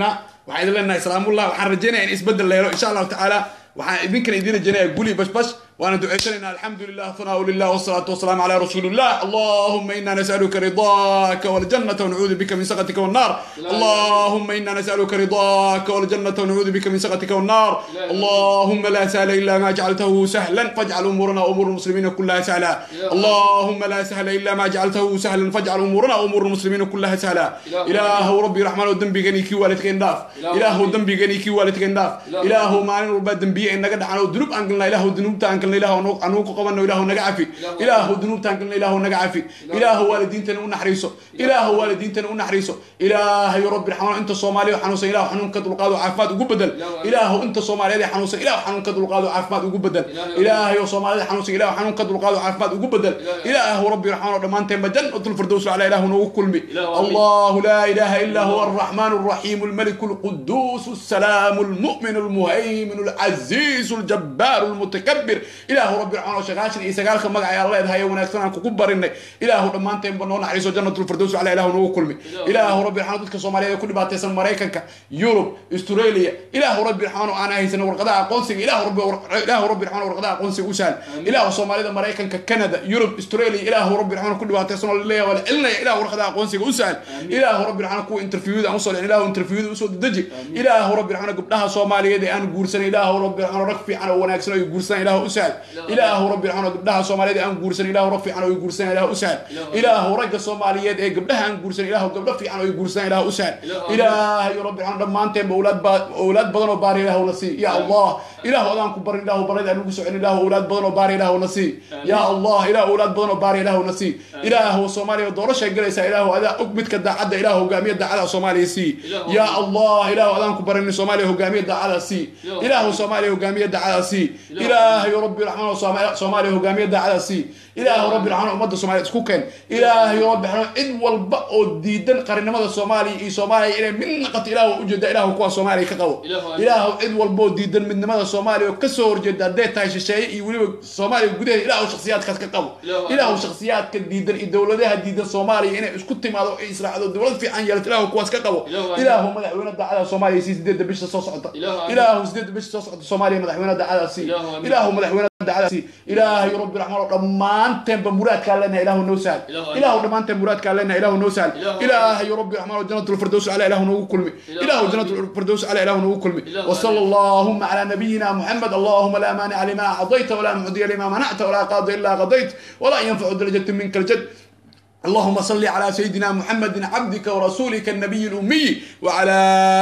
waxaan idin leenahay salaamullah waxaan rajaynaya in isbedel la helo insha allahu tacaala waxaan idinkana idin rajaynaya guli bashbash وانا دعيتنا الحمد لله ثناء لله والصلاة والسلام على رسول الله اللهم إنا نسألك رضاك والجنة ونعوذ بك من سخطك والنار اللهم إنا نسألك رضاك والجنة ونعوذ بك من سخطك والنار اللهم لا سهل إلا ما جعلته سهلا فاجعل أمورنا وأمور المسلمين كلها سهلا اللهم لا سهل إلا ما جعلته سهلا فاجعل أمورنا وأمور المسلمين كلها سهلا إله ربي رحمن ودنبي غني كي والدك انداف إله دنبي غني كي والدك انداف إله ما نربى دنبي إنك دعنا ذنوب أنقلنا إله ذنوب تأنقلنا إله أنوك قبلنا إله نقعفي إله ذنوب تأنقلنا إله نقعفي إله والدين تنو نحريسه إله والدين تنو نحريسه إله يا ربي رحمن أنت صومالي وحنوس إله حنون كدل قادو عافات وقبدل إله أنت صومالي حنوس إله حنون كدل قادو عافات وقبدل إله يا صومالي حنوس إله حنون كدل قادو عافات وقبدل إله ربي رحمن رمان تيم بدن أطل الفردوس على إله نوكل مي الله لا إله إلا هو الرحمن الرحيم الملك القدوس السلام المؤمن المهيمن العزيز الجبار المتكبر إله ربي رحمن وشغاشن إيساقال خمق عيا الله إذا هيا ونكسنا كوكبر إنك إله رمان تيم بنون عريسو جنة الفردوس على إله نوكل مي إله ربي رحمن dadka Soomaaliyeed ku dhibaataysan Mareykanka Europe Australia ilaahu rabbi raxmaan oo aan haysan warqadaha aqoonsiga ilaahu rabbi ilaahu rabbi raxmaan warqadaha aqoonsiga u sahal ilaahu Soomaalida Mareykanka Canada Europe Australia ilaahu rabbi raxmaan ku dhibaataysan oo leeyahay wala ilnaya ilaahu warqadaha aqoonsiga u sahal ilaahu rabbi raxmaan ku interviewda aan soo leeyahay ilaahu interviewda u soo deji ilaahu rabbi raxmaan gabdhaha Soomaaliyeed ee aan guursan ilaahu rabbi raxmaan rag fiican oo wanaagsan oo guursan ilaahu u sahal ilaahu rabbi raxmaan gabdhaha Soomaaliyeed ee aan guursan ilaahu rag fiican oo guursan ilaahu u sahal ilaahu ragga Soomaaliyeed ee gabdhaha aan guursan ilaahu gabdho fiican oo guursan ilaahu u sahal ilaahay rabbi raxmaan dhammaanteen awlaad awlaad badan oo baari ilaahu na sii ya allah ilaahu adaan ku barin ilaahu barada aan ugu socon ilaahu awlaad badan oo baari ilaahu na sii ya allah ilaahu awlaad badan oo baari ilaahu na sii ilaahu soomaaliya doorashay galaysaa ilaahu adaa og midka daacadda ilaahu hogaamiya daacada soomaaliya sii ya allah ilaahu adaan ku barin soomaaliya hogaamiya daacada sii ilaahu soomaaliya hogaamiya daacada sii ilaahay rabbi raxmaan soomaaliya hogaamiya daacada sii ilaahu rabbi raxmaan ummadda soomaaliya isku keen ilaahay rabbi raxmaan cid walba oo diidan qarinimada soomaaliya iyo soomaaliya inay mid naqato ilaahu ujeeda ilaahu kuwa soomaaliya ka qabo ilaahu cid walba oo diidan midnimada soomaaliya oo kasoo horjeeda hadday tahay shisheeye iyo weliba soomaaliya gudaheeda ilaahu shakhsiyaadkaas ka qabo ilaahu shakhsiyaadka diidan iyo dowladaha diidan soomaaliya inay isku timaado ay israacdo dowlad fiican yeelato ilaahu kuwaas ka qabo ilaahu madaxweyne daacada soomaaliya sii sideedda bisha soo socota ilaahu sideedda bisha soo socota soomaaliya madaxweyne daacada sii ilaahu madaxweyne daacada sii ilaahay rabbi raxmaan oo dhammaanteenba muraadkaa leenahay ilaahu noo sahal ilaahu dhammaanteen muraadkaa leenahay ilaahu noo sahal ilaahay rabbi raxmaan oo jannatu الفردوس على إله نوكل كلمي إله جنة الفردوس على إله نوكل كلمي وصلى اللهم على نبينا محمد اللهم لا مانع لما أعطيت ولا معطي لما منعت ولا قاضي إلا قضيت ولا ينفع درجة منك الجد اللهم صل على سيدنا محمد عبدك ورسولك النبي الأمي وعلى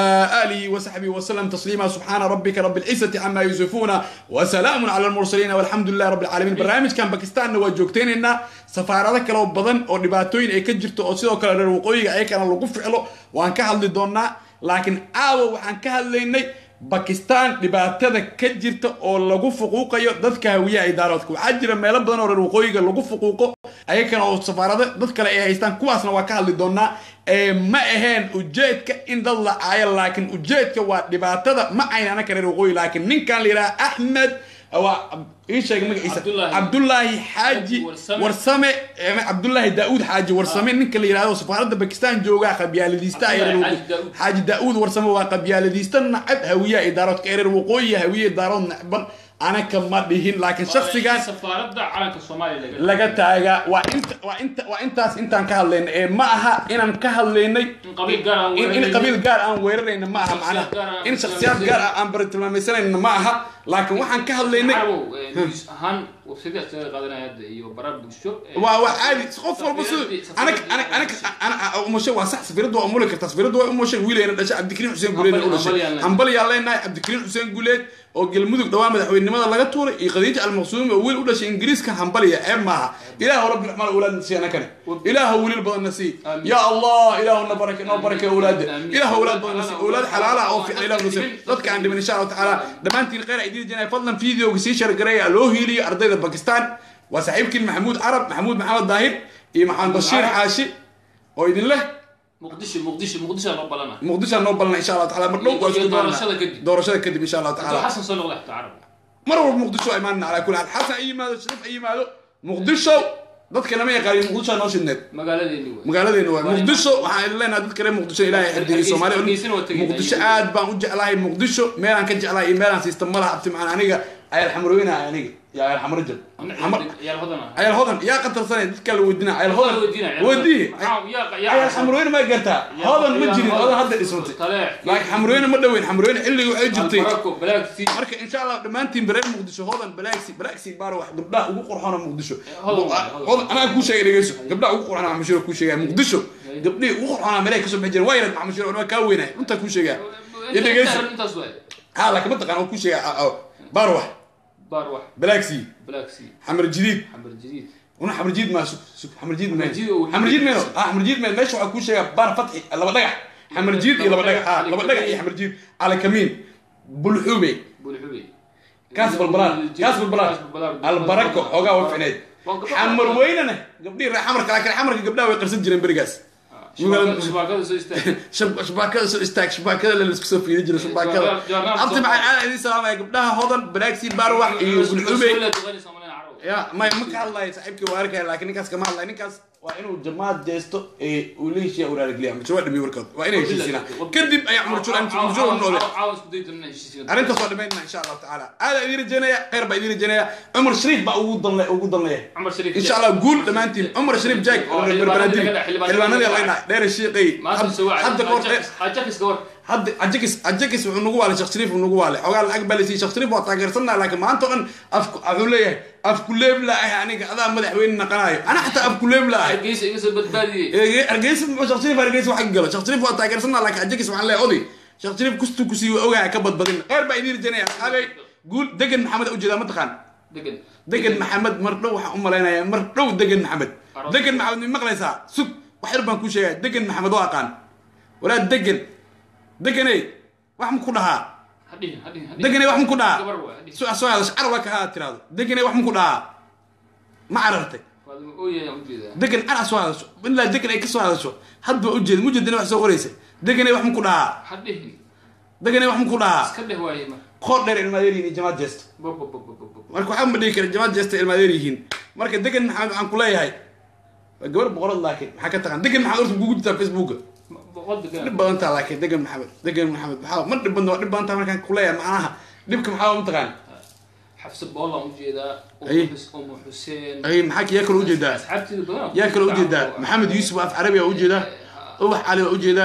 آله وصحبه وسلم تسليما سبحان ربك رب العزة عما يصفون وسلام على المرسلين والحمد لله رب العالمين برنامج كان باكستان وجوجتين إن سفارة كلا بدن أو دباتوين أي كجرت أو سيدو كلا الوقوي أي كان لو فعله وأن كهل دونا لكن آو وأن كهل ليني bakistan dhibaatada ka jirta oo lagu fuquuqayo dadka hawiyaha idaaroodka waxaa jira meelo badan oo reer waqooyiga lagu fuquuqo ayakana oo safaarado dad kale ay haystaan kuwaasna waa ka hadli doonaa ma aheen ujeedka in dad la caayo laakiin ujeedka waa dhibaatada ma aynana ka reer waqooyi laakiin ninkan la yidhaha axmed waa ii sheegay magaciisa cabdullaahi xaaji warsame cabdullaahi daauud xaaji warsame ninka la yidhahdo safaaradda bakistan joogaa qabyaaladiista xaaji daauud warsame waa qabyaaladiista nacab hawiyaha idaaroodka ereer waqooyiya hawiye idaarood nacban anaka ma dhihin laakiin shaksigan safaaradda calanka soomaaliya laga taagaa waa inta waa inta waa intaas intaan ka hadlaynay ee ma aha inaan ka hadlaynay qabiil gaar aan in in qabiil gaar aan weerarayna ma aha macnaha in shakhsiyaad gaar ah aan baratilmaamaysanayna ma aha laakiin waxaan ka hadlaynay news ahaan websaydaas laga qaadanaya hadda iyo baraar bulsho waa waa caadi qof walba siduu anaga anaga anaga ana umushe waa sax safiiradu waa umuli kartaa safiiradu waa umushe wiilayna dhashay cabdikariim xuseen guuleed u dhashay hambalyaa leenahay cabdikariim xuseen guuleed oo galmudug dhawaa madaxweynenimada laga tuuray iyo khadiija almaqsuumi oo wiil u dhashay ingiriiska hambaliya ceeb maaha ilaahu rabbi raxmaan awlaad nasiiya nakane ilaahu wiilal badan nasii ya allah ilaahu na barake noo barake awlaada ilaahu awlaad badan nasii awlaad xalaala oo fiican ilaahu nasii dadka aan dhimin insha allahu tacaala dhammaantiin khayr idiin janay fadlan fiideoga sii shargareeya loo hiiliyo ardayda bakistan waa saaxiibkiin maxamuud carab maxamuud maxamed daahir iyo maxamed bashiir xaashi oo idin leh muqdisho muqdisho muqdisho loo balana muqdisho noo balna insha allah tacaala mar dhow waa isku doorashada kadib doorashada kadib insha allah tacaala xasan soo noqda xataa carab mar walba muqdisho imaanna calaa kulli xaal xasan ay yimaado sharaf ay yimaado muqdisho dadka lama yaqaanin muqdisho noo shidneed magaaladeeni wey magaaladeena waa Waa muqdisho waxaan leenahay dadka reer muqdisho ilaahay xifdiyo soomaali Hargeysa waa tegey. muqdisho aad baan u jeclahay muqdisho meelaan ka jeclahay iyo meelaan siista malaha abti macaan aniga ayal xamrooyina aniga iyo ayal xamrajab yaal hodana ayal hodan yaa qatarsanay dadka la weydiina ayal hodan weydii ayal xamrooyina ma gartaa hodan ma jirin hodan hadda dhismatay laakiin xamrooyina ma dhoweyn xamrooyina xilligii waxay jirtay barako balaagsi marka insha allah dhammaantiin reer muqdisho hodan balaagsi balaagsi baar wax gabdhaha ugu qurxoona muqdisho Hodan waaye, hodan anaa kuu sheegay dhegeyso gabdhaha ugu qurxoona maxamed shiro kuu sheegaya muqdisho gabdhihii ugu qurxoona meelay kasoo bixi jireen waa yarad maxamed shiro waa kaa weynay runtaa kuu sheegaya iyo dhegeyso intaas waay ها لكن منطقة أنا كل شيء بروح baar wax بلاكسي balaagsi حمر جديد xamar jadiid وانا حمر جديد ما سوق سوق حمر جديد ما حمر جديد و- حمر جديد ما اه حمر جديد ما ماشي وحكون شيء بار فتحي لما دقح حمر جديد الى ما دقح اه لما دقح حمر جديد على كمين بالحوبي bulxubey كاس بالبلاد كاس بالبلاد البركه اوغا وفعنيد حمر ويننا قبلي راح حمر لكن حمر قبلها ويقرصن جيرين بريغاس shubaakada soo istaag شب شباكه سو استاك شباكه اللي اسكو في جري شباكه انت مع انا ادي سلام يا قبلها هودن بلاكسي باروح بالحوبي يا ما ما كان الله صاحبك وارك لكن نكاس كما الله نكاس وانه جماعه جيستو اي وليش يا ورا رجلي مش ودي وركض وين يشيسنا كدب اي عمر شو انت شو نقول caawas ku daydan inaan heshiisiin arrinta soo dhameynaa insha allahu tacaala aada idiin rajeynaya khayr baa idiin rajeynaya cumar shariif baa ugu danle ugu danleeya cumar shariif insha allah guul dhammaantiin cumar shariif jack Oo xildhibaanadii laga dhac- xildhibaanadii laga dhac dheer shiiqay maanta soo wacay hadda qoor hajakiska war hadda ajakis ajakis wuxuu nagu waalay sheekh shariif wuxuu nagu waalay xogaa lacag baa laysiiyey sheekh shariif waa taageersanaa laakiin maanta oo dhan afku wuxuu leeyahay afku leeb la ah aniga adaa madaxweyne naqanayo ana xataa afku leeb la ah hargeysa iga soo badbaadiyey hargeysa muxuu sheekh shariif hargeysa wax ka galo sheekh shariif waa taageersanaa laakiin ajakis waxaan leeyahay oday sheekh shariif kustuu kusii waa ogahay ka badbadin khayr baa idiin rajeynaya saxaabay guul degan maxamed ujeedaa mataqaan degan degan maxamed mar dhow waxaan u malaynayaa mar dhow degan maxamed Aroos. degan maxamed mi maqlaysaa sug wax yar baan kuu sheegaya degan maxamed oo aqaan walaa degan deganey wax ma ku dhahaa hadhihin hadhihin hadhihin deganey wax ma ku dhahaa gabar waay hadhihin su soo hadasho carwa ka haa tiraado deganey wax ma ku dhahaa ma carartay waadama ooyayaan ujeedaa degan ana soo hadasho ilaa degan ay ka soo hadasho hadba ujeed mujeedina wax soo qoraysa deganey wax ma ku dhahaa hadhihin deganey wax ma ku dhahaa iska dheh waaye mar qoor dheer ilmaadeer yihiin jamaad jeesta bobobobobobo marka waxaa ma dhihi kara jamaad jeesta ilmaadeer yihiin marka degan maxamed waxaan ku leeyahay waa gabar boqorad laakiin maxaa ka taqaan degan maxamed horta kugu jirtaa facebooka boqol degan dhib badan taa laakiin degan maxamed degan maxamed maxaa ma dhib badna waa dhib badan taa markaan ku leeyahay macnaha dhibka maxaa ma taqaan xabsi boolaan ujeedaa Ay. umu xuseen ay maxaa yaa kale ujeedaa asxaabteeda badan yaa kale ujeedaa maxamed yuusuf af carabi waa ujeedaa ubax cali waa ujeedaa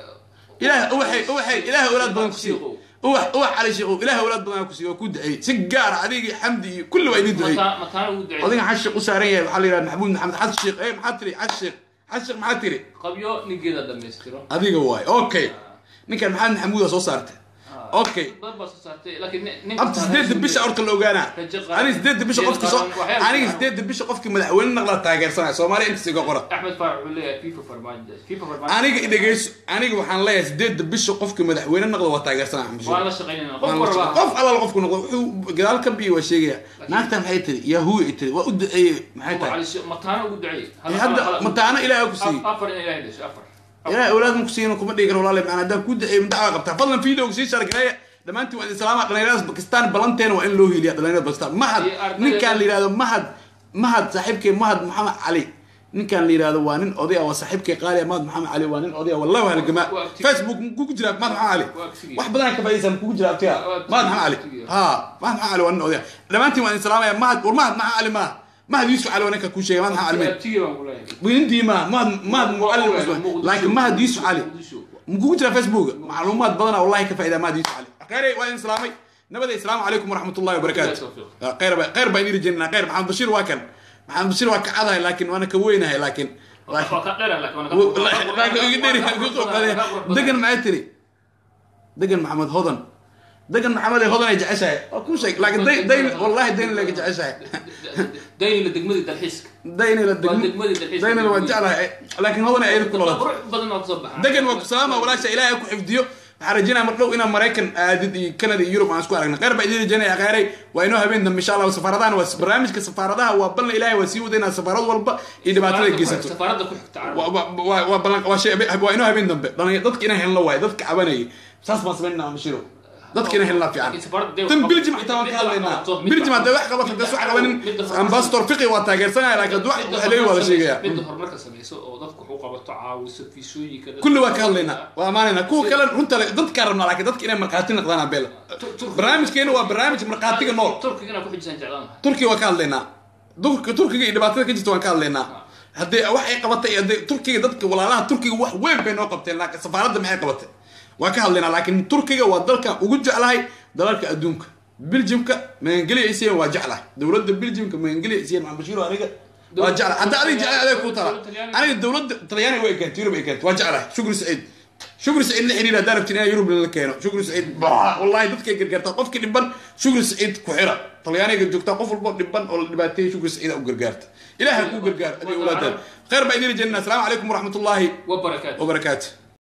ilaah ubaxay ubaxay ilaah awlaad badan ku siiyo ubax ubax cali sheekhow ilaah awlaad badan ku siiyo waa ku duceeyey si gaara adigii xamdi iyo kulli waa idin duceeyey mataa mataana ugu ducey odayga xasan sheekh u saaran yahay waxaa la yidhaha maxamuud maxamed xasan sheekh ee maxaa tiri xasan sheekh xasan sheekh maxaa tiri qabyo ninkeeda dhammaystiro adiga waay okay ninkan maxamed maxamuud aa soo saartay okay dad baa soo saartay laakiin nin- nin abta sideedda bisha horta la ogaanaa Rajo qaran. aniga sideedda bisha Rajo qofki soo qaran, waxyaalo aniga fiican. sideedda bisha qofki madaxweyne naqla taageersanaya soomaaliya intaas iga qora axmed faarax wuxuu leeyahay fifa farmaajo fifa farmaajo aniga idhegeyso aniga waxaan leeyahay sideedda bisha qofki madaxweyne naqla waa taageersanaya Axmed waan Sheikh. la shaqaynayna qof Waan la warba shaqeyn- qof alal qofku noqdo wuxuu gadaal ka biyo waa sheegaya naagta maxay tiri yahuwi ay tiri waa u duceeyey maxay tahay cali Sheikh, mataana ugu duceeyey Eh, hadda mataana ilaahay ku siiyey afar in ilaahay dhashay afar ilaahay awlaad ma ku siiyana kuma dhigi karo walaale macana haddaan ku duceeyo dacwa qabtaa fadlan videoga sii shargareeya dhammaantiin waa idin salaama dhalinyaradaas bakistaan balanteena waa in loo hiiliya dhalinyarada bakistaan mahad Iyo ardayda- ninkaan la yidhahdo mahad mahad saaxiibkay mahad maxamed cali ninkaan la yidhahdo waa nin oday ah waa saaxiibkay qaali ah mahad maxamed cali waa nin oday ah wallahi waa halgamaa Waa active. facebook kugu jira mahad maxamed cali Waa active. wax badan ka faa'iidaysan kugu jira abtiga Waa active. mahad maxamed cali Active. ha mahad maxamed cali waa nin oday ah dhammaantiin waa idin salaamaya mahad war mahad maxamed cali maaha mahad yuusuf cali waa ninka kuu sheegay mahad maxamed cali maaha tigii baan ku leeyahay ويندي ما ما ما معلم لكن ما هدي يوسف علي مقول جرى فيسبوك معلومات بدنا والله كفاية ما هدي يوسف علي خير وين سلامي نبدا السلام عليكم ورحمه الله وبركاته بالله خير خير بين الجنه خير محمد بشير واكن محمد بشير واكن هذا لكن وانا كوينها لكن دقن معي تري دقن محمد هضن دقن محمد هضن يجعسها كل شيء لكن دين دين والله دين اللي يجعسها dayni la degmadii dalxiiska دين الى waa degmadii dalxiiska دين الوجع لكن هضن يعيد كل غلط qurux badan oo kasoo baxa degan waa ku salaama walaasha ilaahay ku xifdiyo waxaan rajinaa mar dhow inaan maraykan aadid iyo canada iyo yurub aan isku aragna khayr baa idiin rajaynaya khayray waa inoo habeen dambe insha allah safaaradahan waa barnaamijka safaaradaha waa ballan ilaahay waa sii wada inaad safaarad walba iyo dhibaatada geysato safaaradda ku xigta carab Waa- waa- waa waa ballan waa shay waa inoo habeen dambe dhalin dadka inaan helno waaye dadka cabanayay saas baan samaynaa mashiro dadkina helnaa fiican tan biljim xitaa waan ka hadlaynaa biljim hadday wax qabato hadday wax qabanin ambassador fiqi waa taageersanaya laakiin haduu wax haleey waa la sheegaya midda horumarka samayso oo dadku wax u qabato caawiso fiisooyinka dadka- kulli waa ka hadlaynaa waa amaanaynaa kuwa kale runta le- dadkaa rabnaa laakiin dadka inay markhaati noqdaan abeel barnaamijkeena waa barnaamij markhaatiga nool turkiga inaa ku xijisaan jeclaan lahaa turkiga waa ka hadlaynaa Turk- turkiga iyo dhibaatada ka jirta waan ka hadlaynaa haddii wax ay qabatay iyo haddii turkiga dadka walaalaha turkiga wax weyn bay noo qabteen laakiin safaaradda maxay qabatay waan ka hadlaynaa laakiin turkiga waa dalkan ugu jeclahay dalalka adduunka biljimka magangeliya isiyan waa jeclahay dowladda biljimka magangeliya isiyan maxamed bashiir oo aniga waa jeclahay hadda adiga jeclahay adeeg kuu tala aniga dowladda talyaaniga way keentay yurub ay keentay waa jeclahay shukri saciid shukri saciid la xiriir haddaan rabtin inaa yurub la keeno shukri saciid bah, wallahi dadkay gargaartaa qofkii dhiban shukri saciid ku xira talyaaniga joogtaa qof walbo dhiban oo la dhibaateeyay shukri saciid u gargaarta ilaahay kuu gargaar adiga walaadaan khayr baa idin jeedina asalaamu calaykum waraxmatullaahi wabarakaatu wabarakaatu